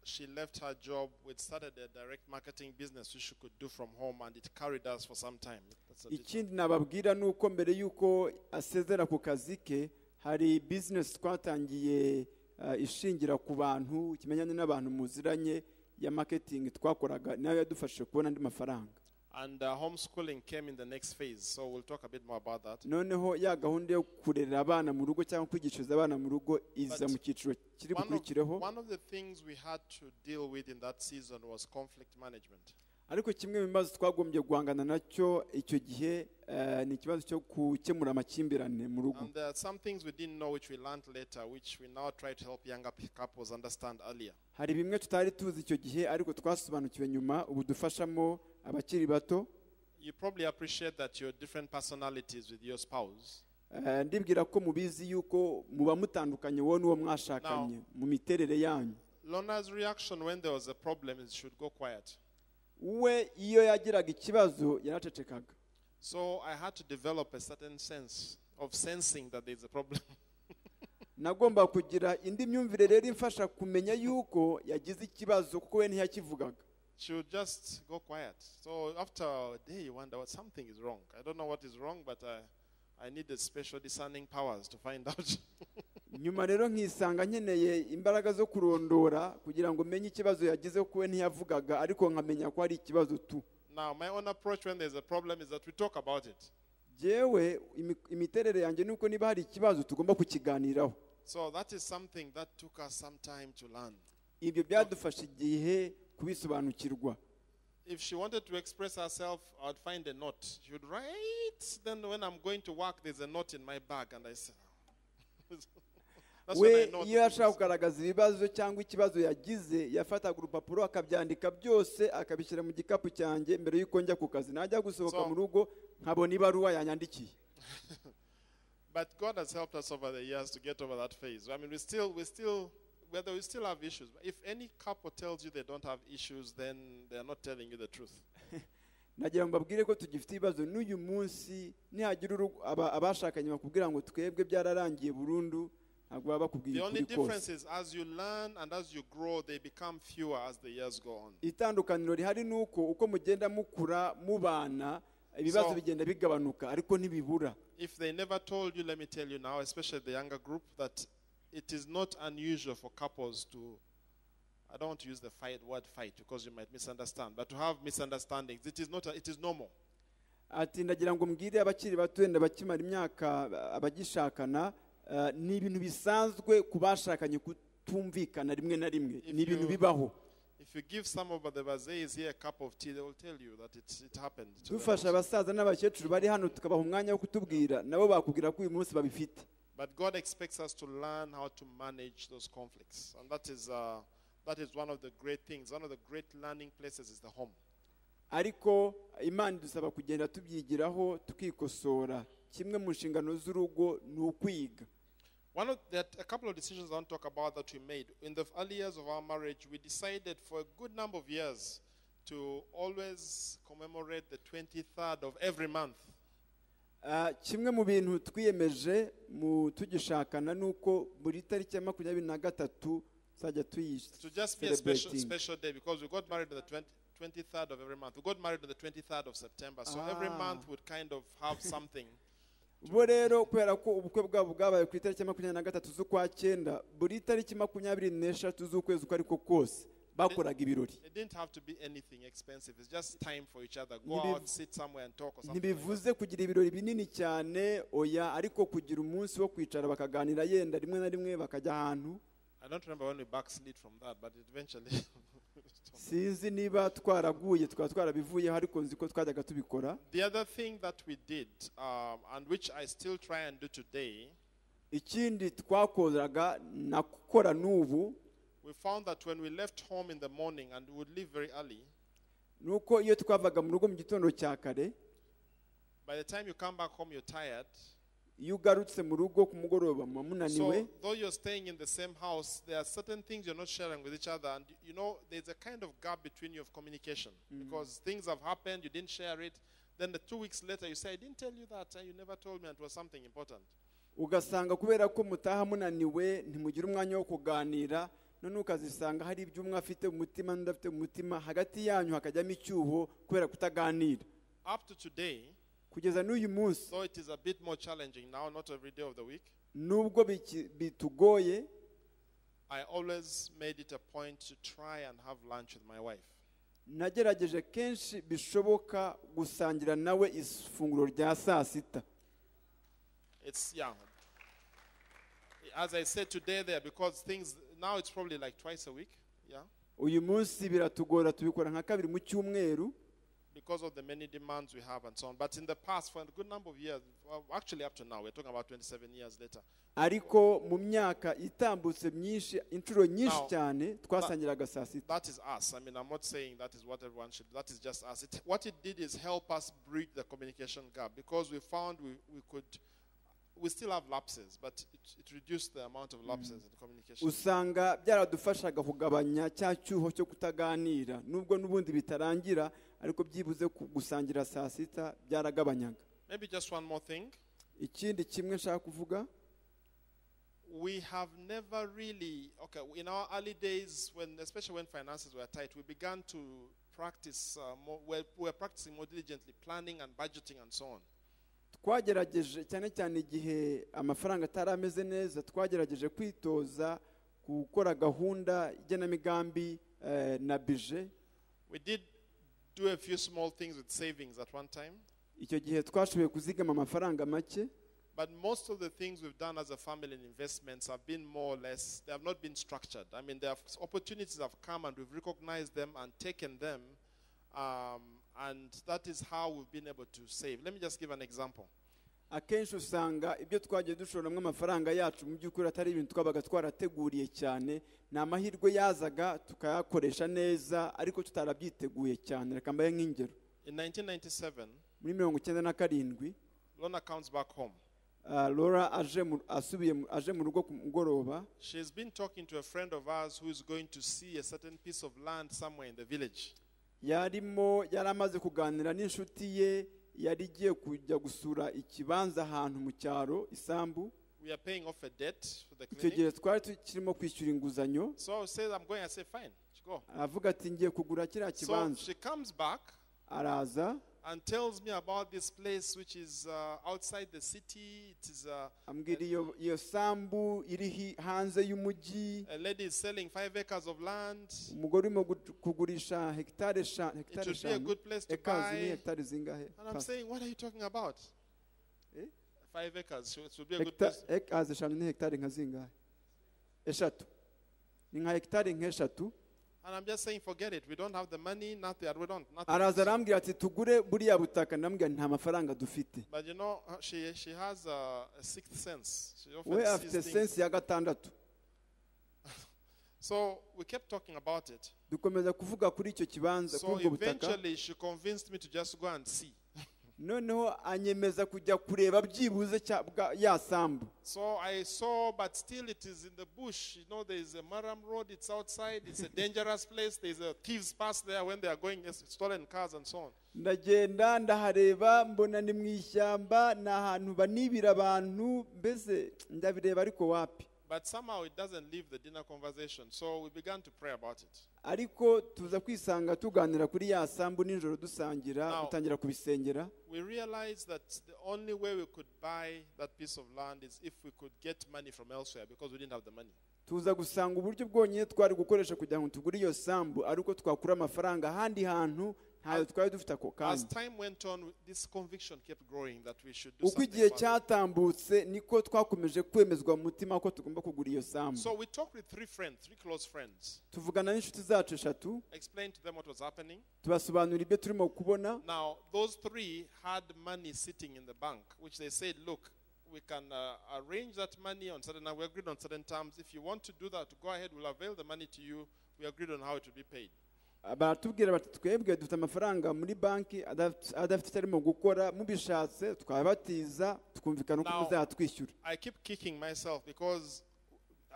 she left her job, we started a direct marketing business which she could do from home, and it carried us for some time. That's additional. ikindi nababwira ni uko mbere y'uko asezera ku kazi ke hari bizinesi twatangiye eh, ishingira ku bantu ikimenyane n'abantu muziranye ya maketingi twakoraga nayo yadufashije kubona andi mafaranga And uh, homeschooling came in the next phase, so we'll talk a bit more about that. noneho ya gahunda yo kurera abana mu rugo cyangwa kwigishiriza abana mu rugo iza But mu cyiciro kiri One of, bukurikireho one of the things we had to deal with in that season was conflict management. ariko kimwe mu bibazo twagombye guhangana nacyo icyo gihe eh, ni ikibazo cyo gukemura amakimbirane mu rugo And there are some things we didn't know which we learned later, which we now try to help younger p- couples understand earlier. hari bimwe tutari tuzi icyo gihe ariko twasobanukiwe nyuma ubu dufashamo abakiri bato You probably appreciate that your different personalities with your spouse. Eh, ndibwira ko mubizi yuko muba mutandukanye wowe n'uwo mwashakanye mu miterere yanyu Lona's reaction when there was a problem is should go quiet. we iyo yagiraga ikibazo yaracecekaga So I had to develop a certain sense of sensing that there's a problem. nagomba kugira indi myumvire rero imfasha kumenya yuko yagize ikibazo kuko we ntiyakivugaga she would just go quiet. So after a day, you wonder what something is wrong. I don't know what is wrong, but I, I needed special discerning powers to find out. nyuma rero nkisanga nkeneye imbaraga zo kurondora kugira ngo menye ikibazo yagize kuko we ntiyavugaga ariko nkamenya ko hari ikibazo tu now, my own approach when there's a problem is that we talk about it. yewe imiterere yanjye ni uko niba hari ikibazo tugomba kukiganiraho So that is something that took us some time to learn. ibyo byadufasha igihe kubisobanukirwa If she wanted to express herself, I would find a note. She would write. Then when I'm going to work, there's a note in my bag, and I say, That's we when I know iyo that yashaka it is- kugaragaza ibibazo cyangwa ikibazo yagize yafataga urupapuro akabyandika byose akabishyira mu gikapu cyanjye mbere y'uko njya ku kazi najya gusohoka So- mu rugo nkabona ibaruwa yanyandikiye But God has helped us over the years to get over that phase. I mean, we still, we still, whether we still have issues. But if any couple tells you they don't have issues, then they are not telling you the truth. nagira ngo mbabwire ko tugifite ibibazo n'uyu munsi nihagira urugo- aba- abashakanye bakubwira ngo twebwe byararangiye burundu ntabwo baba bakubwiye The only ukuri kose difference is as you learn and as you grow, they become fewer as the years go on. itandukaniro rihari ni uko uko mugenda mukura mubana ibibazo So- bigenda bigabanuka ariko ntibibura If they never told you, let me tell you now, especially the younger group, that it is not unusual for couples to. I don't want to use the fight word fight because you might misunderstand, but to have misunderstandings, it is not. A, it is normal. ati ndagira ngo mbwire abakiri bato wenda bakimara imyaka abagishakana eh, ni ibintu bisanzwe ku bashakanye kutumvikana rimwe na rimwe If ni ibintu you- bibaho If you give some of the vases here a cup of tea, they will tell you that it, it happened. to them dufasha also. abasaza n'abakecuru bari hano tukabaha umwanya wo kutubwira nabo bakubwira ko uyu munsi babifite But God expects us to learn how to manage those conflicts, and that is uh, that is one of the great things. One of the great learning places is the home. ariko imana idusaba kugenda tubyigiraho tukikosora kimwe mu nshingano z'urugo ni ukwiga One of there are a couple of decisions I want to talk about that we made in the early years of our marriage. We decided for a good number of years to always commemorate the 23rd of every month. Ah, kimwe mu bintu twiyemeje mu tugishakana ni uko buri tariki ya makumyabiri na gatatu tuzajya To just be a special, tuyiseleburetinga special day because we got married on the 20, 23rd of every month. We got married on the 23rd of September, so every Ah. month would kind of have something. bo rero kubera ko ubukwe bwabo bwabaye ku itariki ya makumyabiri na gatatu z'ukwa cyenda buri tariki makumyabiri n'eshatu z'ukwezi uko ariko kose bakoraga ibirori It didn't have to be anything expensive. It's just time for each other. Go Nibiv- out, sit somewhere and talk or something. like that. ntibivuze kugira ibirori binini cyane oya ariko kugira umunsi wo kwicara bakaganira yenda rimwe na rimwe bakajya ahantu I don't remember when we backslid from that, but eventually. sinzi niba twaraguye tukaba twarabivuyeho ariko nzi ko twajyaga tubikora the other thing that we did, um, and which I still try and do today, ikindi twakoraga na gukora n'ubu we found that when we left home in the morning and we would leave very early, ni uko iyo twavaga mu rugo mu gitondo cya kare by the time you come back home, you're tired. iyo ugarutse mu rugo ku mugoroba muba munaniwe So, though you're staying in the same house, there are certain things you're not sharing with each other, and you know there's a kind of gap between you of communication because things have happened, you didn't share it. Then the two weeks later, you say, "I didn't tell you that, and you never told me, and it was something important." ugasanga kubera ko mutaha munaniwe ntimugire umwanya wo kuganira none ukazisanga hari ibyo umwe afite mu mutima n'undi afite mu mutima hagati yanyu hakajyamo icyuho kubera kutaganira Up to today, kugeza n'uyu munsi though it is a bit more challenging now, not every day of the week, nubwo biki- bitugoye I always made it a point to try and have lunch with my wife. nagerageje kenshi bishoboka gusangira nawe ifunguro rya saa sita It's yeah. As I said today, there because things now it's probably like twice a week, yeah, uyu munsi biratugora tubikora nka kabiri mu cyumweru because of the many demands we have and so on. But in the past, for a good number of years, well, actually up to now, we're talking about 27 years later. ariko mu myaka itambutse myinshi inshuro nyinshi Now, cyane twasangiraga saa sita That is us. I mean, I'm not saying that is what everyone should. That is just us. It, what it did is help us bridge the communication gap because we found we, we could. We still have lapses, but it, it reduced the amount of lapses in communication. usanga byaradufashaga kugabanya cya cyuho cyo kutaganira nubwo n'ubundi bitarangira ariko byibuze ku- gusangira saa sita byaragabanyaga Maybe just one more thing. ikindi kimwe nshaka kuvuga we have never really okay in our early days when especially when finances were tight we began to practice uh, more we're, we're practicing more diligently planning and budgeting and so on twagerageje cyane cyane igihe amafaranga atari ameze neza twagerageje kwitoza gukora gahunda igenamigambi eh, na bije we did do a few small things with savings at one time icyo gihe twashoboye kuzigama amafaranga make but most of the things we've done as a family in investments have been more or less they have not been structured i mean there have, opportunities have come and we've recognized them and taken them um, and that is how we've been able to save let me just give an example akenshi usanga ibyo twagiye dushoramo amafaranga yacu mu by'ukuri atari ibintu twabaga twarateguriye cyane ni amahirwe yazaga tukayakoresha neza ariko tutarabyiteguye cyane reka mbaye nk'ingero In 1997, muri mirongo icyenda na karindwi Lona comes back home. ah, laura aje mu- asubiye mu- aje mu rugo ku mugoroba She's been talking to a friend of ours who is going to see a certain piece of land somewhere in the village. yarimo yari amaze kuganira n'inshuti ye yari igiye kujya gusura ikibanza ahantu mu cyaro isambu We are paying off a debt for the icyo gihe clinic. twari tukirimo kwishyura inguzanyo So I said, I'm going. I say, fine, go. aravuga ati ngiye kugura kiriya So kibanza she comes back araza and tells me about this place which is uh, outside the city. It is uh, ambwira iyo iyo sambu iri hi- hanze y'umujyi a lady is selling five acres of land. umugore urimo gu- kugurisha hegitari eshanu It hegitari would be a eshanu good place to ekazi ni buy. hegitari zingahe And I'm saying, what are you talking about? Eh? Five acres. so It would be a good Hegita- place. ekazi eshanu ni hegitari nka zingahe eshatu ni nka hegitari nk'eshatu And I'm just saying, forget it. We don't have the money. Nothing. We don't. araza Nothing. arambwira ati tugure buriya butaka ndambwira nti nta mafaranga dufite But you know, uh, she she has a, a sixth sense. She often we sees afite things. sensi ya gatandatu So we kept talking about it. dukomeza kuvuga kuri icyo kibanza kuri So ubwo butaka eventually, she convinced me to just go and see. noneho anyemeza kujya kureba byibuze cya- bwa- ya sambu So I saw, but still it is in the bush. You know, there is a Maram Road, it's outside, it's a dangerous place. There's a thieves pass there when they are going yes, stolen cars and so on. ndagenda ndahareba mbona ni mu ishyamba ni ahantu banibira abantu mbese ndabireba ariko wapi But somehow it doesn't leave the dinner conversation. So we began to pray about it. ariko tuza kwisanga tuganira kuri ya sambu nijoro dusangira Now- dutangira kubisengera We realized that the only way we could buy that piece of land is if we could get money from elsewhere because we didn't have the money. tuza gusanga uburyo bwonyine twari gukoresha kugira ngo tugure iyo sambu ari uko twakura amafaranga ahandi hantu ntayo twari dufite ako As kanya time went on, this conviction kept growing that we should do uko something. igihe about it. cyatambutse niko twakomeje kwemezwa mu mutima ko tugomba kugura iyo sambu So we talked with three friends, three close friends, tuvugana n'inshuti zacu eshatu explained to them what was happening. tubasobanurira ibyo turimo kubona Now, those three had money sitting in the bank, which they said, look, we can uh, arrange that money on certain, we agreed on certain terms. If you want to do that, go ahead, we'll avail the money to you. We agreed on how it will be paid. baratubwira bati twebwe dufite amafaranga muri banki adaf- adafite icyo arimo gukora mubishatse twabatiza tukumvikana uko Now- muzatwishyura I keep kicking myself because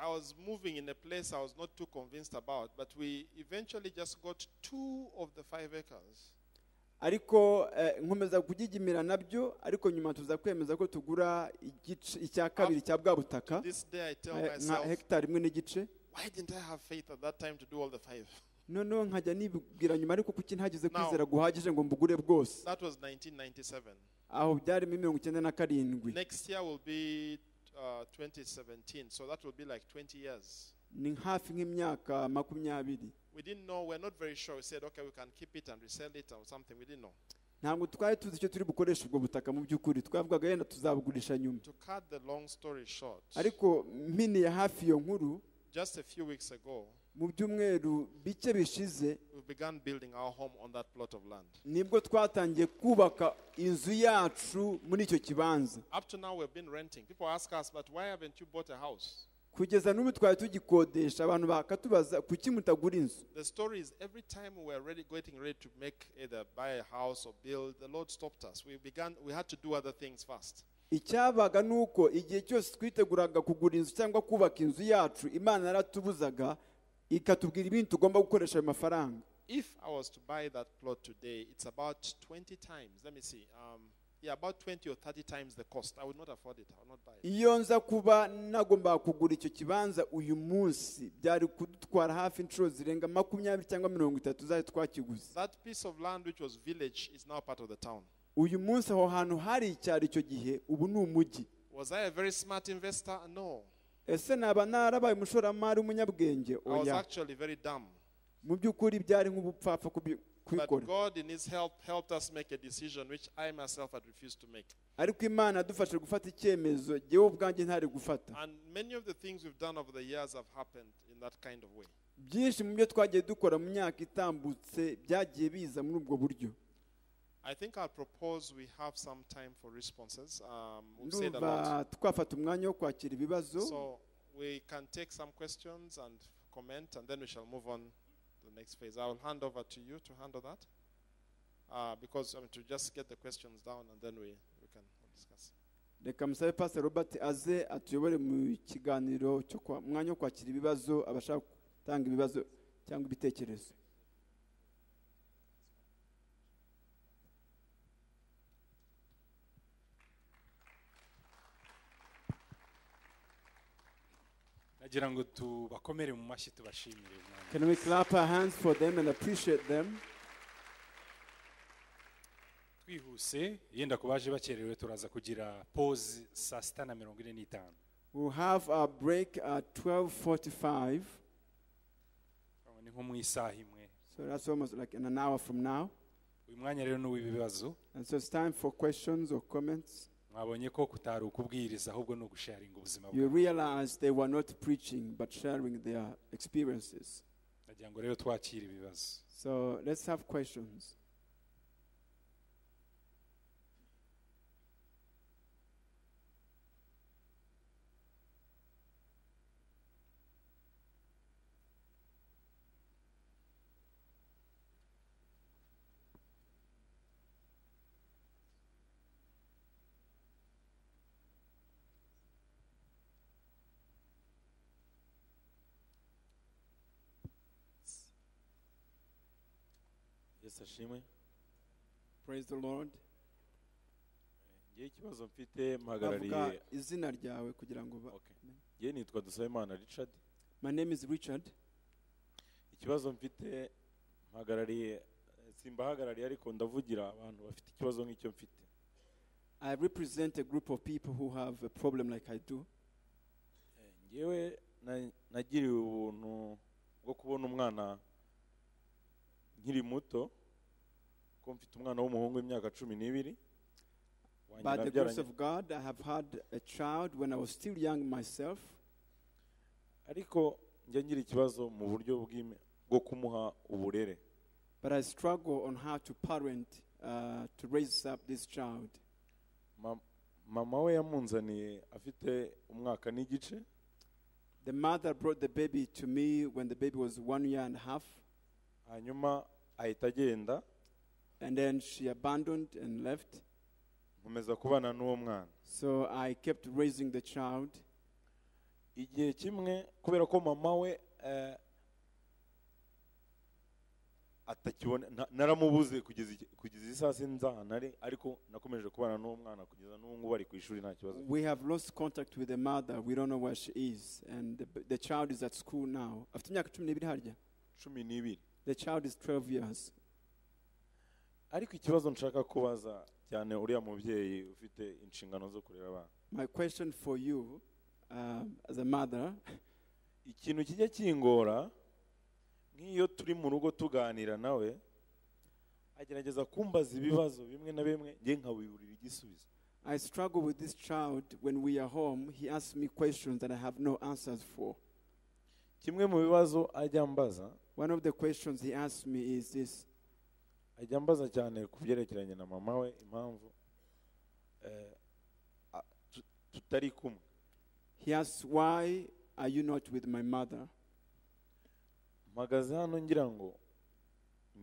I was moving in a place I was not too convinced about, but we eventually just got two of the five acres. ariko eh, nkomeza kugigimira nabyo ariko nyuma tuza kwemeza ko tugura igice icya kabiri cya bwa butaka This day I tell eh, nka myself, hegitari imwe n'igice why didn't I have faith at that time to do all the five? noneho nkajya nibwira nyuma ariko kuki ntagize Now- kwizera guhagije ngo mbugure bwose That was 1997. aho byari muri mirongo icyenda na karindwi Next year will be uh, 2017, so that will be like 20 years. ni hafi nk'imyaka makumyabiri We didn't know, we're not very sure. We said, okay, we can keep it and resell it or something. We didn't know. ntabwo twari tuzi icyo turi bukoreshe ubwo butaka mu by'ukuri twavugaga yenda tuzabugurisha nyuma To cut the long story short, ariko mpiniye hafi iyo nkuru just a few weeks ago, mu byumweru bike bishize we began building our home on that plot of land. nibwo twatangiye kubaka inzu yacu muri icyo kibanza Up to now, we've been renting. People ask us, but why haven't you bought a house? kugeza n'ubu twari tugikodesha abantu bakatubaza kuki mutagura inzu The story is every time we were ready, getting ready to make either buy a house or build, the Lord stopped us. We began, we had to do other things first. icyabaga ni uko igihe cyose twiteguraga kugura inzu cyangwa kubaka inzu yacu imana yaratubuzaga ikatubwira ibintu tugomba gukoresha ayo mafaranga If I was to buy that plot today, it's about 20 times. Let me see. Um, yeah, about 20 or 30 times the cost. I would not afford it. I would not buy it. iyo nza kuba nagombaga kugura icyo kibanza uyu munsi byari kudutwara hafi inshuro zirenga makumyabiri cyangwa mirongo itatu zari twakiguze That piece of land, which was village, is now part of the town. uyu munsi aho hantu hari icyaro icyo gihe ubu ni umujyi Was I a very smart investor? No. ese naba narabaye umushoramari w'umunyabwenge I was oya actually very dumb. mu by'ukuri byari nk'ubupfapfa kubi- But kubikora God, in His help, helped us make a decision which I myself had refused to make. ariko imana yadufashe gufata icyemezo yewe ubwanjye ntari gufata And many of the things we've done over the years have happened in that kind of way. byinshi mu byo twagiye dukora mu myaka itambutse byagiye biza muri ubwo buryo I think I'll propose we have some time for responses. Um, we've said a lot. ndumva twafata umwanya wo kwakira ibibazo So we can take some questions and comment, and then we shall move on to the next phase. I will hand over to you to handle that. Uh, because I mean, to just get the questions down and then we, we can discuss. reka musabe pastor robert aze atuyobore mu kiganiro cyo kwa mwanya wo kwakira ibibazo abashaka gutanga ibibazo cyangwa ibitekerezo nagira ngo tubakomere mu mashyi tubashimire Imana. can we clap our hands for them and appreciate them twihuse yenda ku baje bakerewe turaza kugira pause saa sita na mirongo ine n'itanu we'll have our break at 12.45 Urabona, ni nko mu isaha imwe so that's almost like in an hour from now uyu mwanya rero ni uw'ibibazo and so it's time for questions or comments mwabonye ko kutari ukubwiriza ahubwo ni ugusharinga ubuzima you bwawe realize they were not preaching but sharing their experiences nagira ngo rero twakire ibibazo so let's have questions yesu ashimwe praise the lord ngewe ikibazo mfite bavuga mpagarariye izina ryawe kugira ngo ba- Okay. ngewe nitwa dusabimana richard my name is richard ikibazo mfite mpagarariye simbahagarariye ariko ndavugira abantu bafite ikibazo nk'icyo mfite I represent a group of people who have a problem like I do. Eh, ngewe na- nagiriwe ubuntu bwo kubona umwana nkiri muto ko mfite umwana w'umuhungu w'imyaka cumi n'ibiri wanjye By the grace nabyaranye of God, I have had a child when I was still young myself, ariko njya ngira ikibazo mu buryo bw'ime- bwo kumuha uburere but I struggle on how to parent, uh, to raise up this child. Ma- mama we yamunzaniye afite umwaka n'igice The mother brought the baby to me when the baby was one year and a half, hanyuma ahita agenda and then she abandoned and left. nkomeza kubana n'uwo mwana So I kept raising the child. igihe kimwe kubera ko mama we eh, atakibona na- naramubuze kugeza iki- kugeza iyi saa sita nzahana ari ariko nakomeje kubana n'uwo mwana kugeza n'ubu ngubu ari ku ishuri nta kibazo We have lost contact with the mother. We don't know where she is, and the, the child is at school now. Afite imyaka cumi n'ibiri harya. cumi n'ibiri The child is 12 years. ariko ikibazo nshaka kubaza cyane uriya mubyeyi ufite inshingano zo kurera abana My question for you, um, as a mother, ikintu kijya kingora nk'iyo turi mu rugo tuganira nawe agerageza kumbaza ibibazo bimwe na bimwe nge nkabiburira igisubizo I struggle with this child when we are home. He asks me questions that I have no answers for. kimwe mu bibazo ajya mbaza One of the questions he asks me is this ajya mbaza cyane ku byerekeranye na mama we impamvu eh, a- tu- tutari kumwe He asks, Why are you not with my mother? mpagaze hano ngira ngo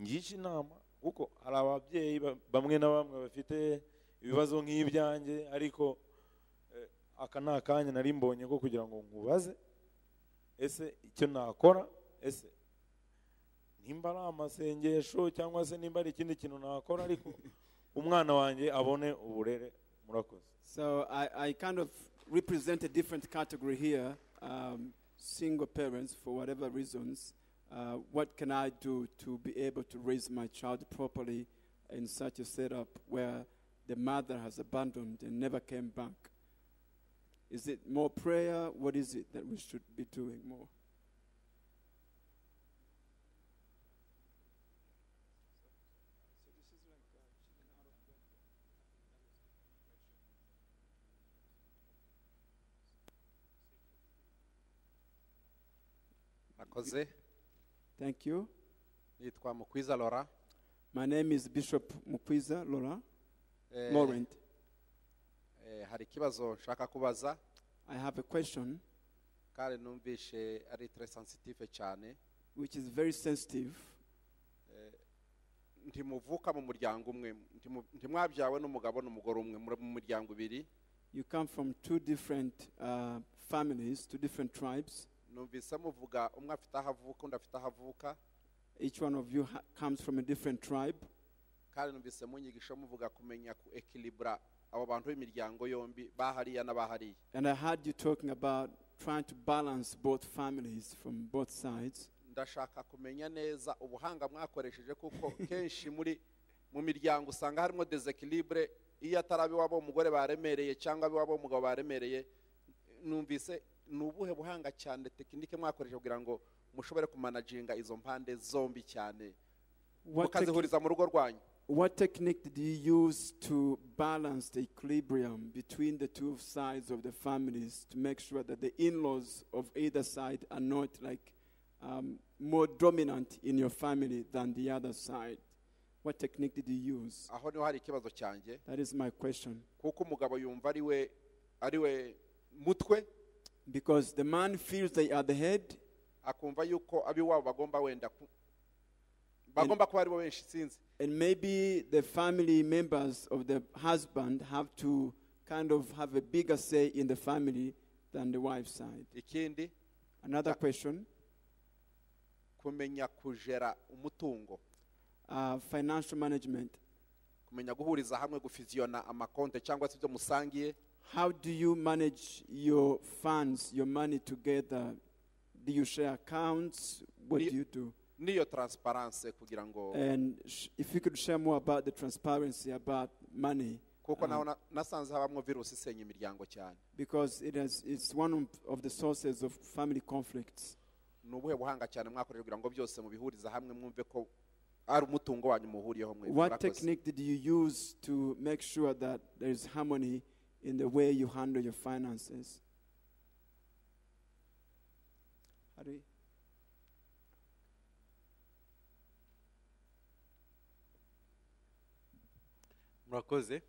ngishe inama kuko hari ababyeyi ba- bamwe na bamwe bafite ibibazo nk'ibyanjye ariko eh, aka ni akanya nari mbonye ko kugira ngo nkubaze ese icyo nakora ese nimba ari amasengesho cyangwa se nimba ari ikindi kintu nakora ariko umwana wanjye abone uburere murakoze So I, I kind of represent a different category here um, single parents, for whatever reasons. Uh, what can I do to be able to raise my child properly in such a setup where the mother has abandoned and never came back? Is it more prayer? What is it that we should be doing more? akoze Thank you. nitwa mukwiza lora my name is bishop mukwiza laura Eh, laurent eh, hari ikibazo nshaka kubaza i have a question kandi numvishe ari tre sensitive cyane which is very sensitive ntimuvuka mu muryango umwe ntimu- ntimwabyawe n'umugabo n'umugore umwe muri mu miryango ibiri you come from two different uh, families two different tribes numvise muvuga umwe afite aho avuka undi afite aho avuka each one of you ha- comes from a different tribe kandi numvise munyigisho muvuga kumenya ku ekilibura abo bantu b'imiryango yombi bahariya n'abahariya and i heard you talking about trying to balance both families from both sides ndashaka kumenya neza ubuhanga mwakoresheje kuko kenshi muri mu miryango usanga harimo desekilibure iyo atari ab'iwabo w'umugore baremereye cyangwa ab'iwabo w'umugabo baremereye numvise ni ubuhe buhanga cyane tekinike mwakoresheje kugira ngo mushobore kumanaginga izo mpande zombi cyane what, tec- mukazihuriza mu rugo rwanyu what technique did you use to balance the equilibrium between the two sides of the families to make sure that the in-laws of either side are not like um, more dominant in your family than the other side what technique did you use aho niho hari ikibazo cyanjye that is my question kuko umugabo yumva ari we ari we mutwe because the man feels they are the head akumva yuko ab'iwabo bagomba wenda ku- bagomba kuba aribo benshi sinzi And maybe the family members of the husband have to kind of have a bigger say in the family than the wife's side. ikindi Another question kumenya kujera umutungo uh, financial management. kumenya guhuriza hamwe gufiziyona amakonte cyangwa se ibyo musangiye How do you manage your funds, your money together? Do you share accounts? What do Ni- you do? n'iyo taransiparanse kugira ngo And sh- if you could share more about the transparency about money, kuko naho um, na- nasanze habamo virusi isenya imiryango cyane because it has, it's one of- of the sources of family conflicts. ni ubuhe buhanga cyane mwakoresha kugira ngo byose mubihurize hamwe mwumve ko ari umutungo wanyu muhuriyeho mwe What technique did you use to make sure that there is harmony in the way you handle your finances? How do you- murakoze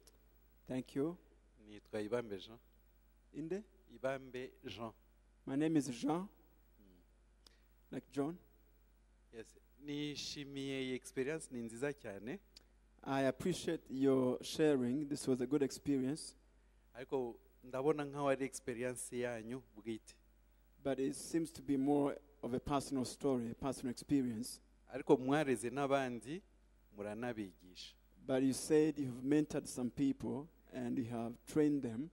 Thank you. nitwa ibambe jean Inde? ibambe jean My name is Jean. Like John. yes nishimiye iyi experience ni nziza cyane I appreciate your sharing. This was a good experience. ariko ndabona nk'aho ari experience yanyu bwite But it seems to be more of a personal story, a personal experience. ariko mwareze n'abandi muranabigisha But you said you've mentored some people and you have trained them,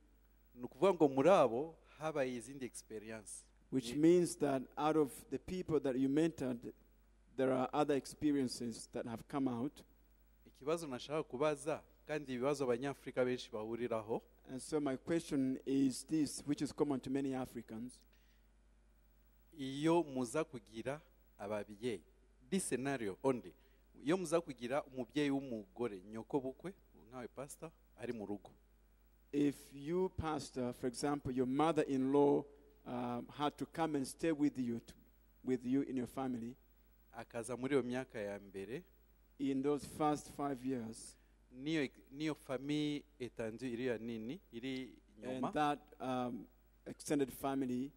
ni ukuvuga ngo muri abo habaye izindi experience which Ye- means that out of the people that you mentored, there are other experiences that have come out. ikibazo nashaka kubaza kandi ibibazo abanyafurika benshi bahuriraho And so, my question is this, which is common to many Africans. iyo muza kugira ababyeyi this scenario only iyo muza kugira umubyeyi w'umugore nyoko bukwe nkawe pasita ari mu rugo If you, pastor, for example, your mother in law um, had to come and stay with you, to, with you in your family akaza muri iyo myaka ya mbere in those first five years, niyo niyo famiye etanzu iriya nini iri inyuma and that um, extended family,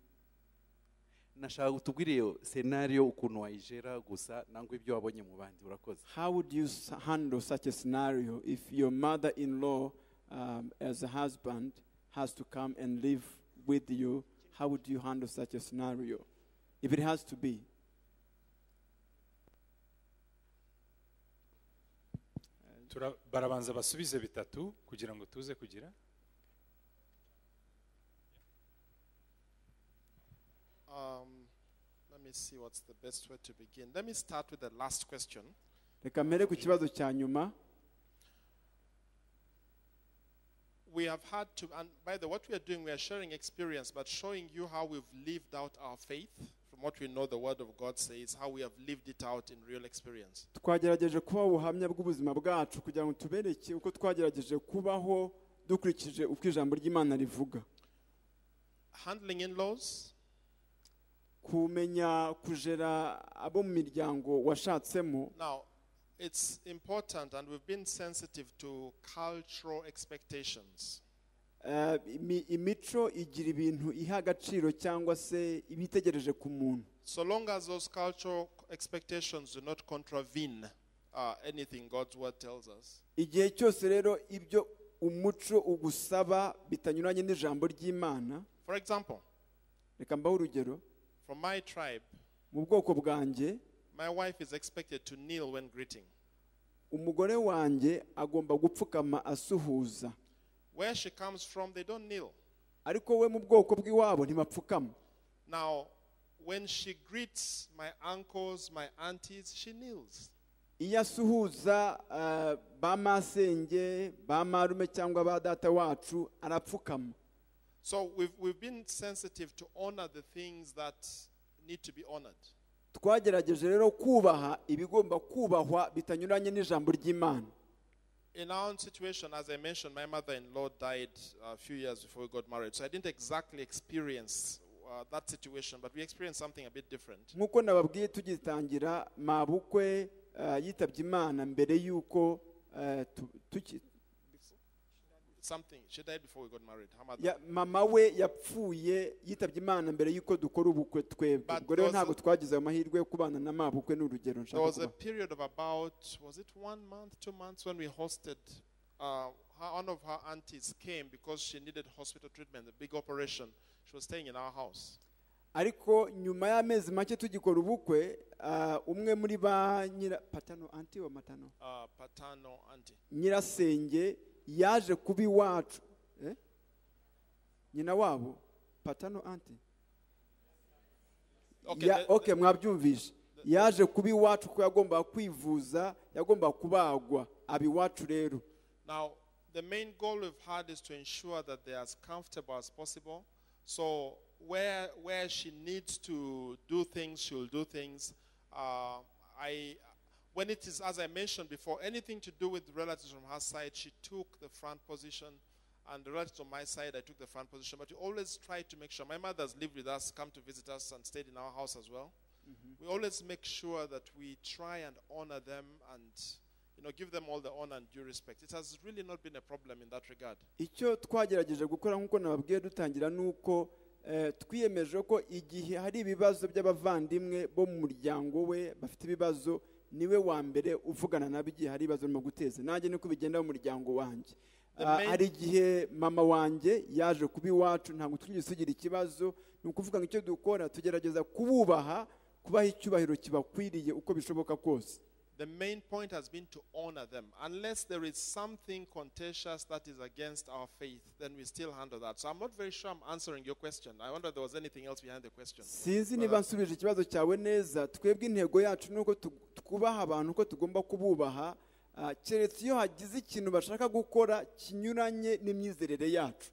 nashaka kutubwira iyo senariyo ukuntu wayijera gusa nangwa ibyo wabonye mu bandi urakoze how would you s- handle such a scenario if your mother in law, um, as a husband, has to come and live with you? How would you handle such a scenario? If it has to be. Tura- barabanza basubize bitatu kugira ngo tuze kugira Um, let me see what's the best way to begin. Let me start with the last question. reka mpere ku kibazo cya nyuma We have had to, and by the what we are doing, we are sharing experience, but showing you how we've lived out our faith from what we know the Word of God says, how we have lived it out in real experience. twagerageje kubaha ubuhamya bw'ubuzima bwacu kugira ngo tubereke uko twagerageje kubaho dukurikije uko ijambo ry'imana rivuga Handling in laws, kumenya kujera abo mu miryango washatsemo Now, it's important, and we've been sensitive to cultural expectations. Eh, imi- imico igira ibintu iha agaciro cyangwa se iba itegereje ku muntu So long as those cultural expectations do not contravene uh, anything God's word tells us, igihe cyose rero ibyo umuco ugusaba bitanyuranye n'ijambo ry'imana for example, reka mbaho urugero from my tribe, mu bwoko bwanjye my wife is expected to kneel when greeting. umugore wanjye agomba gupfukama asuhuza Where she comes from, they don't kneel. ariko we mu bwoko bw'iwabo ntibapfukama Now, when she greets my uncles, my aunties, she kneels. iyo asuhuza eh, ba masenge ba marume cyangwa ba data wacu arapfukama So we've, we've been sensitive to honor the things that need to be honored. twagerageje rero kubaha ibigomba kubahwa bitanyuranye n'ijambo ry'imana In our own situation, as I mentioned, my mother in law died uh, a few years before we got married. So I didn't exactly experience uh, that situation, but we experienced something a bit different. nk'uko nababwiye tugitangira mabukwe eh, yitabye imana mbere y'uko eh, tu- tuki- Something. She died before we got married, her mother. ya- mama we yapfuye yitabye imana mbere y'uko dukora ubukwe twebwe But ubwo rero there was ntago a- twagize ayo mahirwe yo kubana na mabukwe ni urugero There nshaka was a kubaha. period of about, was it one month, two months, when we hosted. Uh, her, one of her aunties came because she needed hospital treatment, a big operation. She was staying in our house. ariko nyuma y'amezi make tugikora ubukwe ah, umwe muri ba nyira patano anti wa matano Uh, paternal auntie. nyirasenge yaje kuba iwacu Eh? nyina wabo patano anti Okay, Ya- the- okay mwabyumvise yaje kuba iwacu kuko yagombaga kwivuza yagombaga kubagwa aba iwacu rero Now, the main goal we've had is to ensure that they're as comfortable as possible. So, where where she needs to do things, she'll do things. Uh, I, when it is, as I mentioned before, anything to do with relatives from her side, she took the front position, and the relatives on my side, I took the front position. But we always try to make sure. My mother's lived with us, come to visit us, and stayed in our house as well we always make sure that we try and honor them and you know give them all the honor and due respect. It has really not been a problem in that regard. icyo twagerageje gukora nk'uko nababwiye dutangira ni uko eh, twiyemeje ko igihe hari ibibazo by'abavandimwe bo mu muryango we bafite ibibazo niwe wa mbere uvugana nabo igihe hari ibibazo urimo guteza nanjye niko bigenda mu muryango wanjye The Ah, main- hari igihe mama wanjye yaje kuba iwacu ntabwo twigeze tugira ikibazo ni ukuvuga ngo icyo dukora tugerageza kububaha kubaha icyubahiro kibakwiriye uko bishoboka kose The main point has been to honor them. Unless there is something contentious that is against our faith, then we still handle that. So I'm not very sure I'm answering your question. I wonder if there was anything else behind the question. sinzi niba nsubije ikibazo cyawe neza twebwe intego yacu ni uko tu- twubaha abantu uko tugomba kububaha ah, keretse iyo hagize ikintu bashaka gukora kinyuranye n'imyizerere yacu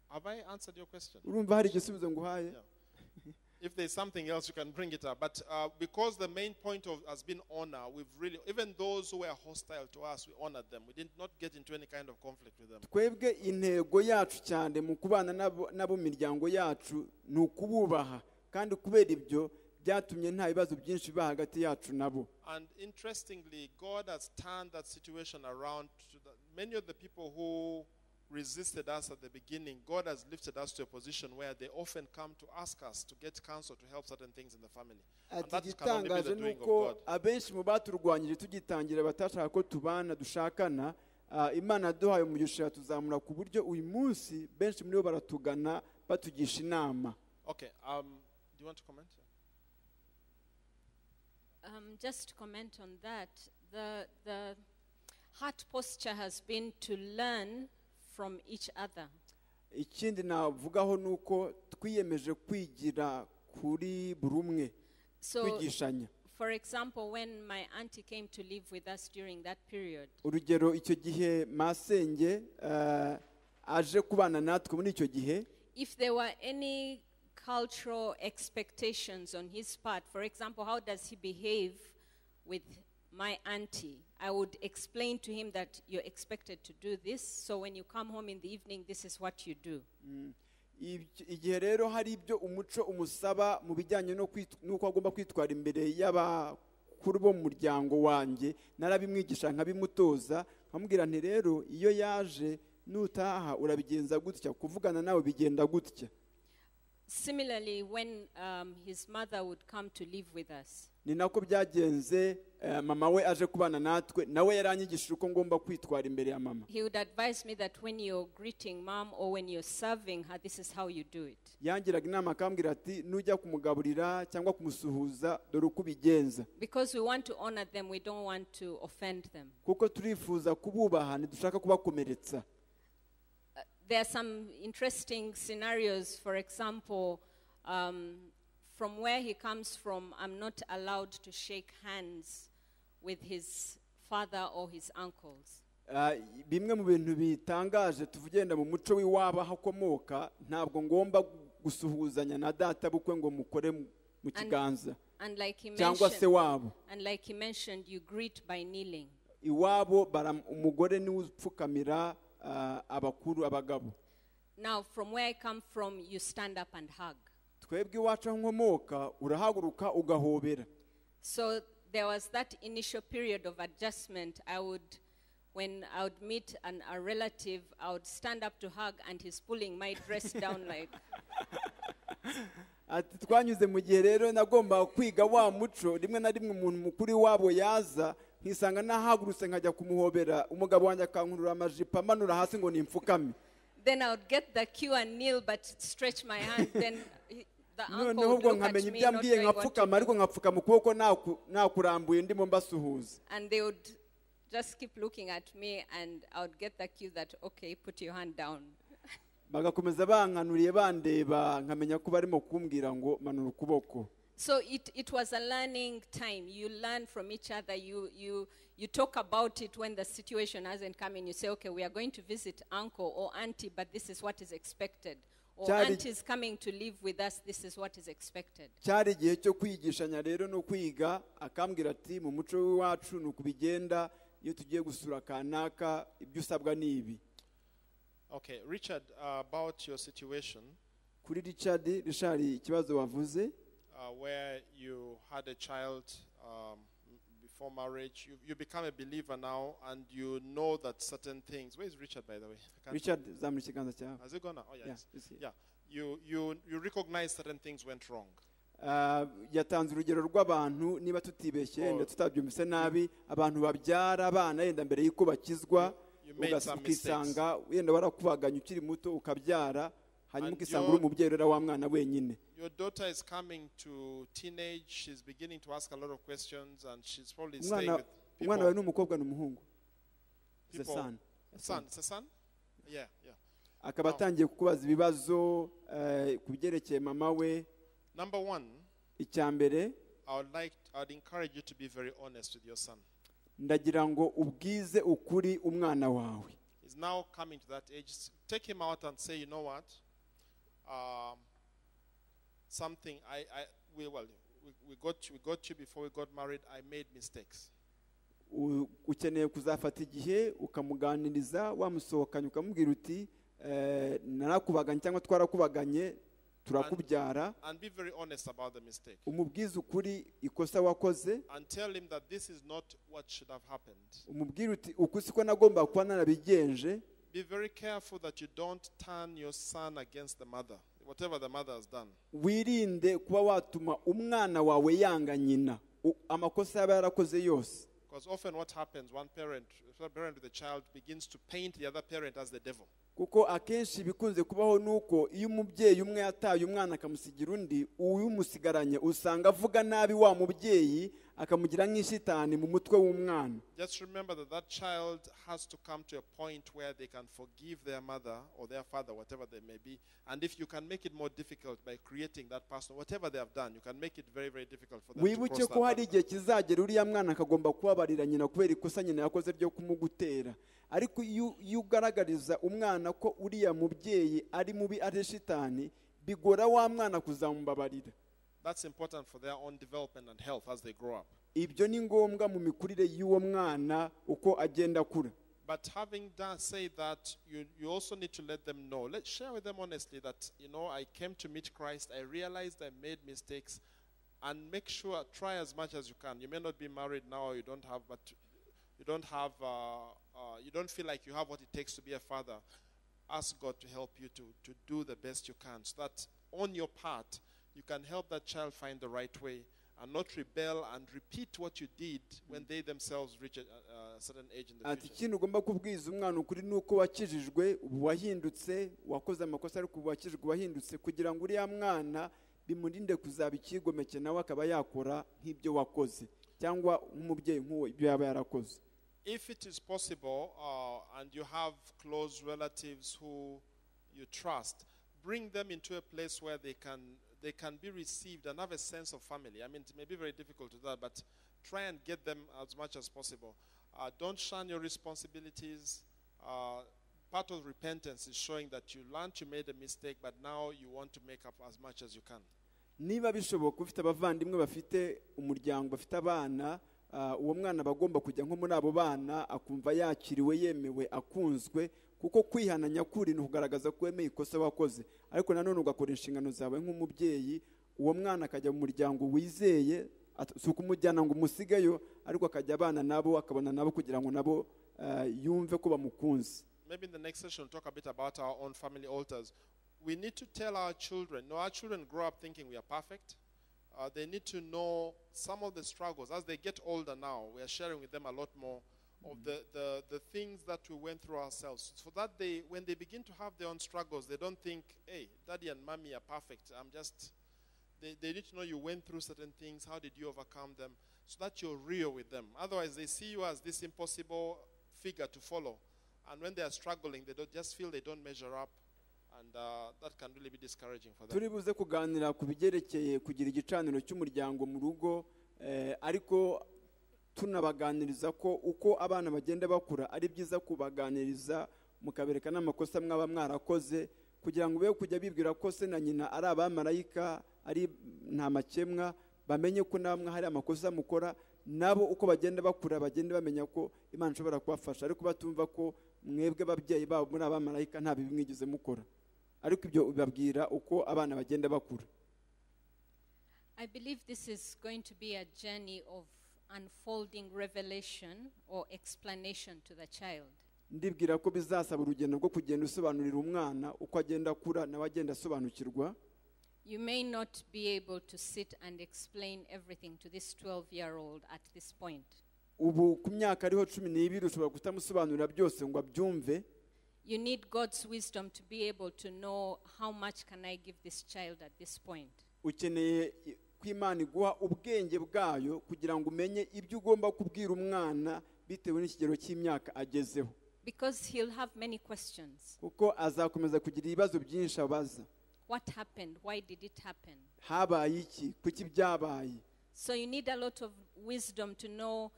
Have I answered your question? urumva hari igisubizo nguhaye Yeah. If there's something else, you can bring it up. But uh, because the main point of, has been honor, we've really, even those who were hostile to us, we honored them. We did not get into any kind of conflict with them. twebwe intego yacu cyane mu kubana n'abo- n'abo mu miryango yacu ni ukububaha kandi kubera ibyo byatumye nta bibazo byinshi biba hagati yacu nabo And interestingly, God has turned that situation around. To the, many of the people who resisted us at the beginning, God has lifted us to a position where they often come to ask us to get counsel to help certain things in the family. And ati that can only be igitangaje the ni doing of uko God. abenshi mu baturwanyije tugitangira batashaka ko tubana dushakana ah, imana yaduhaye umugisha tuzamura ku buryo uyu munsi benshi muri bo baratugana batugisha inama Okay, um, do you want to comment? Um, just to comment on that, the, the heart posture has been to learn from each other. ikindi navugaho ni uko twiyemeje kwigira kuri buri umwe So, kwigishanya for example, when my auntie came to live with us during that period, urugero icyo gihe masenge ah, aje kubana natwe muri icyo gihe if there were any cultural expectations on his part, for example, how does he behave with my auntie? I would explain to him that you're expected to do this, so when you come home in the evening, this is what you do. Ibyo- igihe rero hari ibyo umuco umusaba mu bijyanye no kwit- n'uko agomba kwitwara imbere y'aba- bakuru bo mu muryango wanjye narabimwigisha nkabimutoza nkamubwira nti rero iyo yaje nutaha urabigenza gutya kuvugana nawe bigenda gutya Similarly, when um, his mother would come to live with us, ni nako byagenze eh, mama we aje kubana natwe nawe yaranyigishije uko ngomba kwitwara imbere ya mama he would advise me that when you're greeting mom or when you're serving her, this is how you do it. yangiraga inama akambwira ati nujya kumugaburira cyangwa kumusuhuza dore uko ubigenza Because we want to honor them, we don't want to offend them. kuko turifuza kububaha ntidushaka kubakomeretsa There are some interesting scenarios, for example, um, from where he comes from, I'm not allowed to shake hands with his father or his uncles. Ah, bimwe mu bintu bitangaje tuvugenda mu muco w'iwabo aho akomoka ntabwo ngomba gusuhuzanya na data bukwe ngo mukore mu- mu kiganza And like he cyangwa se mentioned, wabo and like he mentioned, you greet by kneeling. iwabo bara- umugore niwe upfukamira ah, abakuru abagabo Now, from where I come from, you stand up and hug. twebwe iwacu aho nkomoka urahaguruka ugahobera So there was that initial period of adjustment. I would, when I would meet an, a relative, I would stand up to hug, and he's pulling my dress down like. ati twanyuze mu gihe rero nagombaga kwiga wa muco rimwe na rimwe umuntu mukuru wabo yaza nkisanga nahagurutse nkajya kumuhobera umugabo wanjye akankurura amajipo amanura hasi ngo nimfukame Then I would get the cue and kneel, but stretch my hand. then he, the uncle noneho would ubwo look at nkamenya me, ibyo not ambwiye knowing what to nkapfukama ariko do. nkapfukama ukuboko naku- nakurambuye ndimo mbasuhuza and they would just keep looking at me, and I would get the cue that okay, put your hand down. bagakomeza bankanuriye bandeba nkamenya ko barimo kumbwira ngo manura ukuboko So it, it was a learning time. You learn from each other. You, you, you talk about it when the situation hasn't come in. You say, okay, we are going to visit uncle or auntie, but this is what is expected. Or Charlie- auntie is coming to live with us. This is what is expected. cyari igihe cyo kwigishanya rero no kwiga akambwira ati mu muco w'iwacu ni uku bigenda iyo tugiye gusura kanaka ibyo usabwa ni ibi Okay, Richard, uh, about your situation kuri richard richard ikibazo wavuze uh, where you had a child um, m- before marriage, you, you become a believer now and you know that certain things. Where is Richard, by the way? I can't- richard zamura ikiganza cyawe Has it gone now? Oh, yeah. Yeah, it's- it's here. yeah. You, you, you recognize certain things went wrong. Ah, yatanze urugero rw'abantu niba tutibeshye Oh. yenda tutabyumvise nabi abantu babyara abana yenda mbere y'uko bakizwa You made ugas- some ukisanga wenda warakubaganya ukiri muto ukabyara hanyuma And ukisanga your- uri umubyeyi urera wa mwana wenyine Your daughter is coming to teenage. She's beginning to ask a lot of questions and she's probably staying umwana with people. umwana wawe ni umukobwa ni umuhungu It's a People- son. Son, it's a son? Yeah, yeah. akaba atangiye kukubaza ibibazo eh, ku byerekeye mama we Number one, icya mbere I would like I would encourage you to be very honest with your son. ndagira ngo ubwize ukuri umwana wawe He's now coming to that age. S- Take him out and say, you know what? Um, something I, I we well we, we got you, we got you before we got married. I made mistakes. U- ukeneye kuzafata igihe ukamuganiriza wamusohokanye ukamubwira uti eh, narakubaganye cyangwa twarakubaganye turakubyara And be very honest about the mistake. umubwize ukuri ikosa wakoze And tell him that this is not what should have happened. umubwire uti uku siko nagomba kuba narabigenje Be very careful that you don't turn your son against the mother, whatever the mother has done. wirinde kuba watuma umwana wawe yanga nyina U- amakosa yaba yarakoze yose Because often what happens, one parent, one parent with a child begins to paint the other parent as the devil. kuko akenshi ibikunze kubaho ni uko iyo umubyeyi umwe yataye umwana akamusigira undi uyumusigaranye usanga avuga nabi wa mubyeyi akamugira nk'ishitani mu mutwe w'umwana Just remember that that child has to come to a point where they can forgive their mother or their father, whatever they may be. And if you can make it more difficult by creating that person, whatever they have done, you can make it very, very difficult for them to wibuke cross ko that hari line. igihe kizagera uriya mwana akagomba kubabarira nyina kubera ikosa nyina yakoze ryo kumugutera ariko iyo iyo ugaragariza umwana ko uriya mubyeyi ari mubi ari shitani bigora wa mwana kuzamubabarira That's important for their own development and health as they grow up. ibyo ni ngombwa mu mikurire y'uwo mwana uko agenda akura But having done, say that, you, you also need to let them know. Let's share with them honestly that, you know, I came to meet Christ. I realized I made mistakes. and make sure try as much as you can you may not be married now or you don't have but you don't have uh, uh, you don't feel like you have what it takes to be a father ask god to help you to, to do the best you can so that on your part you can help that child find the right way and not rebel and repeat what you did when they themselves reach a, a a certain age in the ati future ikindi ugomba kubwiza umwana ukuri ni uko wakijijwe ubu wahindutse wakoze amakosa ariko ubu wakijijwe wahindutse kugira ngo uriya mwana bimurinde kuzaba ikigomeke nawe akaba yakora nk'ibyo wakoze cyangwa nk'umubyeyi nk'uwo ibyo yaba yarakoze if it is possible uh, and you have close relatives who you trust, bring them into a place where they can they can be received and have a sense of family. I mean, it may be very difficult to that, but try and get them as much as possible. Uh, don't shun your responsibilities. Uh, part of repentance is showing that you learned you made a mistake, but now you want to make up as much as you can. niba bishoboka ufite abavandimwe bafite umuryango bafite abana ah, uwo mwana aba agomba kujya nko muri abo bana akumva yakiriwe yemewe akunzwe kuko kwihana nyakuri ni ukugaragaza ko wemeye ikosa wakoze ariko nanone ugakora inshingano zawe nk'umubyeyi uwo mwana akajya mu muryango wizeye at- si ukumujyana ngo umusigeyo ariko akajya abana nabo akabona nabo kugira ngo nabo ah, yumve ko bamukunze maybe in the next session we'll talk a bit about our own family altars. We need to tell our children. No, our children grow up thinking we are perfect. Uh, they need to know some of the struggles as they get older. Now we are sharing with them a lot more of the, the, the things that we went through ourselves, so that they when they begin to have their own struggles, they don't think, "Hey, daddy and mommy are perfect. I'm just." They, they need to know you went through certain things. How did you overcome them? So that you're real with them. Otherwise, they see you as this impossible figure to follow. And when they are struggling, they don't just feel they don't measure up. And uh, that can really be discouraging for them. turi buze kuganira ku bigerekeye kugira igicaniro cy'umuryango mu rugo eh, ariko tunabaganiriza ko uko abana bagenda bakura ari byiza kubaganiriza mukabereka n'amakosa mwaba mwarakoze kugira ngo be kujya bibwira ko se na nyina ari abamarayika ari nta makemwa bamenye ko namwe hari amakosa mukora nabo uko bagenda bakura bagenda bamenya ko imana ishobora kubafasha ariko batumva ko mwebwe ababyeyi babo muri abamarayika nta bibi mwigeze mukora ariko ibyo bibabwira uko abana bagenda bakura I believe this is going to be a journey of unfolding revelation or explanation to the child. ndibwira ko bizasaba urugendo rwo kugenda usobanurira umwana uko agenda akura nawe agenda asobanukirwa You may not be able to sit and explain everything to this 12 year old at this point. ubu ku myaka ariho cumi n'ibiri ushobora kutamusobanurira byose ngo abyumve You need God's wisdom to be able to know how much can I give this child at this point. ukeneye i- ko imana iguha ubwenge bwayo kugira ngo umenye ibyo ugomba kubwira umwana bitewe n'ikigero cy'imyaka agezeho Because he'll have many questions. kuko azakomeza kugira ibibazo byinshi abaza What happened? Why did it happen? habaye iki kuki byabaye So you need a lot of wisdom to know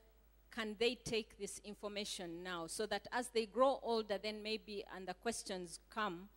can they take this information now so that as they grow older, then maybe and the questions come,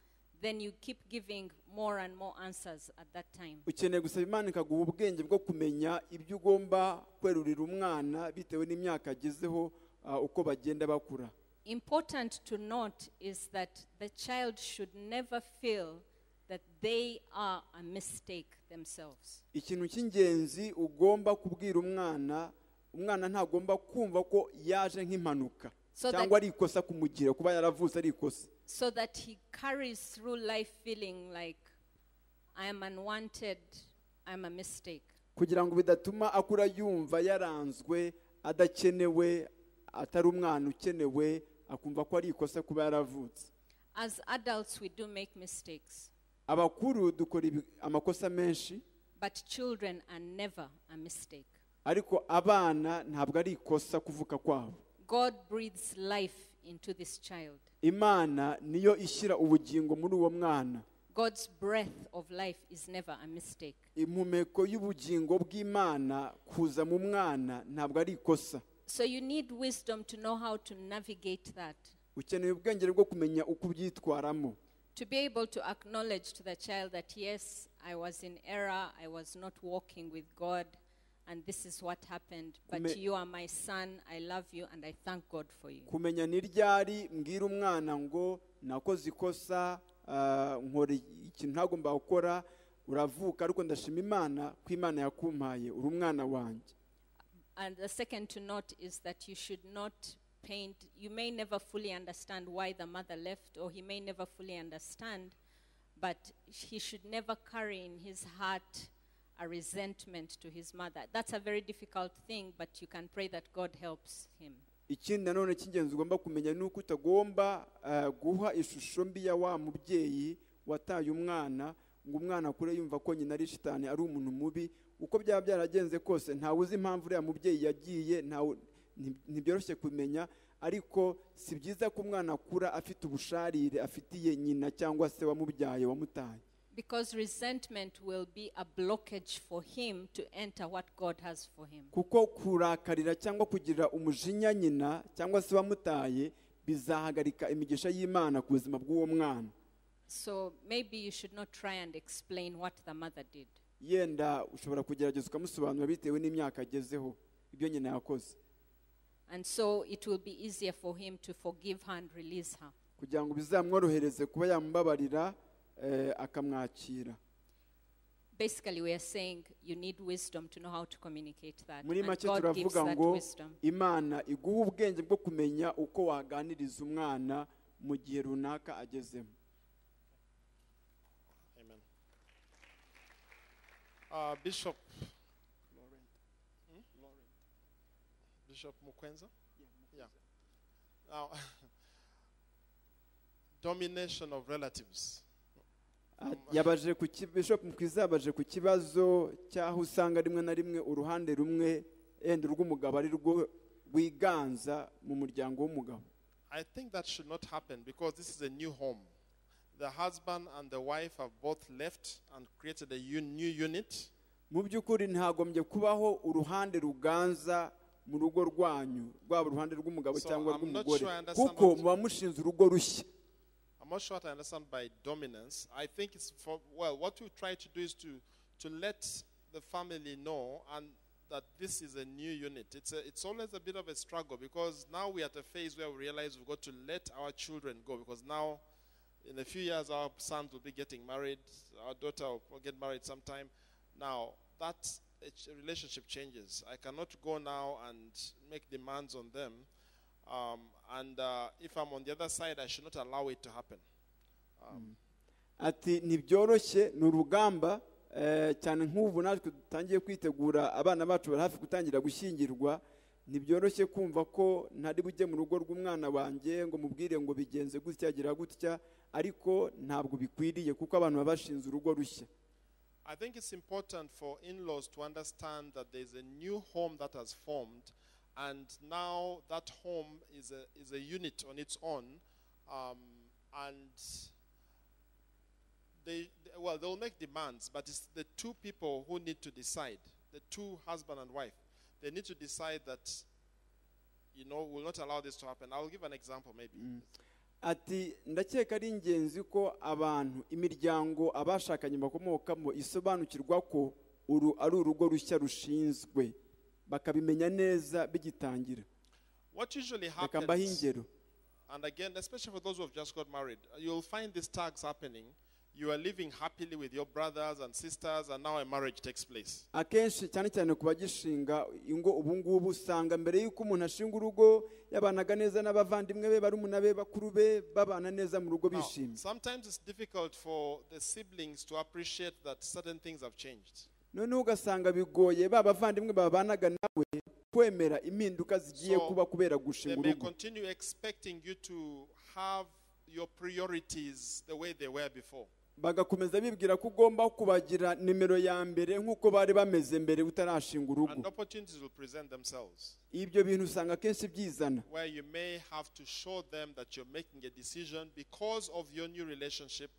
then you keep giving more and more answers at that time. ukeneye gusaba imana ikaguha ubwenge bwo kumenya ibyo ugomba kwerurira umwana bitewe n'imyaka agezeho ah, uko bagenda bakura Important to note is that the child should never feel that they are a mistake themselves. ikintu cy'ingenzi ugomba kubwira umwana umwana ntagomba kumva ko yaje nk'impanuka So cyangwa that- ari ikosa kumugira kuba yaravutse ari ikosa So that he carries through life feeling like, I am unwanted, I'm a mistake. kugira ngo bidatuma akura yumva yaranzwe adakenewe atari umwana ukenewe akumva ko ari ikosa kuba yaravutse As adults, we do make mistakes, abakuru dukora ibi- amakosa menshi but children are never a mistake. ariko abana ntabwo ari ikosa kuvuka kwabo God breathes life into this child. imana niyo ishyira ubugingo muri uwo mwana God's breath of life is never a mistake. impumeko y'ubugingo bw'imana kuza mu mwana ntabwo ari ikosa So you need wisdom to know how to navigate that, ukeneye ubwenge bwo kumenya uko ubyitwaramo to be able to acknowledge to the child that, yes, I was in error, I was not walking with God, and this is what happened, but Kume- you are my son, I love you, and I thank God for you. kumenya ni ryari mbwira umwana ngo nakoze ikosa ah, nkora ikintu ntagomba gukora uravuka ariko ndashima imana ko imana yakumpaye uri umwana wanjye And the second to note is that you should not paint, you may never fully understand why the mother left, or he may never fully understand, but he should never carry in his heart a resentment to his mother. That's a very difficult thing, but you can pray that God helps him. ikindi nanone cy'ingenzi ugomba kumenya ni uko utagomba eh, guha ishusho mbi ya wa mubyeyi wataye umwana ngo umwana akure yumva ko nyina ari shitani ari umuntu mubi uko byaba byaragenze kose ntawe uzi impamvu uriya mubyeyi yagiye ntawe nti- ntibyoroshye kumenya ariko si byiza ko umwana akura afite ubusharire afitiye nyina cyangwa se wamubyaye wamutaye Because resentment will be a blockage for him to enter what God has for him. kuko kurakarira cyangwa kugira umujinya nyina cyangwa se wamutaye bizahagarika imigisha y'imana ku buzima bw'uwo mwana So maybe you should not try and explain what the mother did. yenda ushobora kugerageza ukamusobanura bitewe n'imyaka agezeho ibyo nyina yakoze And so it will be easier for him to forgive her and release her. kugira ngo bizamworohereze kuba yamubabarira eh, akamwakira Basically, we are saying you need wisdom to know how to communicate that. muri and make God gives turavuga that ngo wisdom. imana iguha ubwenge bwo kumenya uko waganiriza umwana mu gihe runaka agezemo Amen. Uh, Bishop Laurent. Bishop Mukwenza? Yeah. Now, domination of relatives. Ah, yabaje ku ki- bishop mukwiza yabaje ku kibazo cy'aho usanga rimwe na rimwe uruhande rumwe yenda urw'umugabo ari rwo rwiganza mu muryango w'umugabo I think that should not happen because this is a new home. The husband and the wife have both left and created a un- new unit. mu by'ukuri ntagombye kubaho uruhande ruganza mu rugo rwanyu rwaba uruhande rw'umugabo So, cyangwa I'm not rw'umugore sure I understand kuko what- muba mushinze urugo rushya I'm not sure what I understand by dominance. I think it's for, well, what we try to do is to, to let the family know and that this is a new unit. It's, a, it's always a bit of a struggle because now we're at a phase where we realize we've got to let our children go because now, in a few years, our sons will be getting married, our daughter will get married sometime. Now, that eh, ch- relationship changes. I cannot go now and make demands on them. Um, and uh, if I'm on the other side, I should not allow it to happen. ati ntibyoroshye ni urugamba eh, cyane nk'ubu natwe dutangiye kwitegura abana bacu bari hafi gutangira gushyingirwa ntibyoroshye kumva ko ntari bujye mu rugo rw'umwana wanjye ngo mubwire ngo bigenze gutya gira gutya ariko ntabwo bikwiriye kuko abantu baba bashinze urugo rushya I think it's important for in laws to understand that there's a new home that has formed, and now that home is a, is a unit on its own. Um, and they, they- well, they'll make demands, but it's the two people who need to decide the two husband and wife. They need to decide that, you know, we'll not allow this to happen. I'll give an example maybe. ati ndakeka ari ingenzi ko abantu imiryango abashakanye bakomokamo isobanukirwa ko uru ari urugo rushya rushinzwe bakabimenya neza bigitangira What usually reka mbahe happens. ingero And again, especially for those who have just got married, uh, you'll find these tags happening. You are living happily with your brothers and sisters, and now a marriage takes place. akenshi cyane cyane ku bagishinga ingo ubu ngubu usanga mbere y'uko umuntu ashinga urugo yabanaga neza n'abavandimwe be barumuna be bakuru be babana neza mu rugo Now, bishimye sometimes it's difficult for the siblings to appreciate that certain things have changed. noneho ugasanga bigoye ba bavandimwe babanaga nawe kwemera impinduka zigiye So, kuba kubera They gushinga may urugo continue expecting you to have your priorities the way they were before. bagakomeza bibwira ko ugomba kubagira nimero ya mbere nk'uko bari bameze mbere utarashinga urugo And opportunities will present themselves ibyo bintu usanga akenshi byizana where you may have to show them that you're making a decision because of your new relationship.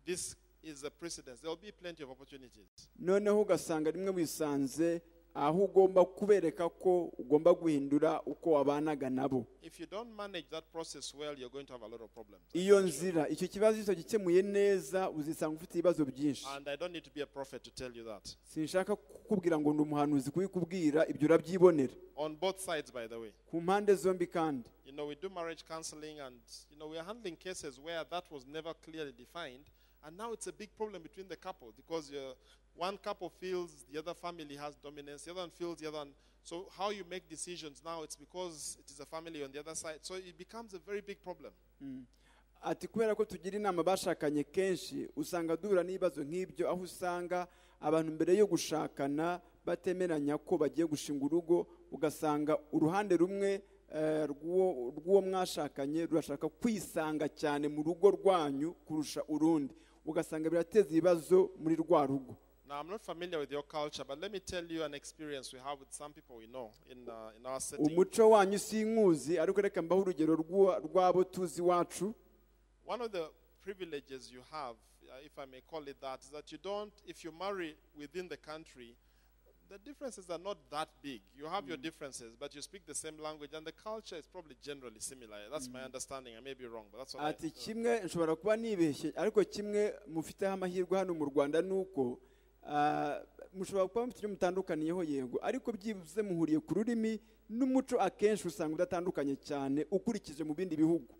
This is the precedence. There will be plenty of opportunities. noneho ugasanga rimwe wisanze aho ugomba kubereka ko ugomba guhindura uko wabanaga nabo If you don't manage that process well, you're going to have a lot of problems. iyo nzira icyo kibazo iyo gikemuye neza uzisanga ufite ibibazo byinshi And I don't need to be a prophet to tell you that. sinshaka kukubwira ngo ndi umuhanuzi kubikubwira ibyo urabyibonera On both sides, by the way. ku mpande zombi kandi You know, we do marriage counseling and, you know, we are handling cases where that was never clearly defined. And now it's a big problem between the couple because uh, one couple feels the other family has dominance, the other one feels the other one. So, how you make decisions now, it's because it is a family on the other side. So, it becomes a very big problem. ati kubera ko tugira inama bashakanye kenshi usanga duhura n'ibibazo nk'ibyo aho usanga abantu mbere yo gushakana batemeranya ko bagiye gushinga urugo ugasanga uruhande rumwe eh, rw'uwo rw'uwo mwashakanye rurashaka kwisanga cyane mu rugo rwanyu kurusha urundi ugasanga birateza ibibazo muri rwa rugo Now, I'm not familiar with your culture, but let me tell you an experience we have with some people we know in, uh, in our setting. umuco wanyu sinkuzi ariko reka mbaho urugero rw'uwa- rw'abo tuzi iwacu One of the privileges you have, uh, if I may call it that, is that you don't, if you marry within the country, the differences are not that big. You have your differences, but you speak the same language, and the culture is probably generally similar. That's my understanding. I may be wrong, but that's what I ati kimwe nshobora kuba nibeshye ariko kimwe mufiteho amahirwe hano mu rwanda ni uko ah, mushobora kuba mufite icyo mutandukaniyeho yego ariko byibuze muhuriye ku rurimi n'umuco akenshi usanga udatandukanye cyane ukurikije mu bindi bihugu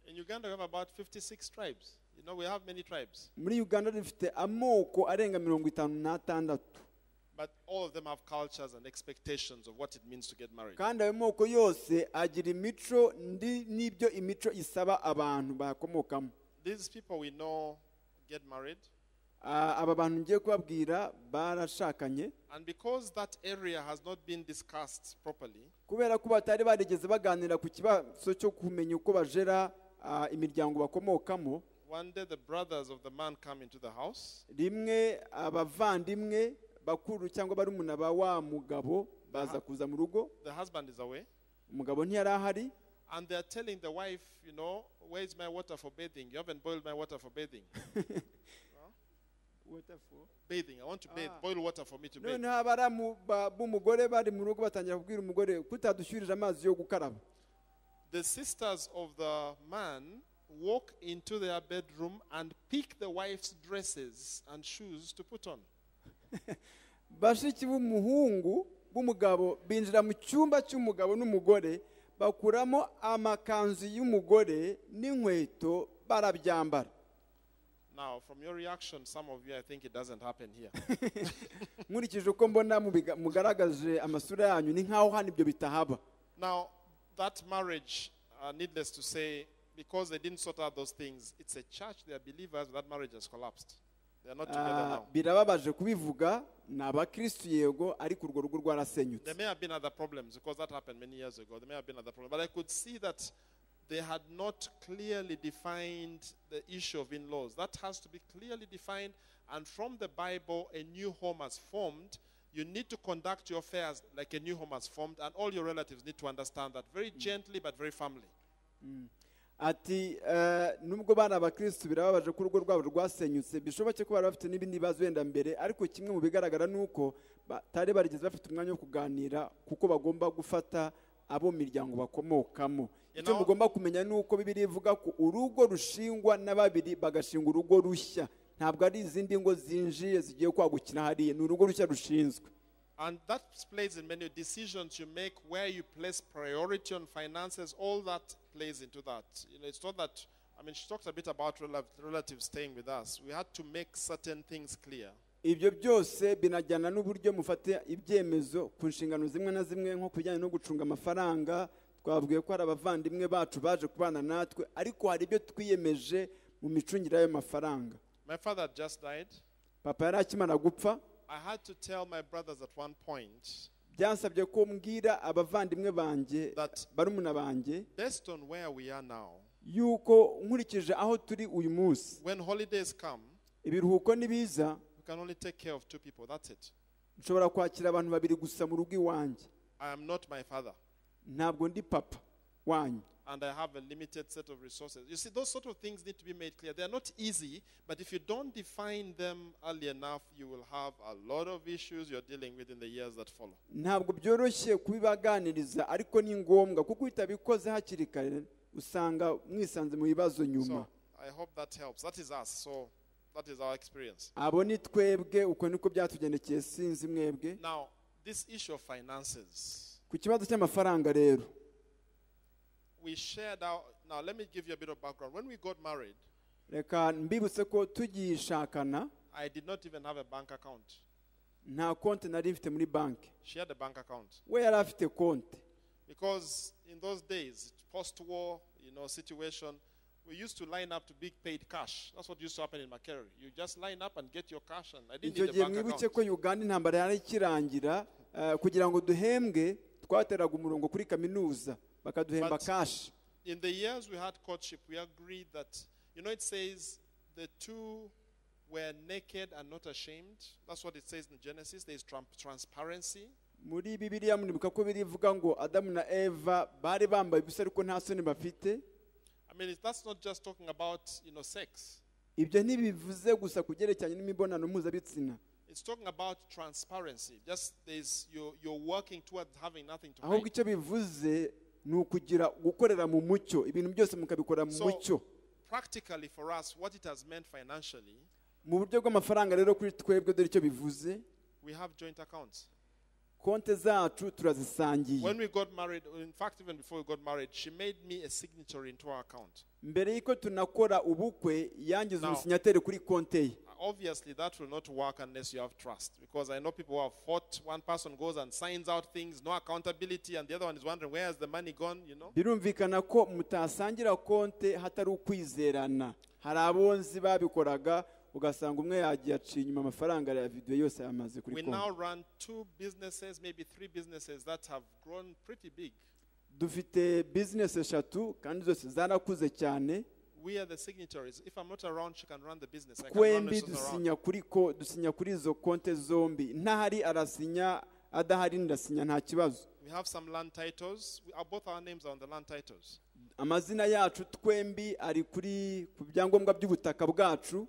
In Uganda, we have about 56 tribes. You know, we have many tribes, muri uganda dufite amoko arenga mirongo itanu n'atandatu but all of them have cultures and expectations of what it means to get married. kandi ayo moko yose agira imico ndi- n'ibyo imico isaba abantu bayakomokamo These people we know get married, Ah, aba bantu ngiye kubabwira barashakanye and because that area has not been discussed properly, kubera ko batari barigeze baganira ku kibazo cyo kumenya uko bajera ah, imiryango bakomokamo One day the brothers of the man come into the house. rimwe abavandimwe bakuru cyangwa barumuna ba wa mugabo baza kuza mu rugo The husband is away. umugabo ntiyari ahari And they are telling the wife, you know, where is my water for bathing? You haven't boiled my water for bathing. Bathing. I want to bathe. Boil water for me to bathe. noneho abaramu ba- b'umugore bari mu rugo batangira kubwira umugore kutadushyurira amazi yo gukaraba The sisters of the man walk into their bedroom and pick the wife's dresses and shoes to put on. bashiki b'umuhungu b'umugabo binjira mu cyumba cy'umugabo n'umugore bakuramo amakanzu y'umugore n'inkweto barabyambara Now, from your reaction, some of you, I think it doesn't happen here. nkurikije uko mbona mubiga- mugaragaje amasura yanyu ni nk'aho hano ibyo bitahaba now, that marriage, uh, needless to say, because they didn't sort out those things, it's a church, they are believers, but that marriage has collapsed. They are not together Ah, now. birababaje kubivuga ni abakirisitu yego ariko urwo rugo rwarasenyutse There may have been other problems because that happened many years ago. There may have been other problems. But I could see that they had not clearly defined the issue of in laws. That has to be clearly defined. And from the Bible, a new home has formed. You need to conduct your affairs like a new home has formed. And all your relatives need to understand that very gently but very firmly. ati eh, nubwo bari abakirisitu birababaje ko urugo rwabo rwasenyutse bishoboke ko bari bafite n'ibindi bibazo wenda mbere ariko kimwe mu bigaragara ni uko batari barigeze bafite umwanya wo kuganira kuko bagomba gufata abo mu miryango bakomokamo You icyo know- mugomba kumenya ni uko bibiri ivuga ko urugo rushingwa na babiri bagashinga urugo rushya ntabwo ari izindi ngo zinjiye zigiye kwagukira hariya ni urugo rushya rushinzwe And that plays in many decisions you make, where you place priority on finances, all that plays into that. You know, it's not that, I mean, she talked a bit about rela- relatives staying with us. We had to make certain things clear. ibyo byose binajyana n'uburyo mufata ibyemezo ku nshingano zimwe na zimwe nko ku bijyanye no gucunga amafaranga twavuye ko hari abavandimwe bacu baje kubana natwe ariko hari ibyo twiyemeje mu micungire y'ayo mafaranga My father had just died. papa yari akimara gupfa I had to tell my brothers at one point, byansabye ko mbwira abavandimwe banjye That- barumuna banjye based on where we are now, yuko nkurikije aho turi uyu munsi when holidays come, ibiruhuko nibiza we can only take care of two people. That's it. nshobora kwakira abantu babiri gusa mu rugo iwanjye I am not my father. ntabwo ndi papa wanyu and I have a limited set of resources. You see, those sort of things need to be made clear. They are not easy, but if you don't define them early enough, you will have a lot of issues you're dealing with in the years that follow. ntabwo byoroshye kubibaganiriza ariko ni ngombwa kuko utabikoze hakiri kare usanga mwisanze mu bibazo nyuma So I hope that helps. That is us. So that is our experience. abo ni twebwe uko niko byatugendekeye sinzi mwebwe Now, this issue of finances, ku kibazo cy'amafaranga rero we shared our. Now, let me give you a bit of background. When we got married, reka mbibutse ko tugishakana I did not even have a bank account. nta konti nari mfite muri banki She had a bank account. we yari afite konti Because in those days, post war, you know, situation, we used to line up to big paid cash. That's what used to happen in Makere. You just line up and get your cash, and I didn't icyo need gihe a bank mwibuke ko account. uganda intambara yari ikirangira eh, kugira ngo duhembwe twateraga umurongo kuri kaminuza bakaduhemba But- kashi In the years we had courtship, we agreed that, you know, it says the two were naked and not ashamed. That's what it says in Genesis. There is tram- transparency. muri bibiliya muribuka ko birivuga ngo adamu na eva bari bambaye ubusa ariko nta soni bafite I mean, it- that's not just talking about, you know, sex. ibyo ntibivuze gusa ku byerekeranye n'imibonano mpuzabitsina It's talking about transparency. Just there's you're, you're working towards having nothing to ahubwo hide. icyo bivuze ni ukugira gukorera mu mucyo ibintu byose mukabikora mu So, mucyo practically for us, what it has meant financially, mu buryo bw'amafaranga rero kuri twebwe dore icyo bivuze we have joint accounts. konte zacu turazisangiye When we got married, in fact, even before we got married, she made me a signatory into our account. mbere y'uko tunakora ubukwe yangiza Now. umusinyateri kuri konte ye Obviously, that will not work unless you have trust. Because I know people who have fought. One person goes and signs out things, no accountability, and the other one is wondering where has the money gone. You know, birumvikana ko mutasangira konte hatari ukwizerana hari abonzi babikoraga ugasanga umwe yagiye aciye inyuma amafaranga ya videwo yose yamaze kuri we now konti run two businesses, maybe three businesses that have grown pretty big. dufite bizinesi eshatu kandi zose zarakuze cyane We are the signatories. If I'm not around, she can run the business. I can run twembi this around. dusinya kuri ko dusinya kuri izo konte zombi ntahari arasinya adahari ndasinya nta kibazo We have some land titles. We are, both our names are on the land titles. amazina yacu twembi ari kuri ku byangombwa by'ubutaka bwacu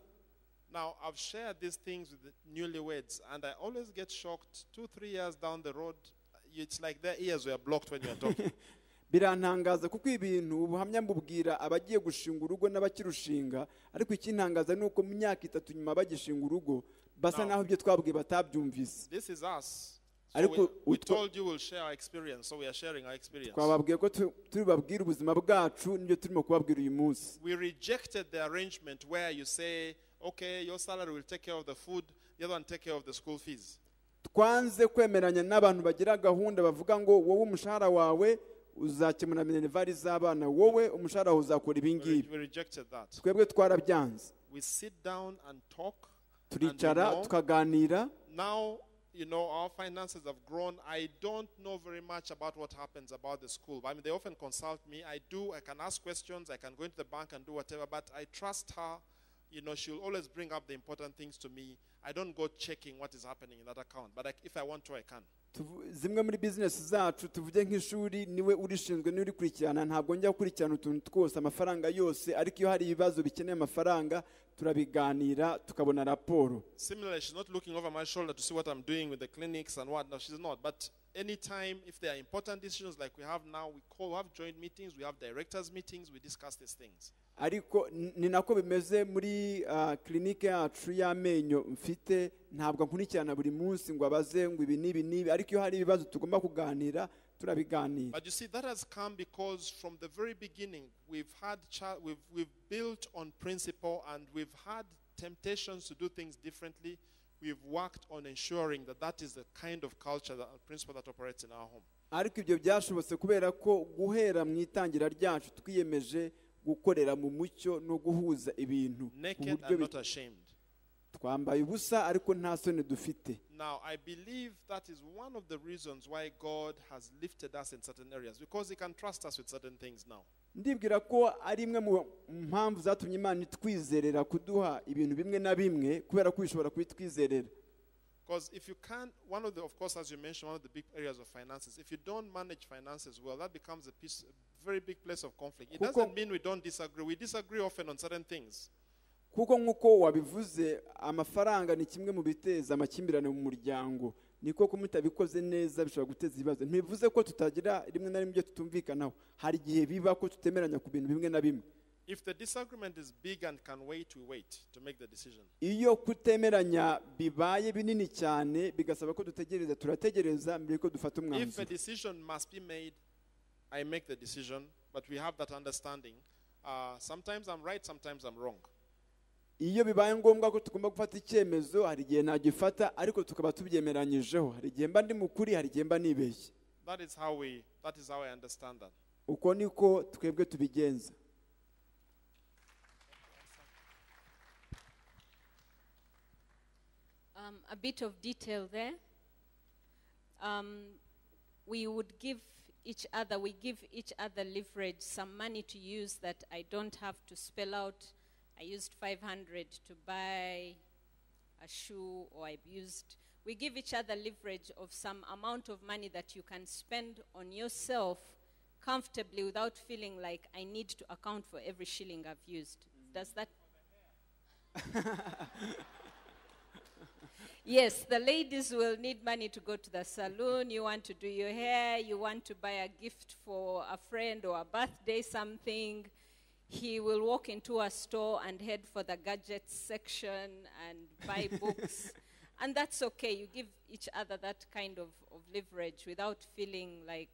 Now, I've shared these things with the newlyweds, and I always get shocked two, three years down the road. It's like their ears were blocked when you're talking. birantangaza kuko ibintu ubuhamya mbubwira abagiye gushinga urugo n'abakirushinga ariko ikintangaza ni uko mu myaka itatu nyuma bagishinga urugo basa Now- naho ibyo twabwiye batabyumvise this is us. So Ariko we, we utwa- told you we'll share our experience, so we are sharing our experience. twababwiye ko tu- tubabwira ubuzima bwacu n'ibyo turimo kubabwira uyu munsi We rejected the arrangement where you say, okay, your salary will take care of the food, the other one take care of the school fees. twanze kwemeranya n'abantu bagira gahunda bavuga ngo wowe umushahara wawe uzakemura minerivare z'abana wowe umushahara wawe uzakora ibi We, re- ngibi we rejected that. twebwe twarabyanze We sit down and talk. and we turicara know. tukaganira now you know our finances have grown i don't know very much about what happens about the school i mean they often consult me i do i can ask questions i can go into the bank and do whatever but i trust her you know she'll always bring up the important things to me i don't go checking what is happening in that account but I, if i want to i can Tuvu- zimwe muri bizinesi zacu tuvuge nk'ishuri niwe urishinzwe niwe urikurikirana ntabwo njya gukurikirana utuntu twose amafaranga yose ariko iyo hari ibibazo bikeneye amafaranga turabiganira tukabona raporo similarly she's not looking over my shoulder to see what i'm doing with the clinics and what no she's not but anytime if there are important decisions like we have now we call we have joint meetings we have directors meetings we discuss these things ariko n- ni nako bimeze muri ah, kilinike yacu y'amenyo mfite ntabwo nkurikirana buri munsi ngo abaze ngo ibi n'ibi n'ibi ariko iyo hari ibibazo tugomba kuganira turabiganira But you see, that has come because from the very beginning, we've had cha- we've, we've built on principle and we've had temptations to do things differently. We've worked on ensuring that that is the kind of culture, that principle that operates in our home. ariko ibyo byashobotse kubera ko guhera mu itangira ryacu twiyemeje gukorera mu mucyo no guhuza ibintu ku Naked buryo and not bi- ashamed. twambaye ubusa ariko nta soni dufite Now, I believe that is one of the reasons why God has lifted us in certain areas because He can trust us with certain things now. ndibwira ko ari imwe mu mpamvu zatumye imana itwizerera kuduha ibintu bimwe na bimwe kubera ko bishobora kubitwizerera Because if you can't, one of the, of course, as you mentioned, one of the big areas of finances, if you don't manage finances well, that becomes a, piece, a very big place of conflict. It Kuko- doesn't mean we don't disagree. We disagree often on certain things. kuko nk'uko wabivuze amafaranga ni kimwe mu biteza amakimbirane mu muryango niko ko mutabikoze neza bishobora guteza ibibazo ntibivuze ko tutagira rimwe na rimwe ibyo tutumvikanaho hari igihe biba ko tutemeranya ku bintu bimwe na bimwe If the disagreement is big and can wait, we wait to make the decision. iyo kutemeranya bibaye binini cyane bigasaba ko dutegereza turategereza mbere yuko dufata If a umwanzuro decision must be made, I make the decision, but we have that understanding. Uh, sometimes I'm right, sometimes I'm wrong. iyo bibaye ngombwa ko tugomba gufata icyemezo hari igihe ntagifata ariko tukaba tubyemeranyijeho hari igihe mba ndi mu kuri hari igihe mba nibeshye That is how we that is how I understand that. uko niko twebwe tubigenza Um, a bit of detail there. Um, we would give each other, we give each other leverage, some money to use that I don't have to spell out. I used 500 to buy a shoe, or I've used. We give each other leverage of some amount of money that you can spend on yourself comfortably without feeling like I need to account for every shilling I've used. Does that Yes, the ladies will need money to go to the saloon. You want to do your hair, you want to buy a gift for a friend or a birthday, something. He will walk into a store and head for the gadgets section and buy books. And that's okay. You give each other that kind of, of leverage without feeling like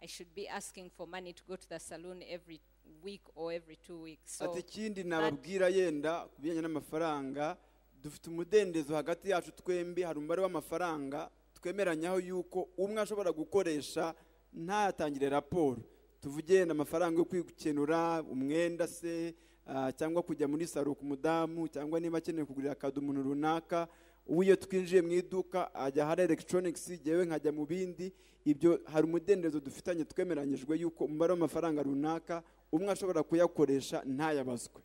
I should be asking for money to go to the saloon every week or every two weeks. So ati ikindi nababwira yenda ku bijyanye n'amafaranga dufite umudendezo hagati yacu twembi hari umubare w'amafaranga twemeranyaho yuko umwe ashobora gukoresha ntatangire raporo tuvuge yenda amafaranga yo kwikenura umwenda se ah, cyangwa kujya muri saro ku mudamu cyangwa niba akeneye kugurira akado umuntu runaka ubu iyo twinjiye mu iduka ajya ahari elegitoronigisi yewe nkajya mu bindi ibyo hari umudendezo dufitanye twemeranyijwe yuko umubare w'amafaranga runaka umwe ashobora kuyakoresha ntayabazwe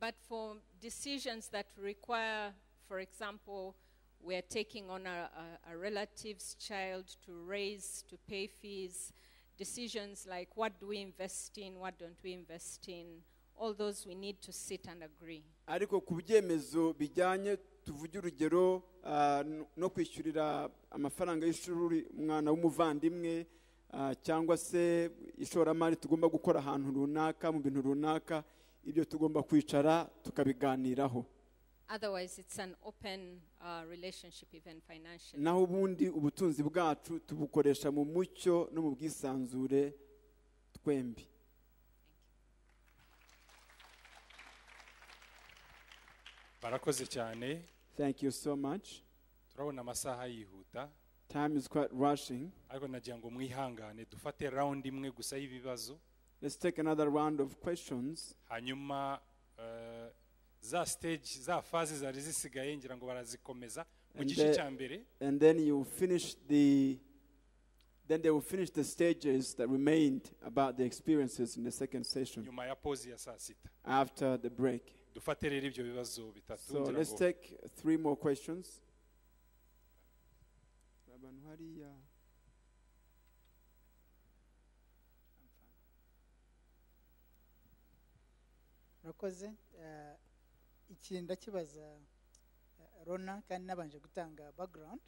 But for decisions that require, for example, we're taking on a, a, a relative's child to raise, to pay fees, decisions like what do we invest in, what don't we invest in, all those we need to sit and agree. ariko ku byemezo bijyanye tuvuge urugero ah, n- no kwishyurira amafaranga y'ishuri umwana w'umuvandimwe ah, cyangwa se ishoramari tugomba gukora ahantu runaka mu bintu runaka ibyo tugomba kwicara tukabiganiraho Otherwise, it's an open uh, relationship, even financially. naho ubundi ubutunzi bwacu tubukoresha mu mucyo no mu bwisanzure twembi barakoze cyane thank you so much turabona amasaha yihuta time is quite rushing ariko nagira ngo mwihangane dufate rawundi imwe gusa y'ibibazo let's take another round of questions hanyuma eh, za stage za faze zari zisigaye ngira ngo barazikomeza mu And gice the- cya mbere and then you finish the then they will finish the stages that remained about the experiences in the second session nyuma ya pause ya saa sita after the break dufate rero ibyo bibazo bitatu so ngira let's ngo- take three more questions Abantu hariya. murakoze Eh, ikintu ndakibaza eh, rona kandi nabanje gutanga background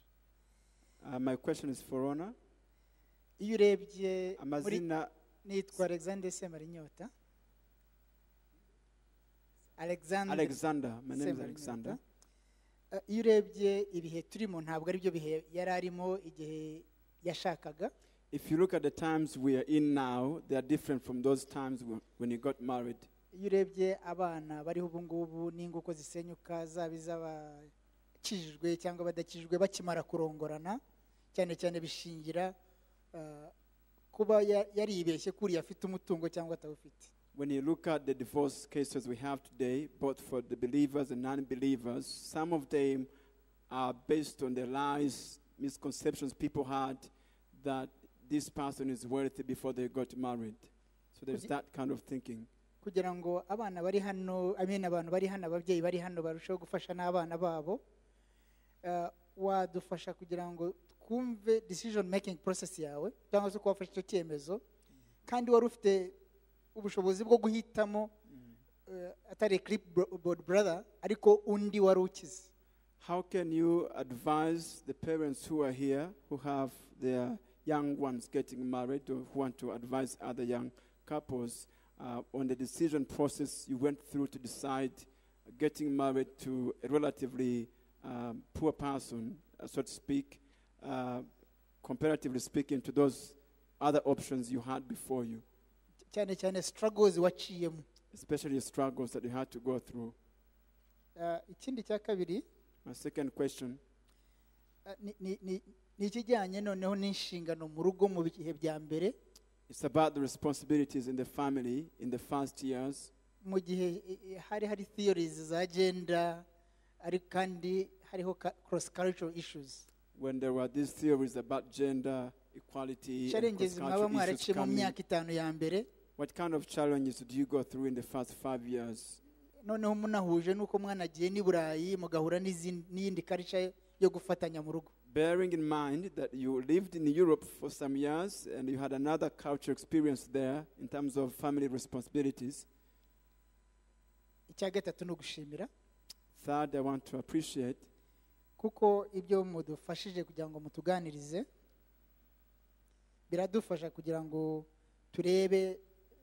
Uh, my question is for honor iyo urebye muri amazina nitwa alexander semarinyota alexander alexander my name is Semarinyota. alexander Eh, iyo urebye ibihe turimo ntabwo ari byo bihe yari arimo igihe yashakaga if you look at the times we are in now they are different from those times wh- when he got married iyo urebye abana bariho ubu ngubu n'ingo uko zisenyuka zaba iz'abakijijwe cyangwa abadakijijwe bakimara kurongorana cyane cyane bishingira eh, kuba ya- yaribeshye kuriya afite umutungo cyangwa atawufite When you look at the divorce cases we have today, both for the believers and non believers, some of them are based on the lies, misconceptions people had that this person is worthy before they got married. So there's Could you- that kind of thinking. kugira ngo abana bari hano amena abantu bari hano ababyeyi bari hano barusheho gufasha n'abana babo eh, wadufasha kugira ngo twumve decision making process yawe cyangwa se uko wafashe icyo cyemezo kandi wari ufite ubushobozi bwo guhitamo eh, atari clipboard brother ariko undi wari ukize How can you advise the parents who are here who have their young ones getting married or who want to advise other young couples uh, on the decision process you went through to decide getting married to a relatively um, poor person, uh, so to speak, uh, comparatively speaking to those other options you had before you, cyane cyane struggles waciyemo especially the struggles that you had to go through? Uh, ikindi cya kabiri my second question uh, ni- ni- ni ni ikijyanye noneho n'inshingano mu rugo mu bihe bya mbere is about the responsibilities in the family in the first years mu gihe eh, eh, hari hari theories za gender ariko kandi hariho cross cultural issues when there were these theories about gender equality and challenges mwaba cross-cultural issues mwaracye mu coming. myaka itanu ya mbere what kind of challenges do you go through in the first five years noneho munahuje n'uko mwanagiye n'i burayi mugahura n'izin- n'iyindi karica yo gufatanya mu rugo bearing in mind that you lived in Europe for some years and you had another culture experience there in terms of family responsibilities. icya gatatu ni ugushimira Third, I want to appreciate kuko ibyo mudufashije kugira ngo mutuganirize biradufasha kugira ngo turebe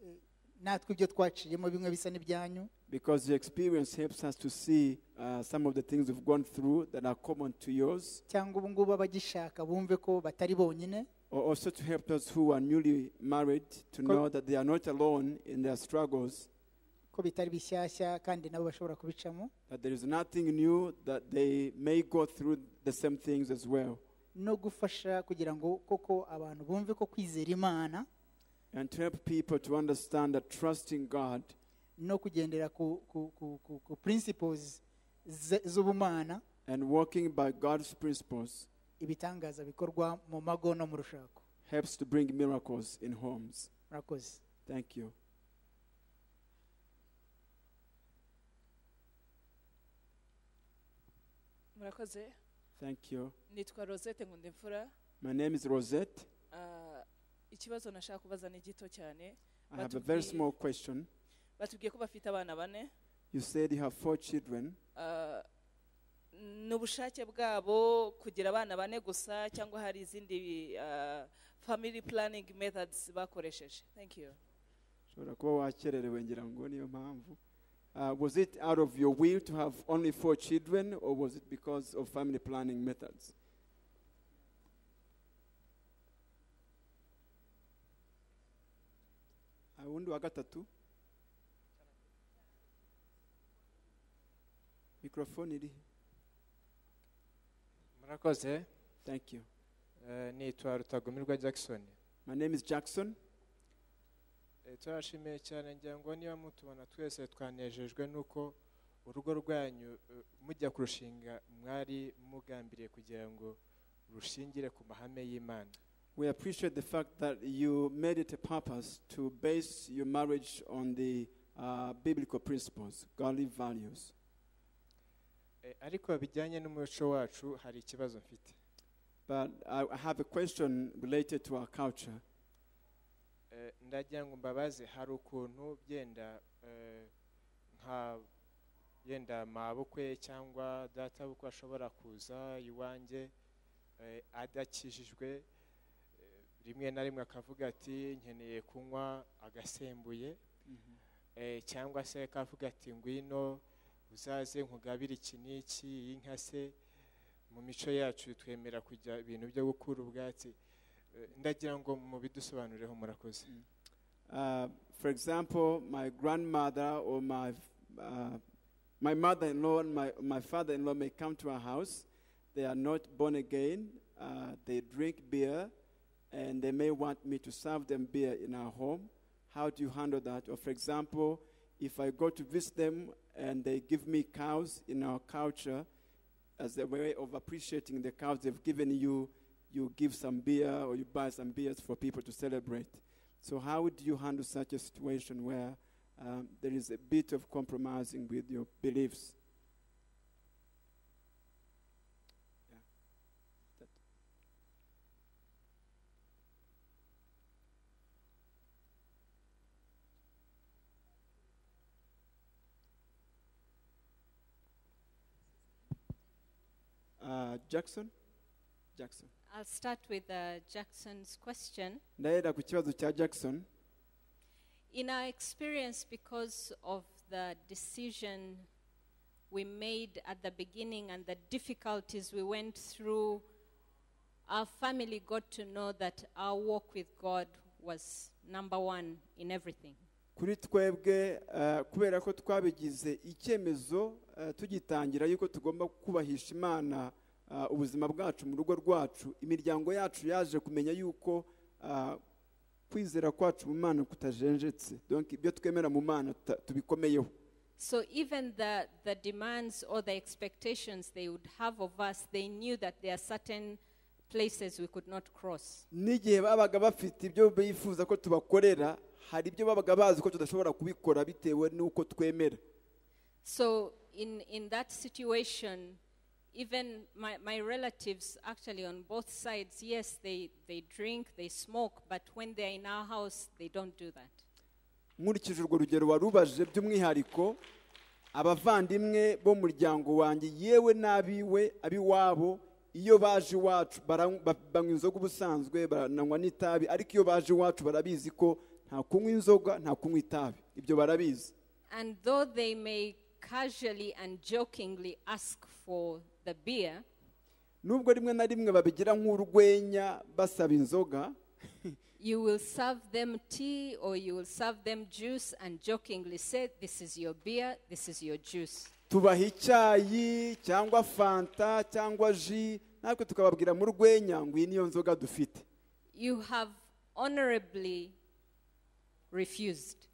eh, natwe ibyo twaciyemo bimwe bisa n'ibyanyu because your experience helps us to see uh, some of the things we've gone through that are common to yours, cyangwa ubu ngubu abagishaka bumve ko batari bonyine or also to help those who are newly married to Co- know that they are not alone in their struggles, ko bitari bishyashya kandi nabo bashobora kubicamo that there is nothing new, that they may go through the same things as well, no gufasha kugira ngo koko abantu bumve ko kwizera imana and to help people to understand that trusting God no kugendera ku ku ku ku, ku principles ze- z'ubumana and walking by God's principles ibitangaza bikorwa mu mago no mu rushako helps to bring miracles in homes. murakoze Thank you. murakoze Thank you. nitwa rosette nkundimfura My name is Rosette. Ah, ikibazo nashaka kubaza ni gito cyane I have a very Batubwiye- small question. batubwiye ko bafite abana bane You said you have four children. Ah, ni ubushake bwabo kugira abana bane gusa cyangwa hari izindi ah, family planning methods bakoresheje thank you Ushobora kuba wakererewe ngira ngo niyo mpamvu. Uh, was it out of your will to have only four children, or was it because of family planning methods? Ah, wundi wa gatatu mikrofone iri he? murakoze thank you Eh, nitwa rutagumirwa jackson my name is jackson Eh, turashimiye cyane ngira ngo niba mutubona twese twanejejwe n'uko urugo rwanyu eh, mujya kurushinga mwari mugambiriye kugira ngo rushingire ku mahame y'imana We appreciate the fact that you made it a purpose to base your marriage on the uh, biblical principles, godly values. Eh, ariko bijyanye n'umuco wacu hari ikibazo mfite But I I have a question related to our culture. Eh, ndagira ngo mbabaze hari ukuntu byenda eh, nka yenda mabukwe cyangwa databukwe ashobora kuza iwanjye eh, adakijijwe eh, rimwe na rimwe akavuga ati nkeneye kunywa agasembuye eh, cyangwa se akavuga ati ngwino uzaze nkugabire iki n'iki iyi nka se mu mico yacu twemera kujya ibintu byo gukura ubwatsi Eh, ndagira ngo mubidusobanurireho murakoze Uh, for example, my grandmother or my, uh, my mother in law and my, my father in law may come to our house. They are not born again, uh, they drink beer, and they may want me to serve them beer in our home. How do you handle that? Or, for example, if I go to visit them and they give me cows in our culture, as a way of appreciating the cows they've given you, you give some beer or you buy some beers for people to celebrate. So, how do you handle such a situation where um, there is a bit of compromising with your beliefs? Yeah. That- Uh, Jackson? Jackson. I'll start with uh, Jackson's question. ndaenda ku kibazo cya jackson In our experience, because of the decision we made at the beginning and the difficulties we went through, our family got to know that our walk with God was number one in everything. kuri twebwe eh, kubera ko twabigize icyemezo eh, tugitangira yuko tugomba kubahisha imana eh, ubuzima bwacu mu rugo rwacu imiryango yacu yaje kumenya yuko eh, kwizera kwacu mu mana kutajenjetse donc ibyo twemera mu mana ta- tubikomeyeho So even the, the demands or the expectations they would have of us, they knew that there are certain places we could not cross. n'igihe babaga bafite ibyo bifuza ko tubakorera hari ibyo babaga bazi ko tudashobora kubikora bitewe n'uko twemera So in, in that situation, even my, my relatives, actually on both sides, yes, they, they drink, they smoke, but when they're in our house, they don't do that. nkurikije urwo rugero warubajije by'umwihariko abavandimwe bo mu muryango wanjye yewe n'abiwe ab'iwabo iyo baje iwacu bara- ba- banywa inzoga ubusanzwe barananywa n'itabi ariko iyo baje iwacu barabizi ko nta kunywa inzoga nta kunywa itabi ibyo barabizi And though they may casually and jokingly ask for the beer, nubwo rimwe na rimwe babigira nk'urwenya basaba inzoga you will serve them tea or you will serve them juice and jokingly say, This is your beer, this is your juice. tubaha icyayi cyangwa fanta cyangwa ji natwe tukababwira mu rwenya ngo iyi niyo nzoga dufite You have honorably refused.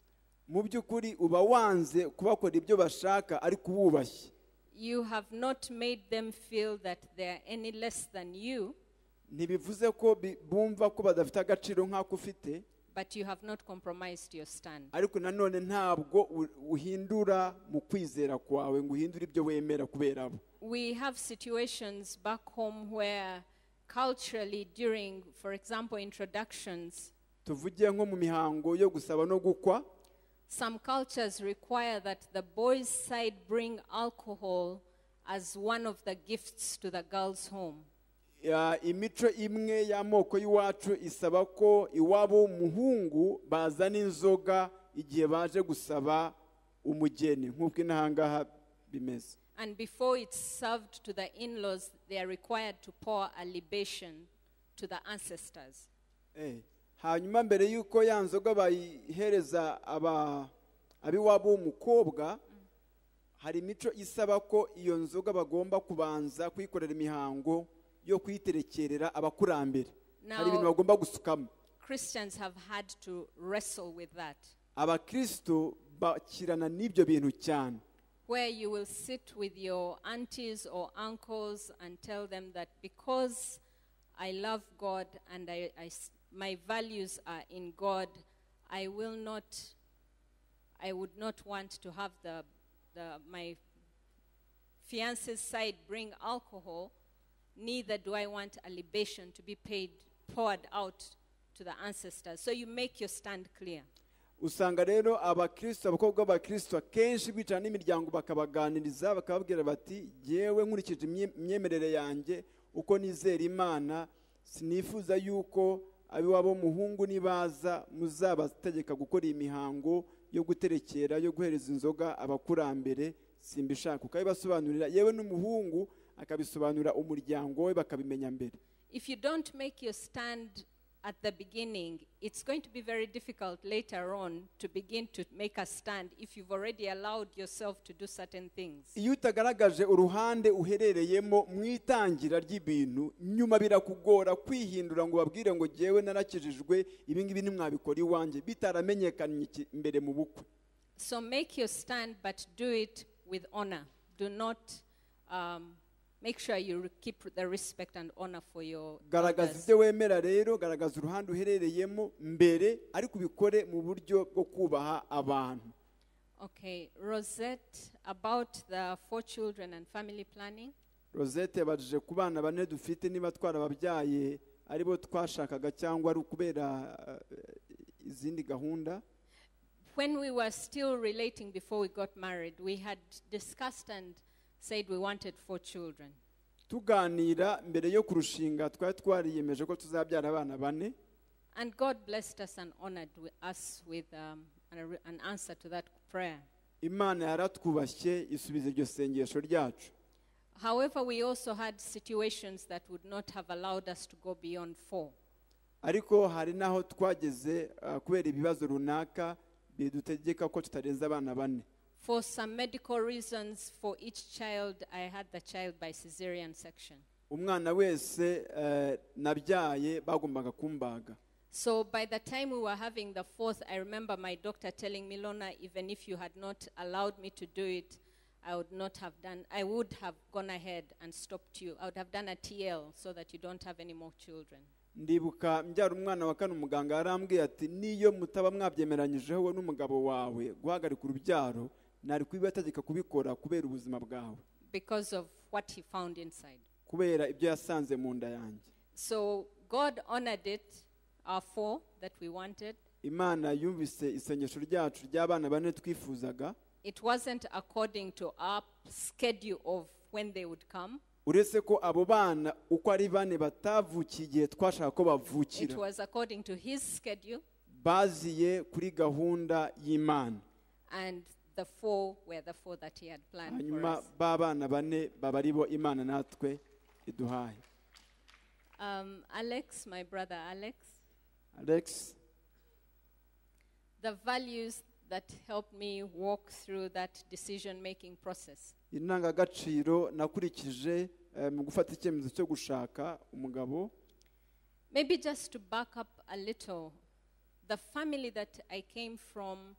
mu by'ukuri uba wanze kubakora ibyo bashaka ariko ububashye You have not made them feel that they are any less than you, ntibivuze ko bi- bumva ko badafite agaciro nk'ako ufite but you have not compromised your stand. ariko nanone ntabwo u- uhindura mu kwizera kwawe ngo uhindure ibyo wemera kubera abo We have situations back home where culturally, during, for example, introductions, tuvuge nko mu mihango yo gusaba no gukwa Some cultures require that the boys' side bring alcohol as one of the gifts to the girls' home. Ya- imico imwe y'amoko y'iwacu isaba ko iwabo w'umuhungu bazana inzoga igihe baje gusaba umugeni nk'uko inaha ngaha bimeze And before it's served to the in laws, they are required to pour a libation to the ancestors. Eh, hanyuma mbere y'uko ya nzoga bayihereza aba ab'iwabo w'umukobwa hari imico isaba ko iyo nzoga bagomba kubanza kuyikorera imihango yo kuyiterekerera abakurambere hari ibintu Now- bagomba gusukamo Christians have had to wrestle with that, abakristo bakirana n'ibyo bintu cyane where you will sit with your aunties or uncles and tell them that because I love God and I, I s- my values are in God, I will not, I would not want to have the, the, my fiance's side bring alcohol, neither do I want a libation to be paid, poured out to the ancestors. So you make your stand clear. usanga rero abakristo abakobwa b'abakristo akenshi bicara n'imiryango bakabaganiriza bakababwira bati yewe nkurikije imye- imyemerere yanjye uko nizera imana sinifuza yuko abiwabo muhungu nibaza muzabategeka gukora iyi mihango yo guterekera yo guhereza inzoga abakurambere simbishaka ukabibasobanurira yewe n'umuhungu akabisobanurira umuryango we bakabimenya mbere if you don't make your stand at the beginning, it's going to be very difficult later on to begin to make a stand if you've already allowed yourself to do certain things. iyo utagaragaje uruhande uherereyemo mu itangira ry'ibintu nyuma birakugora kwihindura ngo babwire ngo jyewe narakijijwe ibi ngibi ntimwabikora iwanjye bitaramenyekanye iki- mbere mu bukwe So make your stand, but do it with honor. Do not um, make sure you re- keep the respect and honor for your garagaza elders. ibyo wemera rero garagaza uruhande uherereyemo mbere ariko ubikore mu buryo bwo kubaha abantu Okay, Rosette, about the four children and family planning. rosette yabajije ku bana bane dufite niba twarababyaye aribo twashakaga cyangwa ari ukubera eh, izindi gahunda when we were still relating before we got married, we had discussed and said we wanted four children. tuganira mbere yo kurushinga twari twariyemeje ko tuzabyara abana bane And God blessed us and honored wi- us with um, an, ar- an answer to that prayer. imana yaratwubashye isubiza iryo sengesho ryacu However, we also had situations that would not have allowed us to go beyond four. ariko hari n'aho twageze ah, kubera ibibazo runaka bidutegeka ko tutarenza abana bane For some medical reasons, for each child, I had the child by caesarean section. umwana wese eh, nabyaye bagombaga kumbaga So by the time we were having the fourth, I remember my doctor telling me, Lona, even if you had not allowed me to do it, I would not have done, I would have gone ahead and stopped you. I would have done a TL so that you don't have any more children. ndibuka mbyara umwana wa kane umuganga yarambwiye ati niyo mutaba mwabyemeranyijeho wowe n'umugabo wawe guhagarika urubyaro nari kubibategeka kubikora kubera ubuzima bwawe because of what he found inside. kubera ibyo yasanze mu nda yanjye So God honored it, our four that we wanted. imana yumvise isengesho ryacu ry'abana bane twifuzaga It wasn't according to our schedule of when they would come, uretse ko abo bana uko ari bane batavukiye igihe twashaka ko it bavukira was according to his schedule, baziye kuri gahunda y'imana and the four were the four that he had planned for hanyuma us. ba bana bane baba ari bo imana natwe iduhaye Um, Alex, my brother Alex, alex the values that helped me walk through that decision making process. indangagaciro nakurikije eh, mu gufata icyemezo cyo gushaka umugabo Maybe just to back up a little, the family that I came from,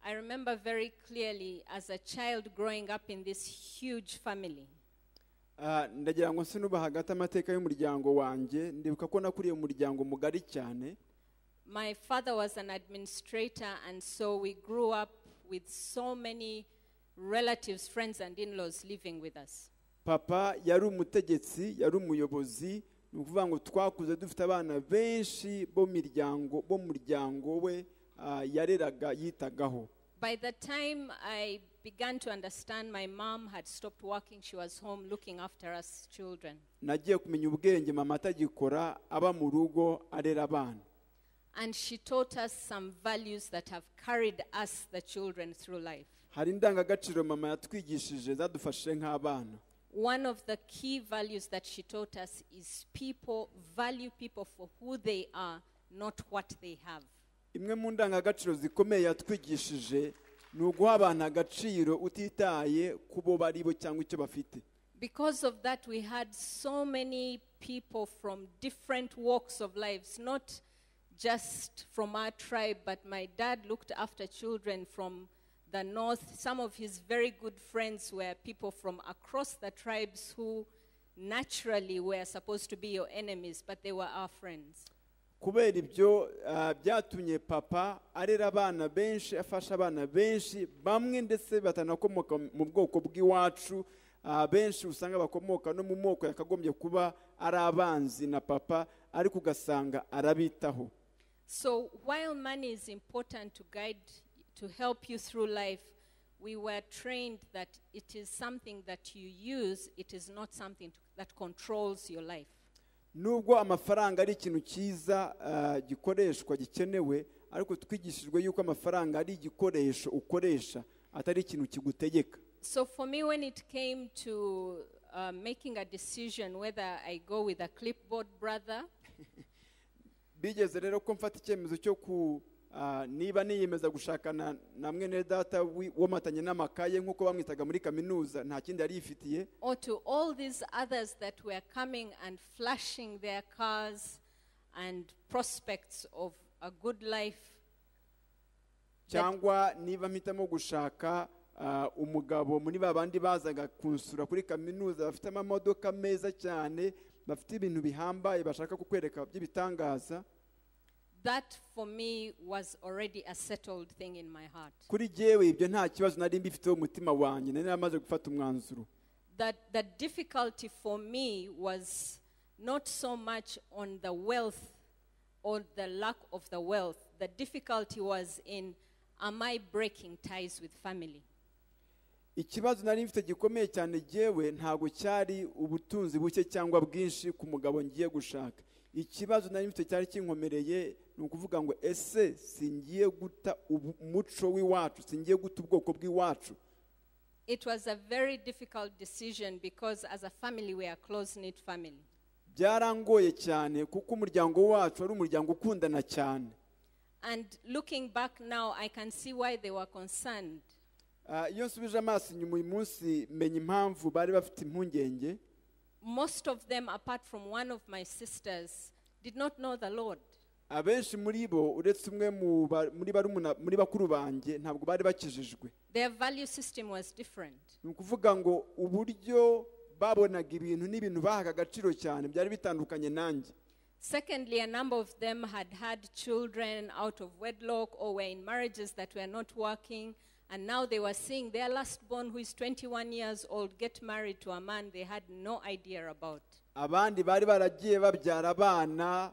I remember very clearly as a child growing up in this huge family. Ah, ndagira ngo sinuba hagati amateka y'umuryango wanjye ndibuka ko nakuriye mu muryango mugari cyane My father was an administrator, and so we grew up with so many relatives, friends, and in laws living with us. papa yari umutegetsi yari umuyobozi ni ukuvuga ngo twakuze dufite abana benshi bo miryango bo mu muryango we ah, yareraga yitagaho By the time I began to understand, my mom had stopped working. She was home looking after us children. nagiye kumenya ubwenge mama atagikora aba mu rugo arera abana And she taught us some values that have carried us, the children, through life. hari indangagaciro mama yatwigishije zadufashije nk'abana One of the key values that she taught us is people value people for who they are, not what they have. imwe mu ndangagaciro zikomeye yatwigishije ni uguha abantu agaciro utitaye ku bo bari bo cyangwa icyo bafite Because of that, we had so many people from different walks of lives, not just from our tribe, but my dad looked after children from the north. Some of his very good friends were people from across the tribes who naturally were supposed to be your enemies, but they were our friends. kubera ibyo ah, byatumye papa arera abana benshi afasha abana benshi bamwe ndetse batanakomoka mu bwoko bw'iwacu ah, benshi usanga bakomoka no mu moko yakagombye kuba ari abanzi na papa ariko ugasanga arabitaho So while money is important to guide, to help you through life, we were trained that it is something that you use, it is not something to, that controls your life. nubwo amafaranga ari ikintu cyiza ah, gikoreshwa gikenewe ariko twigishijwe yuko amafaranga ari igikoresho ukoresha atari ikintu kigutegeka So for me, when it came to uh, making a decision whether I go with a clipboard brother bigeze rero ko mfata icyemezo cyo ku ah, niba niyemeza gushakana na mwene data wi- womatanye n'amakaye nk'uko bamwitaga muri kaminuza nta kindi yari yifitiye or to all these others that were coming and flashing their cars and prospects of a good life cyangwa niba mpitamo gushaka ah, umugabo muri ba bandi bazaga kunsura kuri kaminuza bafite amamodoka meza cyane bafite ibintu bihambaye bashaka kukwereka by'ibitangaza That for me was already a settled thing in my heart. kuri jyewe ibyo nta kibazo nari mbifiteho umutima wanjye nari namaze gufata umwanzuro That the difficulty for me was not so much on the wealth or the lack of the wealth. The difficulty was in am I breaking ties with family? ikibazo nari mfite gikomeye cyane jyewe ntabwo cyari ubutunzi buke cyangwa bwinshi ku mugabo ngiye gushaka ikibazo nari mfite cyari kinkomereye ni ukuvuga ngo ese singiye guta ubu- umuco w'iwacu singiye guta ubwoko bw'iwacu It was a very difficult decision because as a family we are close knit family. byarangoye cyane kuko umuryango wacu ari umuryango ukundana cyane And looking back now, I can see why they were concerned. Ah, iyo nsubije amaso inyuma uyu munsi menya impamvu bari bafite impungenge Most of them, apart from one of my sisters, did not know the Lord. abenshi muri bo uretse umwe mu ba- muri barumuna- muri bakuru banjye ntabwo bari bakijijwe Their value system was different. ni ukuvuga ngo uburyo babonaga ibintu n'ibintu bahaga agaciro cyane byari bitandukanye nanjye Secondly, a number of them had had children out of wedlock or were in marriages that were not working, and now they were seeing their last born, who is 21 years old, get married to a man they had no idea about. abandi bari baragiye babyara abana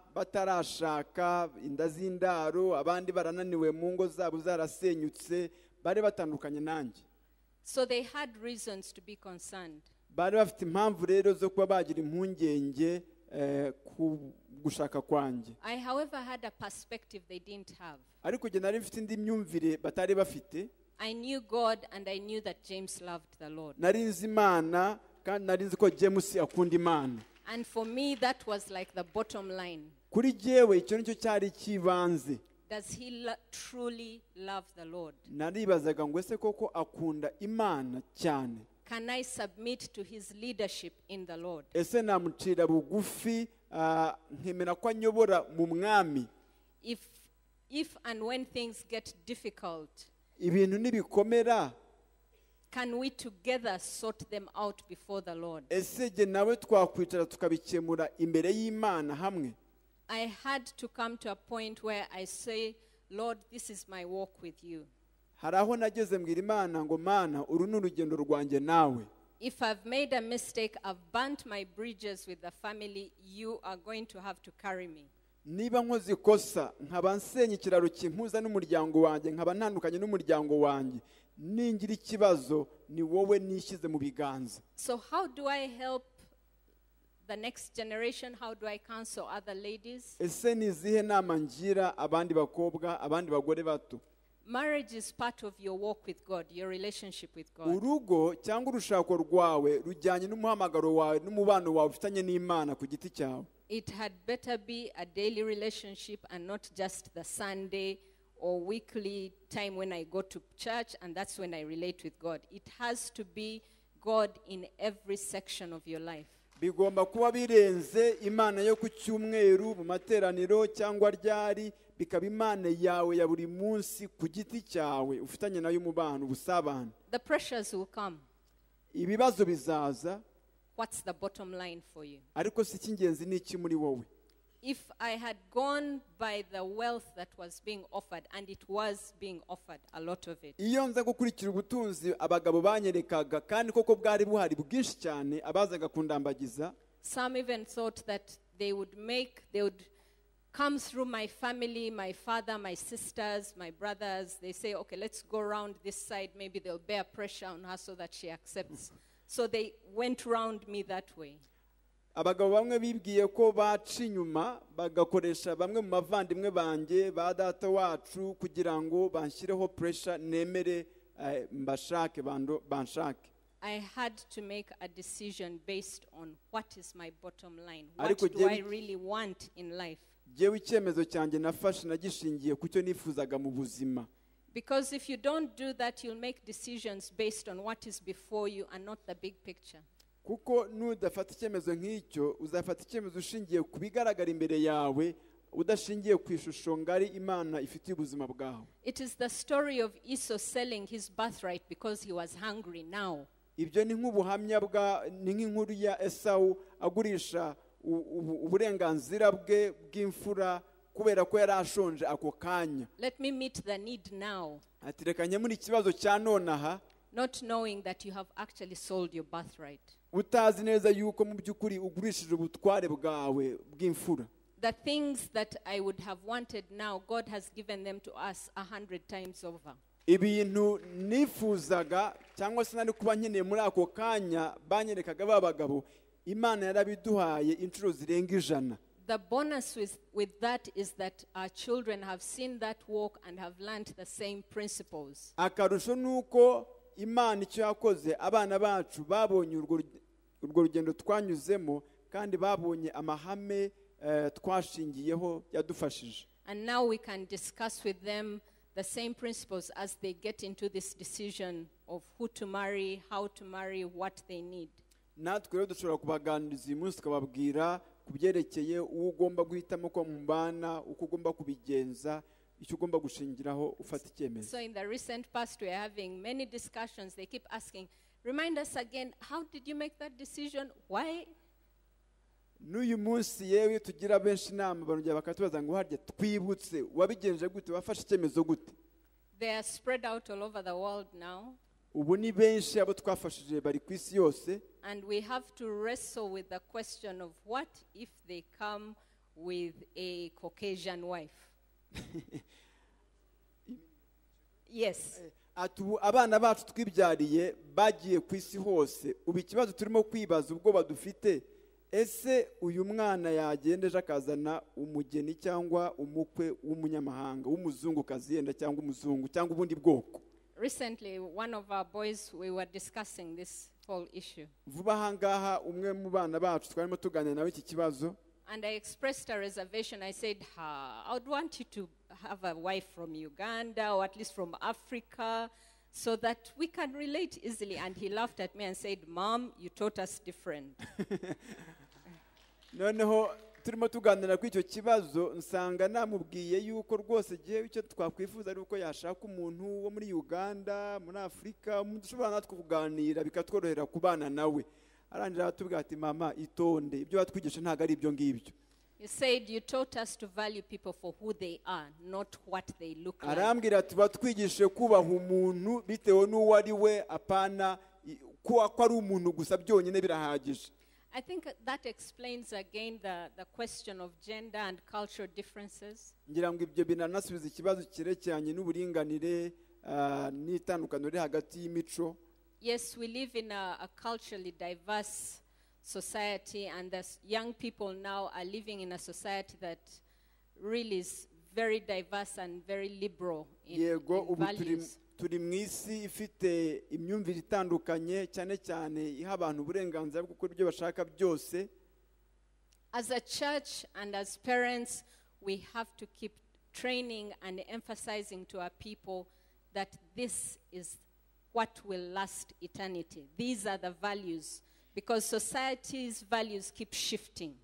batarashaka inda z'indaro abandi barananiwe mu ngo zabo zarasenyutse bari batandukanye nanjye So they had reasons to be concerned. bari bafite impamvu rero zo kuba bagira impungenge eh, ku gushaka kwanjye I, however, had a perspective they didn't have. ariko njye nari mfite indi myumvire batari bafite I knew God and I knew that James loved the Lord. nari nzi imana kandi nari nzi ko james akunda imana And for me, that was like the bottom line. kuri jyewe icyo nicyo cyari icy'ibanze Does he lo- truly love the Lord? naribazaga ngo ese koko akunda imana cyane Can I submit to his leadership in the Lord? ese namucira bugufi ah, nkemera ko anyobora mu mwami If, if and when things get difficult, ibintu nibikomera can we together sort them out before the Lord? ese jye nawe twakwicara tukabikemura imbere y'imana hamwe I had to come to a point where I say, Lord, this is my walk with you. hari aho nageze mbwira imana ngo mana uru ni urugendo rwanjye nawe If I've made a mistake, I've burnt my bridges with the family, you are going to have to carry me. niba nkoze ikosa nkaba nsenya ikiraro kimpuza n'umuryango wanjye nkaba ntandukanye n'umuryango wanjye ningira ikibazo ni wowe nishyize mu biganza So, how do I help the next generation? How do I counsel other ladies? ese ni izihe nama ngira abandi bakobwa abandi bagore bato Marriage is part of your walk with God, your relationship with God. urugo cyangwa urushako rwawe rujyanye n'umuhamagaro wawe n'umubano wawe ufitanye n'imana ku giti cyawe It had better be a daily relationship and not just the Sunday or weekly time when I go to church and that's when I relate with God. It has to be God in every section of your life. bigomba kuba birenze imana yo ku cyumweru mu materaniro cyangwa ryari bikaba imana yawe ya buri munsi ku giti cyawe ufitanye nayo umubano ubusabane The pressures will come. ibibazo bizaza What's the bottom line for you? ariko si icy'ingenzi ni iki muri wowe If I had gone by the wealth that was being offered, and it was being offered, a lot of it, iyo nza gukurikira ubutunzi abagabo banyerekaga kandi koko bwari buhari bwinshi cyane abazaga kundambagiza some even thought that they would make, they would come through my family, my father, my sisters, my brothers. They say, okay, let's go round this side. Maybe they'll bear pressure on her so that she accepts. so they went round me that way. abagabo bamwe bibwiye ko baca inyuma bagakoresha bamwe mu bavandimwe banjye ba data wacu kugira ngo banshyireho puresha nemere eh, mbashake bando- banshake I had to make a decision based on what is my bottom line. What Ariko do I jyewe- really want in life? yewe icyemezo cyanjye nafashe nagishingiye ku cyo nifuzaga mu buzima Because if you don't do that, you'll make decisions based on what is before you and not the big picture. kuko nudafata icyemezo nk'icyo uzafata icyemezo ushingiye ku bigaragara imbere yawe udashingiye ku ishusho ngari imana ifitiye ubuzima bwawe It is the story of Esau selling his birthright because he was hungry now. ibyo ni nk'ubuhamya bwa ni nk'inkuru ya esawu agurisha u- ubu- uburenganzira bwe bw'imfura kubera ko yari ashonje ako kanya Let me meet the need now, ati reka nkemure ikibazo cya nonaha not knowing that you have actually sold your birthright. utazi neza yuko mu by'ukuri ugurishije ubutware bwawe bw'imfura The things that I would have wanted now, God has given them to us a hundred times over. ibintu nifuzaga cyangwa se nari kuba nkeneye muri ako kanya banyerekaga ba bagabo imana yarabiduhaye inshuro zirenga ijana The bonus with, with that is that our children have seen that walk and have learned the same principles. akarusho ni uko imana icyo yakoze abana bacu babonye urwo ru- urwo rugendo twanyuzemo kandi babonye amahame eh, twashingiyeho yadufashije And now we can discuss with them the same principles as they get into this decision of who to marry, how to marry, what they need. natwe rero dushobora kubaganiriza uyu munsi tukababwira ku byerekeye uwo ugomba guhitamo ko mubana uko ugomba kubigenza icyo ugomba gushingiraho ufata icyemezo So in the recent past, we are having many discussions. They keep asking, remind us again, how did you make that decision? Why? n'uyu munsi yewe tugira benshi inama barongera bakatubaza ngo harya twibutse wabigenje gute wafashe icyemezo gute They are spread out all over the world now, ubu ni benshi abo twafashije bari ku isi yose and we have to wrestle with the question of what if they come with a Caucasian wife? yes. ati ubu abana bacu twibyariye bagiye ku isi hose ubu ikibazo turimo kwibaza ubwoba dufite ese uyu mwana yagenda ejo akazana umugeni cyangwa umukwe w'umunyamahanga w'umuzungukazi yenda cyangwa umuzungu cyangwa ubundi bwoko Recently, one of our boys, we were discussing this whole issue. vuba aha ngaha umwe mu bana bacu twarimo tuganira nawe iki kibazo And I expressed a reservation. I said, ha, I would want you to have a wife from Uganda or at least from Africa so that we can relate easily. And he laughed at me and said, Mom, you taught us different. noneho turimo tuganira kuri icyo kibazo nsanga namubwiye yuko rwose igihe icyo twakwifuza ari uko yashaka umuntu wo muri uganda muri afurika umuntu ushobora natwe kuganira bikatworohera kubana nawe arangira aratubwira ati mama itonde ibyo batwigisha ntabwo ari ibyo ngibyo He said, You taught us to value people for who they are, not what they look like. arambwira ati batwigishe kubaha umuntu bitewe n'uwo ari we apana i- ko ko ari umuntu gusa byonyine birahagije I think that explains again the, the question of gender and cultural differences. ngira ngo ibyo binanasubiza ikibazo cyerekeranye n'uburinganire ah, n'itandukaniro riri hagati y'imico Yes, we live in a, a culturally diverse society, and the s- young people now are living in a society that really is very diverse and very liberal in, yego in ubu turi values. turi mu isi ifite imyumvire itandukanye cyane cyane iha abantu uburenganzira bwo gukora ibyo bashaka byose As a church and as parents, we have to keep training and emphasizing to our people that this is what will last eternity. These are the values, because society's values keep shifting.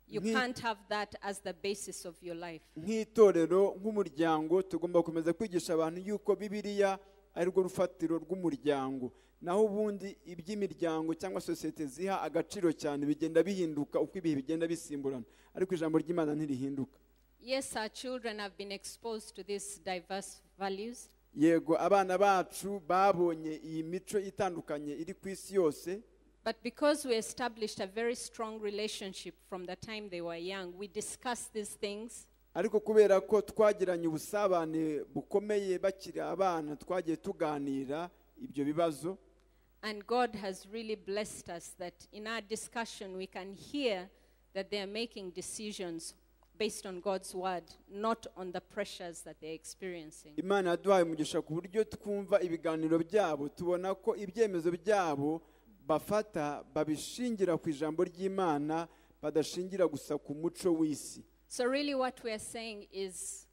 You Ni- can't have that as the basis of your life. nk'itorero nk'umuryango tugomba gukomeza kwigisha abantu yuko bibiriya ari rwo rufatiro rw'umuryango naho ubundi iby'imiryango cyangwa sosiyete ziha agaciro cyane bigenda bihinduka uko ibihe bigenda bisimburana ariko ijambo ry'imana ntirihinduka Yes, our children have been exposed to these diverse values, yego abana bacu babonye iyi mico itandukanye iri ku isi yose but because we established a very strong relationship from the time they were young, we discuss these things. ariko kubera ko twagiranye ubusabane bukomeye bakiri abana twagiye tuganira ibyo bibazo And God has really blessed us that in our discussion we can hear that they are making decisions based on God's word, not on the pressures that they're experiencing. imana yaduhaye umugisha ku buryo twumva ibiganiro byabo tubona ko ibyemezo byabo bafata babishingira ku ijambo ry'imana badashingira gusa ku muco w'isi So, really, what we are saying is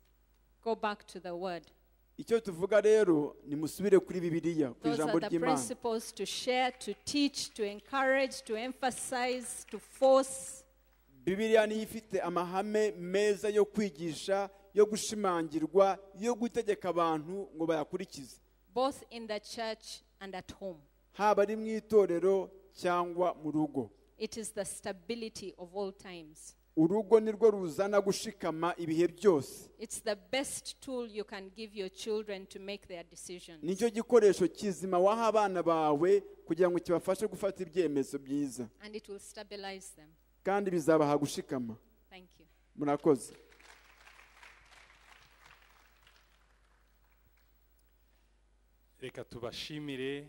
go back to the word. icyo tuvuga rero nimusubire kuri bibiliya ku Those ijambo are the ry'imana principles to share, to teach, to encourage, to emphasize, to force. bibiliya niyo ifite amahame meza yo kwigisha yo gushimangirwa yo gutegeka abantu ngo bayakurikize both in the church and at home. haba ari mu itorero cyangwa mu rugo It is the stability of all times. urugo ni rwo ruzana gushikama ibihe byose It's the best tool you can give your children to make their decisions. nicyo gikoresho kizima waha abana bawe kugira ngo kibafashe gufata ibyemezo byiza And it will stabilize them. kandi bizabaha gushikama Thank you. murakoze reka tubashimire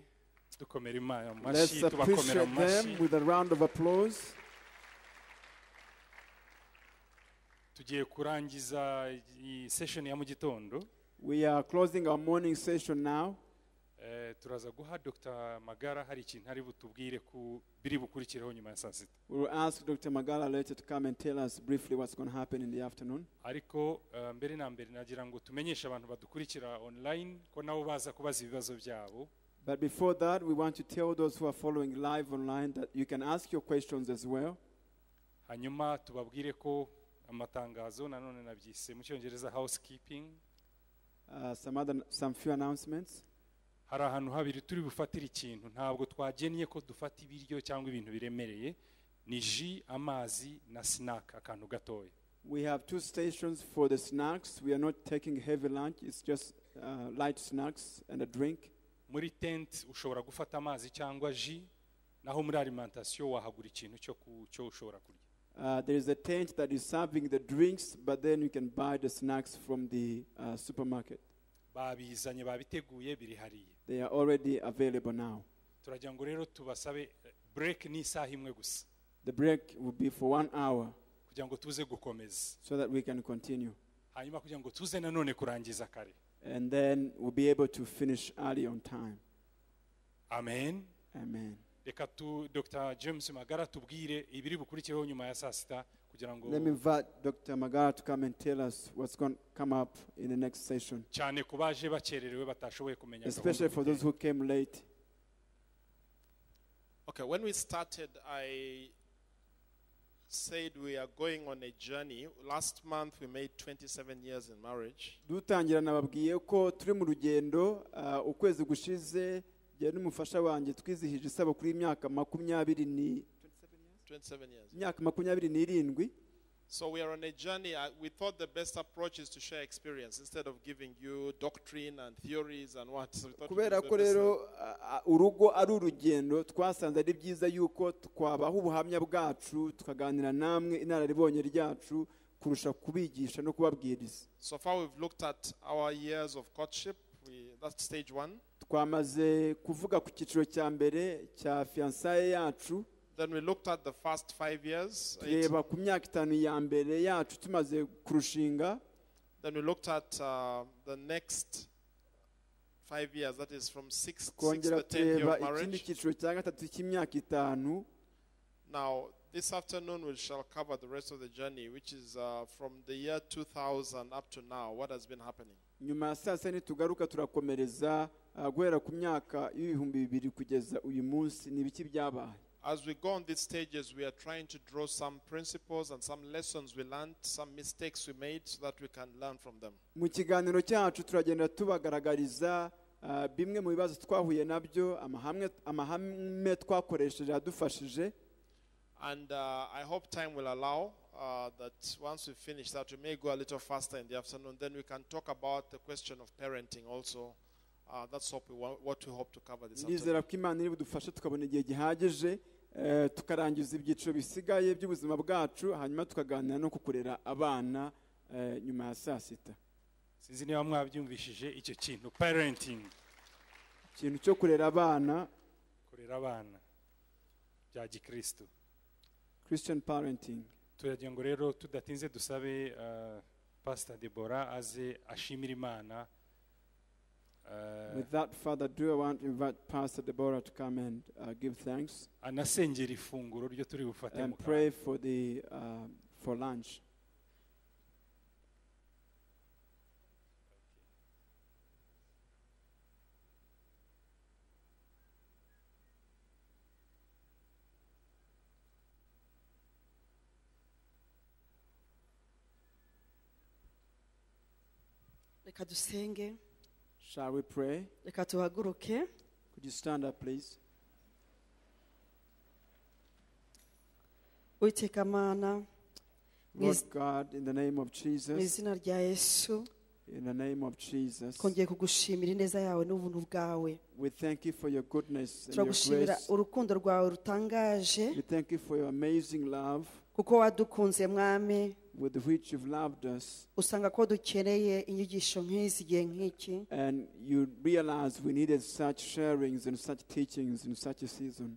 dukomera imana mu let's mashyi tubakomera appreciate mu them mashyi with a round of applause tugiye kurangiza iyi sesheni ya mu gitondo we are closing our morning session now Eh, Eh, turaza guha dr magara hari ikintu ari butubwire ku biri bukurikireho nyuma ya saa sita We will ask Dr. Magala later to come and tell us briefly what's going to happen in the afternoon. ariko eh, mbere na mbere nagira ngo tumenyeshe abantu badukurikira online ko nabo baza kubaza ibibazo byabo But before that, we want to tell those who are following live online that you can ask your questions as well. hanyuma tubabwire ko amatangazo nanone nabyise mu cyongereza housekeeping Uh, some other, some few announcements. hari ahantu habiri turi bufatire ikintu ntabwo twagennye ko dufata ibiryo cyangwa ibintu biremereye ni ji amazi na sinaka akantu gatoya We have two stations for the snacks. We are not taking heavy lunch. It's just uh, light snacks and a drink. muri tente ushobora gufata amazi cyangwa ji naho muri alimantasiyo wahagura ikintu cyo ku- cyo ushobora kurya Uh, there is a tent that is serving the drinks, but then you can buy the snacks from the uh, supermarket. babizanye babiteguye biri hariya They are already available now. turagira ngo rero tubasabe eh, break ni isaha imwe gusa The break will be for one hour kugira ngo tuze gukomeza so that we can continue. hanyuma kugira ngo tuze nanone kurangiza kare And then we'll be able to finish early on time. amen Amen. reka tu dr james magara tubwire ibiri bukurikireho nyuma ya saa sita kugira ngo Let me invite Dr. Magara to come and tell us what's going to come up in the next session, cyane ku baje bakererewe batashoboye kumenya especially for those who came late. Okay, when we started, I said we are going on a journey. Last month, we made 27 years in marriage. dutangira nababwiye ko turi mu rugendo ah, ukwezi gushize njye n'umufasha wanjye twizihije isabukuru y'imyaka makumyabiri ni 27 years. imyaka makumyabiri n'irindwi So we are on a journey. I, we thought the best approach is to share experience instead of giving you doctrine and theories and what. So we thought we'd kubera do ko the best rero thing. ah, ah, urugo ari urugendo twasanze ari byiza yuko twabaha ubuhamya bwacu tukaganira namwe inararibonye ryacu kurusha kubigisha no kubabwiriza so far, we've looked at our years of courtship. We, that's stage one. twamaze kuvuga ku cyiciro cya mbere cya fiyansaye yacu Then we looked at the first five years. eight. tureba ku myaka itanu ya mbere yacu tumaze kurushinga Then we looked at uh, the next five years. That is from six, six twongera to ten year tureba of ikindi marriage. cyiciro cya gatatu cy'imyaka itanu Now, this afternoon, we shall cover the rest of the journey, which is uh, from the year 2000 up to now. What has been happening? nyuma ya saa sita nitugaruka turakomereza ah, guhera ku myaka y'ibihumbi bibiri kugeza uyu munsi ni ibiki byabaye As we go on these stages, we are trying to draw some principles and some lessons we learned, some mistakes we made, so that we can learn from them. mu kiganiro cyacu turagenda tubagaragariza ah, bimwe mu bibazo twahuye nabyo amahame- amahame twakoresheje yadufashije And uh, I hope time will allow uh, that once we finish that, we may go a little faster in the afternoon. Then we can talk about the question of parenting also. Uh, that's what we, want, what we hope to cover this afternoon. ndizera ko imana iri budufashe tukabona igihe gihagije eh, tukarangiza ibyiciro bisigaye by'ubuzima bwacu hanyuma tukaganira no ku kurera abana eh, nyuma ya saa sita sinzi niba mwabyumvishije icyo kintu parenting ikintu cyo kurera abana kurera abana bya gikristo christian parenting turagira ngo rero tudatinze dusabe uh, pastor debora aze ashimira imana uh, with that father do i want to invite pastor deborah to come and uh, give thanks anasengera ifunguro ryo turi bufate mu and kanwa. pray for the uh, for lunch reka dusenge shall we pray reka tuhaguruke could you stand up please witeka mana mu lord iz- god in the name of mu jesus izina rya yesu in the name of jesus twongeye kugushimira ineza yawe n'ubuntu bwawe we thank you for your goodness and your turagushimira grace urukundo rwawe rutangaje We thank you for your amazing love kuko wadukunze mwami with which you've loved us, usanga ko dukeneye inyigisho nk'izi igihe nk'iki and you realize we needed such sharings and such teachings in such a season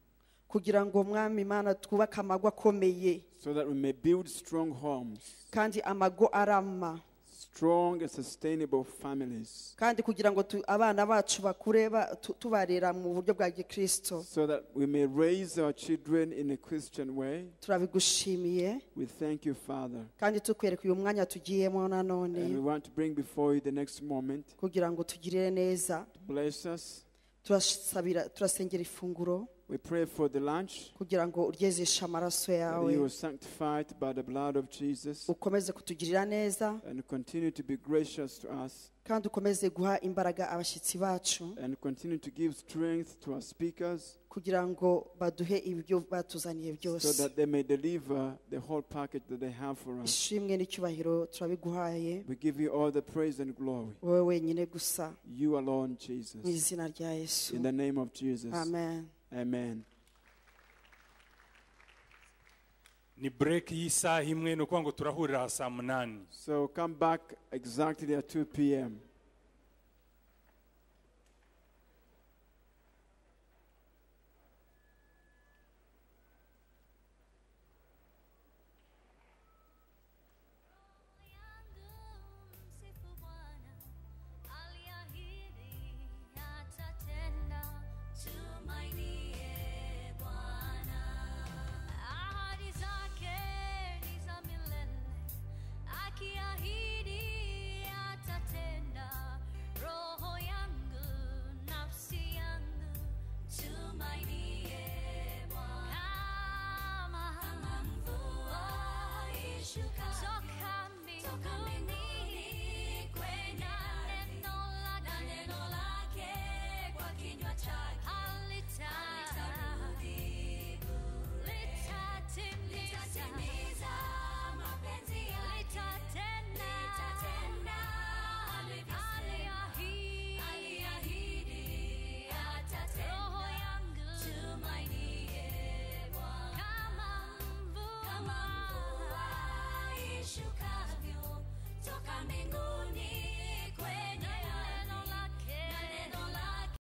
kugira ngo mwami imana twubake amago akomeye so that we may build strong homes, kandi amago arama strong and sustainable families kandi kugira ngo tu- abana bacu bakure ba- tu- tubarera mu buryo bwa gikristo so that we may raise our children in a Christian way. turabigushimiye We thank you, Father. kandi tukwereka uyu mwanya tugiyemo And we nanone want to bring before you the next moment. kugira ngo tugirire neza Bless us. turasabira turasengera ifunguro We pray for the lunch kugira ngo uryezeshe amaraso that you yawe are sanctified by the blood of Jesus ukomeze kutugirira neza and continue to be gracious to us kandi ukomeze guha imbaraga abashyitsi bacu and continue to give strength to our speakers kugira ngo baduhe ibyo batuzaniye so byose that they may deliver the whole package that they have for us. ishimwe n'icyubahiro turabiguhaye We give you all the praise and glory. wowe wenyine gusa You alone, Jesus. mu izina rya yesu In the name of Jesus. amen Amen. ni bureke y'isaha imwe ni ukuvuga ngo turahurira aha saa munani So come back exactly at 2 p.m. Toka mbingu, toka